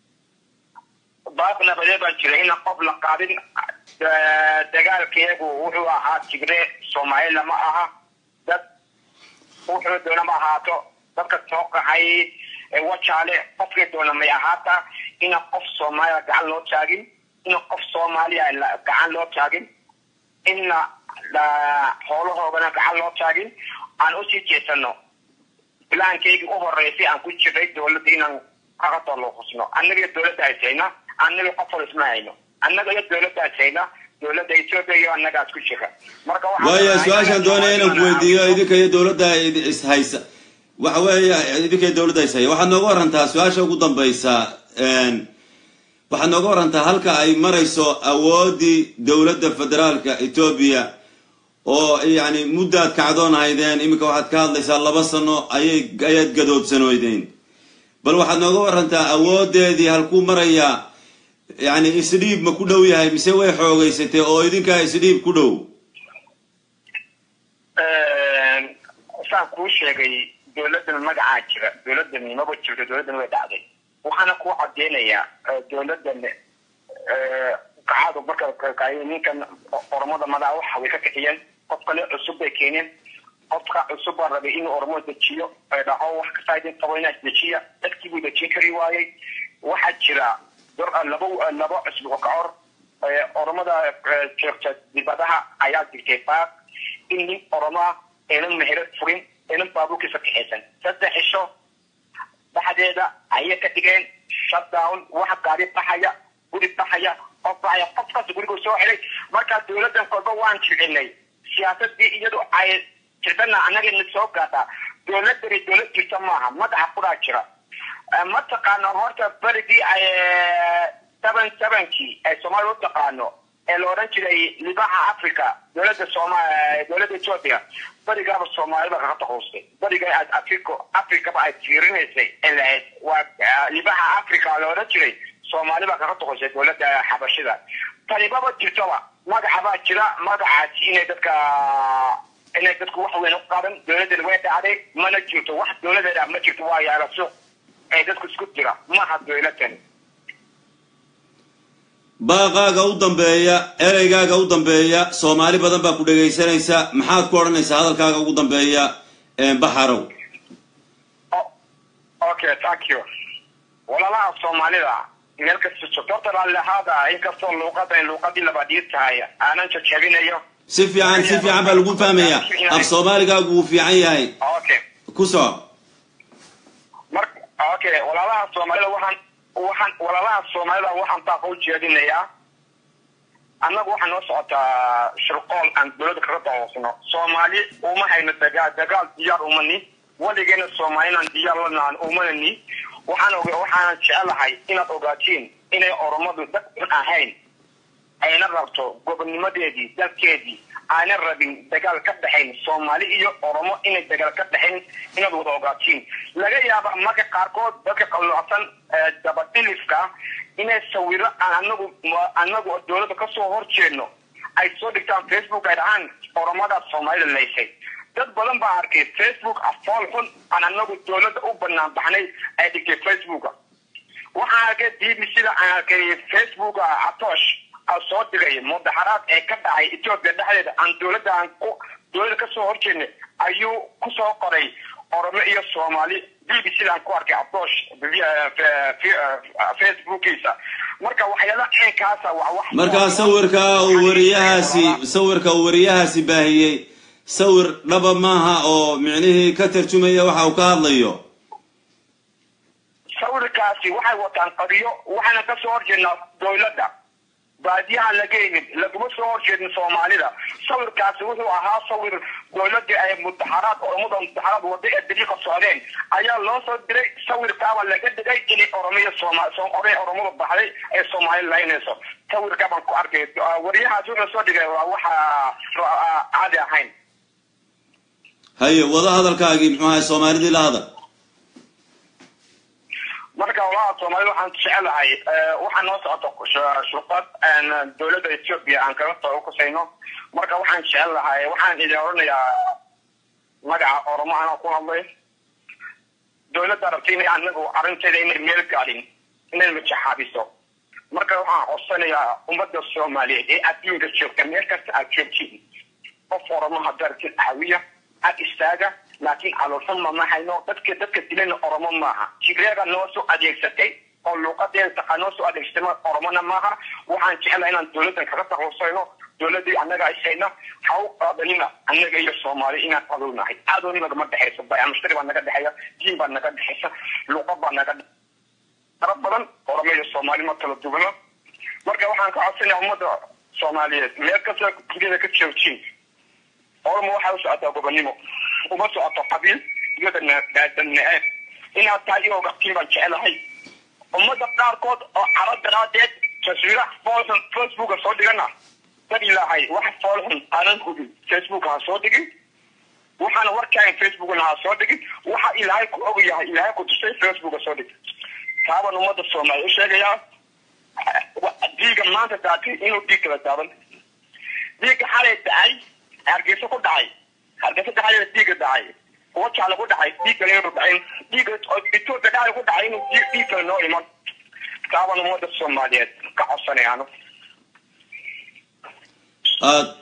baaq nabadeed baan jira ina qof la qaadin dagaalkeegu wuxuu ahaa tigree soomaali lama aha dad wuxuu doona ma ahaato dadka soo qaxay wajaale qofkii doona may ahaata ina qof soomaaliya gacan loo taagin ina qof soomaaliya gacan loo taagin ina xoolahoogana gacan loo taagin aan usii jeesano bilaankaygi u horeysay aan ku jiray dowladda inaan kaga tolooqusno annaga iyo dowladda haysayna annaga qof wal isma hayno annaga iyo dowladda haysayna dowladda ethiopia iyo annagaas ku jira marka waayo su-aashaan doonaya inaan ku weydiiyo idinka iyo dowladda ishaysa waxa weeye idinka iyo dowladda ishaya waxaad nooga warantaa su-aasha ugu dambaysa waxaad nooga warantaa halka ay marayso awooddii dowladda federaalka etoobiya oo yani muddaad kacdoon haydeen iminka waxaad ka hadlaysaa laba sano ayay ayaad gadoodsanoydeen bal waxaad nooga warantaa awoodeedii halkuu marayaa yani isdhiib ma ku dhow yahay mise way xoogeysatay oo idinkaa isdhiib ku dhow saan kuu sheegay dowladdan magacaa jira dowladdan maba jirto dowladdan way dhacday waxaana kuu cadeynayaa dowladdan kacadu marka ninkan oromada madaa waxa way ka kiciyeen qof kale cusub bay keeneen qofka cusub baa rabay inuu oromo dejiyo ee dhaho wax kasta idin qabo inaad dejiya dadkii buu dejin kari waayey waxaa jira labo labo cusub oo ka hor oromada joogta dibadaha ayaa jirtay baaq in nin oromaa aynan mehero furin aynan baabuurkiisa kaxaysan saddex cisho dhexdeeda ayay ka dhigeen shutdown waxa gaari baxaya guri baxaya qof baxaya qofkaas gurigu soo xidhay markaa dowladdan kolba waan jilcinay siyaasadii iyadu ay jirtana annagana soo gaadhaa dowladani dowlad jirta maaha madaxa kudaa jira mataqaano horta berigii ay seven sevenkii ay soomaalia u taqaano ee la odhan jiray libaxa africa dowladda sooma dowladda ethiopia berigaaba soomaalida kaga taquustay beriga aad africo africaba ay fiirinaysay ee lahayd waa libaxa africa la odhan jiray soomaaliba kaga taquustay dowladda xabashida tanibaba jirtoba magaca baa jira magacaasi inay dadka inay dadku wax weyn u qaban dowladdan way dhacday mana jirto wax dowladeeda ma jirto waa yaala suuq ee dadku isku jira maaha dowladan baaqaaga u dambeeya ereygaaga u dambeeya soomaali badan baa ku dhegaysanaysa maxaad ku odhanaysaa hadalkaaga ugu dambeeya baxarow okay thank you walaalaha soomaalida meel kasta joogto horta raallihaada inkastoo luuqadan luuqadii labaadii tahay aanan jajabinayo si fiican si fiican baa lagu fahmaya af soomaaligaagu wuu fiican yahay okay ku soco mar okay walaalaha soomaalida waxaan waxaan walaalaha soomaalida waxaan baaqa u jeedinayaa annagu waxaa noo socotaa shirqool aan dowladda kaga dahoosno soomaali uma hayno dagaal dagaal diyaar umani weligeena soomaalina diyaar lanaan umanani waxaan og waxaanan jecelahay inaad ogaatiin inay oromadu dad un ahayn ayna rabto gobonnimadeedii dalkeedii aana rabin dagaal ka dhexayn soomaali iyo oromo inay dagaal ka dhexayn inaad wada ogaatiin laga yaaba marka qaarkood dadka qalloocsan dabadhilifka inay sawiro aan anagu anagu dowladda kasoo horjeedno ay soo dhigtaan facebook ay dhahaan oromadaas soomaalida laysay dad badan baa arkay facebook afool xun aan anagu dowladda u banaan baxnay ay dhigtay facebooka waxaan arkay b b c da aan arkay facebooka atoosh soo dhigay mudaxaraad ee ka dhacay ethiopia dhexdeeda aan dowladda aan ku dowladda kasoo horjeednay ayuu kusoo qoray oromo iyo soomaali b b c da aan ku arkay atoosh facebookiisa marka waxyaala ceenkaasa waa wax markaa sawirka uu wariyahaasi sawirka uu wariyahaasi baahiyey sawir dhaba maaha oo micnihii ka tarjumaya waxa uu ka hadlayo sawirkaasi waxay wataan qadiyo waxaana kasoo horjeednaa dowladda baadiyaha lageynin laguma soo horjeedin soomaalida sawirkaasi wuxuu ahaa sawir dowladii ay mudaxaraad oromada mudaxaraad wada ee dariiqa socdeen ayaa loo soo diray sawirkaaba laga dhigay inay oromiya sooma oray oromada baxday ee soomaali laynayso sawirkaa baan ku arkay wariyahaasi wuxuu soo dhigay waa waxa caadi ahayn haye wada hadalkaagii muxuu ahay soomaalidii la hadal marka walaha soomaalida waxaan jecelahay waxaa noo socota shurqad dowladda ethiopia aan kaga soo kusayno marka waxaan jecelahay waxaan idin odhanayaa magaca oromo anaa ku hadlay dowladda rabta inay anagu arrinteeda inay meel gaadhin inay majaxaabiso marka waxaan codsanayaa ummadda soomaaliyeed ee adduunka joogta meel kasta aad joogtiin qof oromo haddaad aragtid caawiya ag istaaga laakiin caloolxuma ma hayno dadka dadka dilana oromo maaha tigreega noo soo adeegsatay oo luuqadeeda taqa noo soo adeegsatay oromona maaha waxaan jeclahay inaan dowladdan kaga taquusayno dowladii annaga ishayna ha u qaadanina annaga iyo soomaali inaan qaduunahay aadooni nagama dhexayso bayamshtari baa naga dhexeeya diin baa naga dhexaysa luuqad baa naga dara badan oromo iyo soomaali ma kala duwano marka waxaan ka codsanaya ummadda soomaaliyeed meel kasta duniyada ka joogtiin oromo waxay u socotaa gobonimo uma socoto qabiil iyo danaceeb inaad tahay iyo ogaftiin baan jecelahay ummada qaarkood oo caro daraadeed taswiiraha foolxun facebooka soo dhigana dad ilaahay wax foolxun aanan hubin facebooka ha soo dhigin waxaana warkaagan facebookna ha soo dhigin waxa ilaahay ku og yahay ilaahay ku tusay facebooka soo dhig taabaan ummada soomaaliya u sheegayaa diiga maanta daatay inuu dhiig kala daadan dhiigga xalay dhacay hargeysa ku dhacay hargeysa dhacay dhiigga dhacay wajaala ku dhacay dhiig kale inuu dhacin dhiigga ethiopia dhacay ku dhacay inuu dhiig kale noo iman taabaan ummada soomaaliyeed ka codsanayaano aad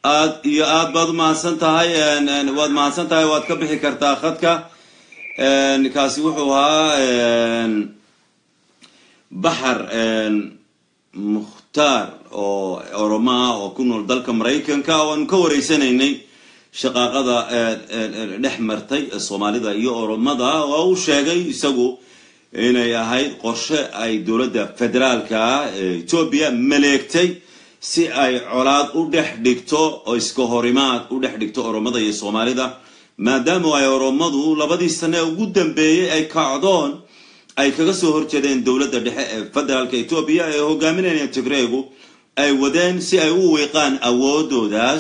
aad iyo aad baad umahadsan tahay waad mahadsan tahay waad ka bixi kartaa khadka kaasi wuxuu ahaa baxar mukhtaar oo oromo ah oo ku nool dalka maraykanka oo aanu ka wareysanaynay shaqaaqada dhex martay soomaalida iyo oromada oo uu sheegay isagu inay ahayd qorshe ay dowladda federaalka etoobiya maleegtay si ay colaad u dhex dhigto oo iska horimaad u dhex dhigto oromada iyo soomaalida maadaama ay oromadu labadii sane ugu dambeeyey ay kacdoon ay kaga soo horjeedeen dowladda dhexe ee federaalka etoobiya ee hogaaminayeen tigreegu ay wadeen si ay u wiiqaan awoodoodaas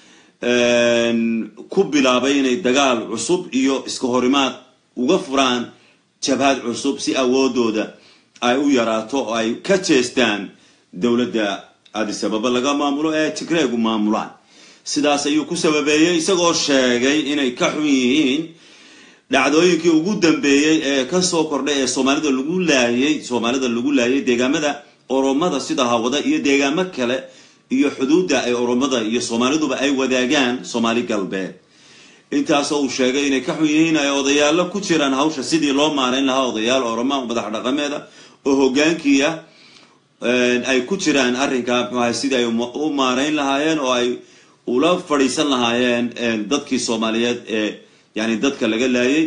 ku bilaabay inay dagaal cusub iyo iska horimaad uga furaan jabhad cusub si awoodooda ay u yaraato oo ay ka jeestaan dowladda adisababa laga maamulo ee tigreegu maamulaan sidaas ayuu ku sababeeyey isagoo sheegay inay ka xun yihiin dhacdooyinkii ugu dambeeyey ee kasoo kordhay ee soomaalida lagu laayay soomaalida lagu laayay deegaamada oromada sida hawada iyo deegaamo kale iyo xuduudda ay oromada iyo soomaaliduba ay wadaagaan soomaali galbeed intaasoo uu sheegay inay ka xun yihiin ay odayaalo ku jiraan hawsha sidii loo maarayn lahaa odayaal oroma madax dhaqameeda oo hogaankiia ay ku jiraan arrinka mxuaha sidii ay u maarayn lahaayeen oo ay ula fadhiisan lahaayeen dadkii soomaaliyeed ee yani dadka laga laayay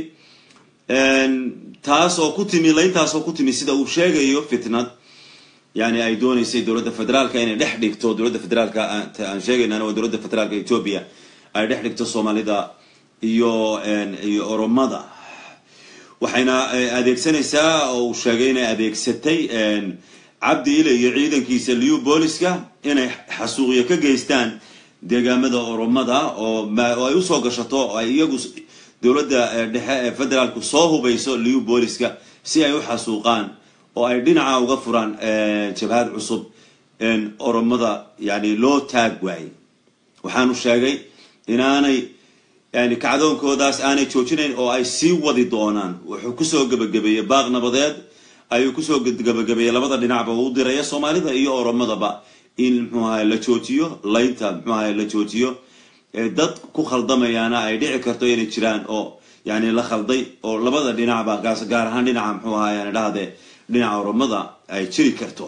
taas oo ku timi layntaas oo ku timi sida uu sheegayo fitnad yani ay dooneysay dowladda federaalka inay dhex dhigto dowladda federaalka aan sheegaynana waa dowladda federaalka etoobiya ay dhex dhigto soomaalida iyo iyo oromada waxayna adeegsanaysaa oo uu sheegay inay adeegsatay cabdi ile iyo ciidankiisa liu booliska inay xasuuqyo ka geystaan deegaamada oromada oo ay usoo gashato oo ay iyagu dowladda dhexe ee federaalku soo hubayso liu booliska si ay u xasuuqaan oo ay dhinaca uga furaan jabhad cusub oromada yani loo taag waayey waxaanu sheegay inaanay yani kacdoonkoodaas aanay joojinayn oo ay sii wadi doonaan wuxuu kusoo gebagabeeyey baaq nabadeed ayuu kusoo gebagabeeyey labada dhinacba uu diraya soomaalida iyo oromadaba in mxuu ahay la joojiyo laynta mxuu ahay la joojiyo dad ku khaldamayaana ay dhici karto inay jiraan oo yani la khalday oo labada dhinacba gaas gaar ahaan dhinaca mxuu ahay yani dhahde dhinaca oromada ay jiri karto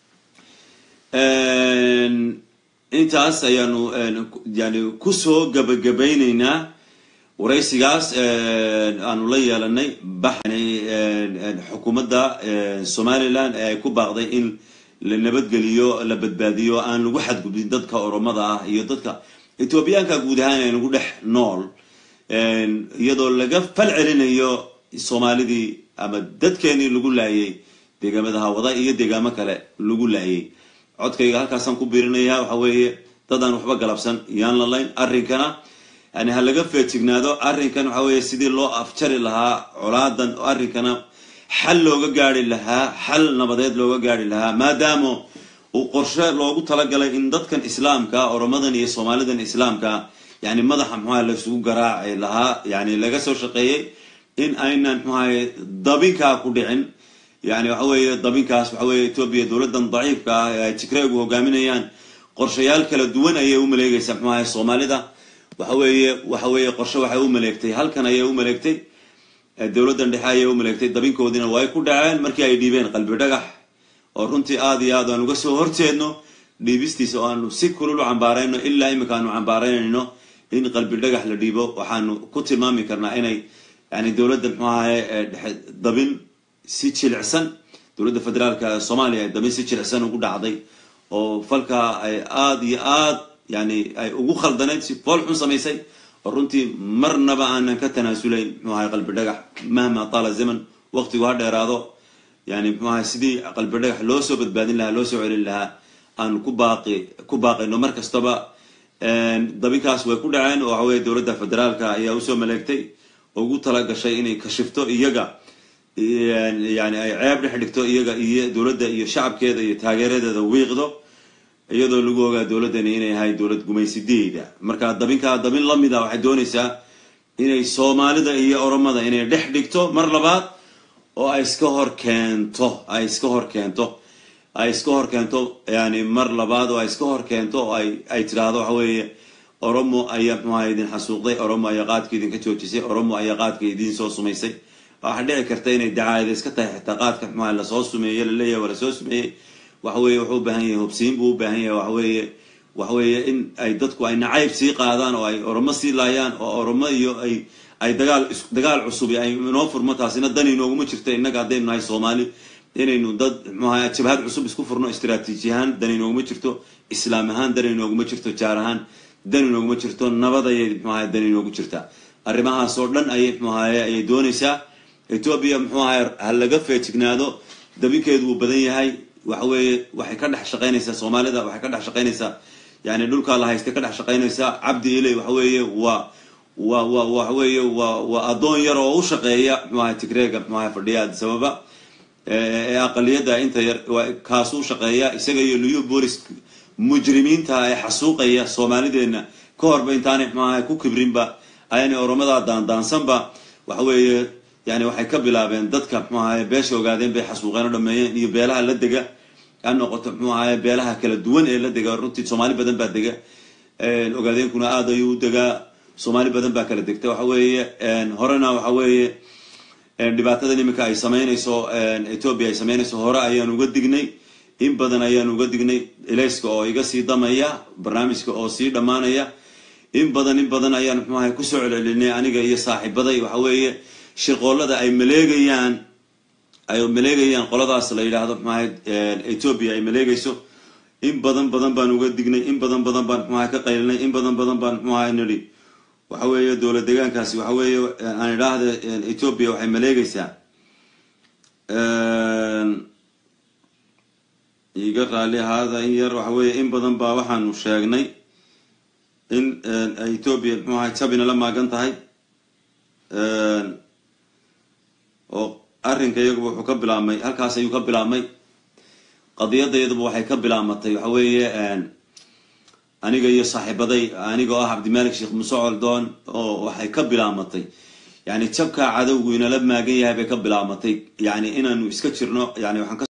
intaas ayaanu yani kusoo gabagabayneynaa waraysigaas aanu la yeelanay baxni xukuumadda somaliland ee ay ku baaqday in la nabadgeliyo la badbaadiyo aan lagu xadgudbin dadka oromada ah iyo dadka etoobiyaanka guud ahaan ee nagu dhex nool iyadoo laga fal celinayo soomaalidii ama dadkeenii lagu laayay deegaamada hawada iyo deegaamo kale lagu laayay codkayga halkaasaan ku biirinaya waxa weeye dadaan waxba galabsan yaan la layn arrinkana yani ha laga feejignaado arrinkan waxa weeye sidii loo afjari lahaa colaadan arrinkana xal looga gaari lahaa xal nabadeed looga gaari lahaa maadaama uu qorshe loogu talagalay in dadkan islaamka oromadan iyo soomaalidan islaamka yani madaxa mxuaha laysugu garaaci lahaa yani laga soo shaqeeyey in aynan mxuahay dabinkaa ku dhicin yani waxa weeye dabinkaas waxa weeye etoobiya dowladdan daciifka ah ee ay tigreegu hogaaminayaan qorshayaal kala duwan ayay u maleegaysaa mxuahay soomaalida waxa weeye waxa weeye qorshe waxay u maleegtay halkan ayay u maleegtay dowladdan dhexe ayay u maleegtay dabinkoodiina way ku dhaceen markii ay dhiibeen qalbi dhagax oo runtii aada iyo aad aan uga soo horjeedno dhiibistiisa oo aanu si kulul u cambaarayno ilaa imika aanu cambaaraynayno in qalbi dhagax la dhiibo waxaanu ku tilmaami karnaa inay yani dowladda mxuu ahaye dhexe dabin si jilicsan dowladda federaalka soomaaliya ay dabin si jilicsan ugu dhacday oo falkaa ay aada iyo aad yani ay ugu khaldanayd si fool xun samaysay oo runtii marnaba aanan ka tanaasulayn mxuu ahay qalbi dhagax mahma taala zaman waqtigu ha dheeraado yani mxuu ahay sidii qalbi dhagax loo soo badbaadin lahaa loo soo celin lahaa aanu ku baaqi ku baaqayno mar kastaba dabinkaas way ku dhaceen oo waxaweye dowladda federaalka ayaa usoo maleegtay oo ugu tala gashay inay kashifto iyaga yani ay ceeb dhex dhigto iyaga iyo dowladda iyo shacabkeeda iyo taageeradeeda wiiqdo iyadoo lagu ogaa dowladdani inay ahay dowlad gumaysideeda marka dabinkaa dabin lamida waxay doonaysaa inay soomaalida iyo oromada inay dhex dhigto mar labaad oo ay iska hor keento ay iska hor keento ay iska hor keento yani mar labaad oo ay iska hor keento oo ay ay tidhaahdo waxa weeye oromo ayaa mxuaha idin xasuuqday oromo ayaa qaadka idinka joojisay oromo ayaa qaadka idin soo sumaysay waxaa dhici karta inay dacaayada iska tahay xitaa qaadka mxuaha lasoo sumeeye laleeyahay waa lasoo sumeeyey waxaweye wuxuu u baahan yahay hubsiin buu u baahan yahay waxaweye waxaweeye in ay dadku ay nacayb sii qaadaan oo ay oromo sii laayaan oo oromo iyo ay ay dagaal dagaal cusub ay inoo furmo taasina dan inooguma jirto innaga haddaynu nahay soomaali inaynu dad mxuaha jabhad cusub isku furno istraatiiji ahaan dan inooguma jirto islaam ahaan dan inooguma jirto jaar ahaan dan inooguma jirto nabad ayay mxuaha dan inoogu jirtaa arrimahaas oo dhan ayay mxuahaye ayay doonaysaa etoobiya mxuu ahay ha laga feejignaado dabinkeedu wuu badan yahay waxaweeye waxay ka dhex shaqaynaysaa soomaalida waxay ka dhex shaqaynaysaa yani dhulkaa la haystay ka dhex shaqaynaysaa cabdi iley waxaweeye waa wa wa waxaweeye waa waa addoon yar oo u shaqeeya mxuaha tigreega mxuaha fadhiya adisababa ee aqaliyadda inta yar kaasuu shaqeeya isaga iyo liyu bolis mujrimiinta ee xasuuqaya soomaalideena ka horba intaanay mxuaha ku kibrinba ayaanay oromadaa daandaansanba waxaweeye yani waxay ka bilaabeen dadka mxuu ahaye beesha ogaadeen bay xasuuqeen oo dhameeyeen iyo beelaha la dega ha noqoto mxuu ahaye beelaha kala duwan ee la dega runtii soomaali badan baa dega ogaadeenkuna aada ayuu u degaa soomaali badan baa kala degta waxa weeye horena waxa weeye dhibaatadan iminka ay sameynayso ethoobia ay sameynayso hore ayaan uga dignay in badan ayaan uga dignay elayska oo iga sii damaya barnaamijka oo sii dhammaanaya in badan in badan ayaan mxuu ahay kusoo celcelinay aniga iyo saaxiibaday waxa weeye shirqoolada ay maleegayaan ay maleegayaan qoladaas la yidhaahdo mxuaha ethoobia ay maleegayso in badan badan baan uga dignay in badan badan baan mxuaha ka qaylinay in badan badan baan mxuaha nidhi waxa weeye dowlad deegaankaasi waxa weeye aan idhaahda ethoobia waxay maleegaysaa iga raali ahaada in yar waxa weeye in badan baa waxaanu sheegnay in ethoobia mxuu ahay jabina la maagan tahay oo arrinka iyaguba wuxuu ka bilaabmay halkaas ayuu ka bilaabmay qadiyadda iyaduba waxay ka bilaamatay waxa weeye aniga iyo saaxiibaday aniga oo ah cabdimalik sheekh muse coldoon oo waxay ka bilaamatay yani jabkaa cadowgu inala maagan yahay bay ka bilaamatay yani inaanu iska jirno yani waxaan ka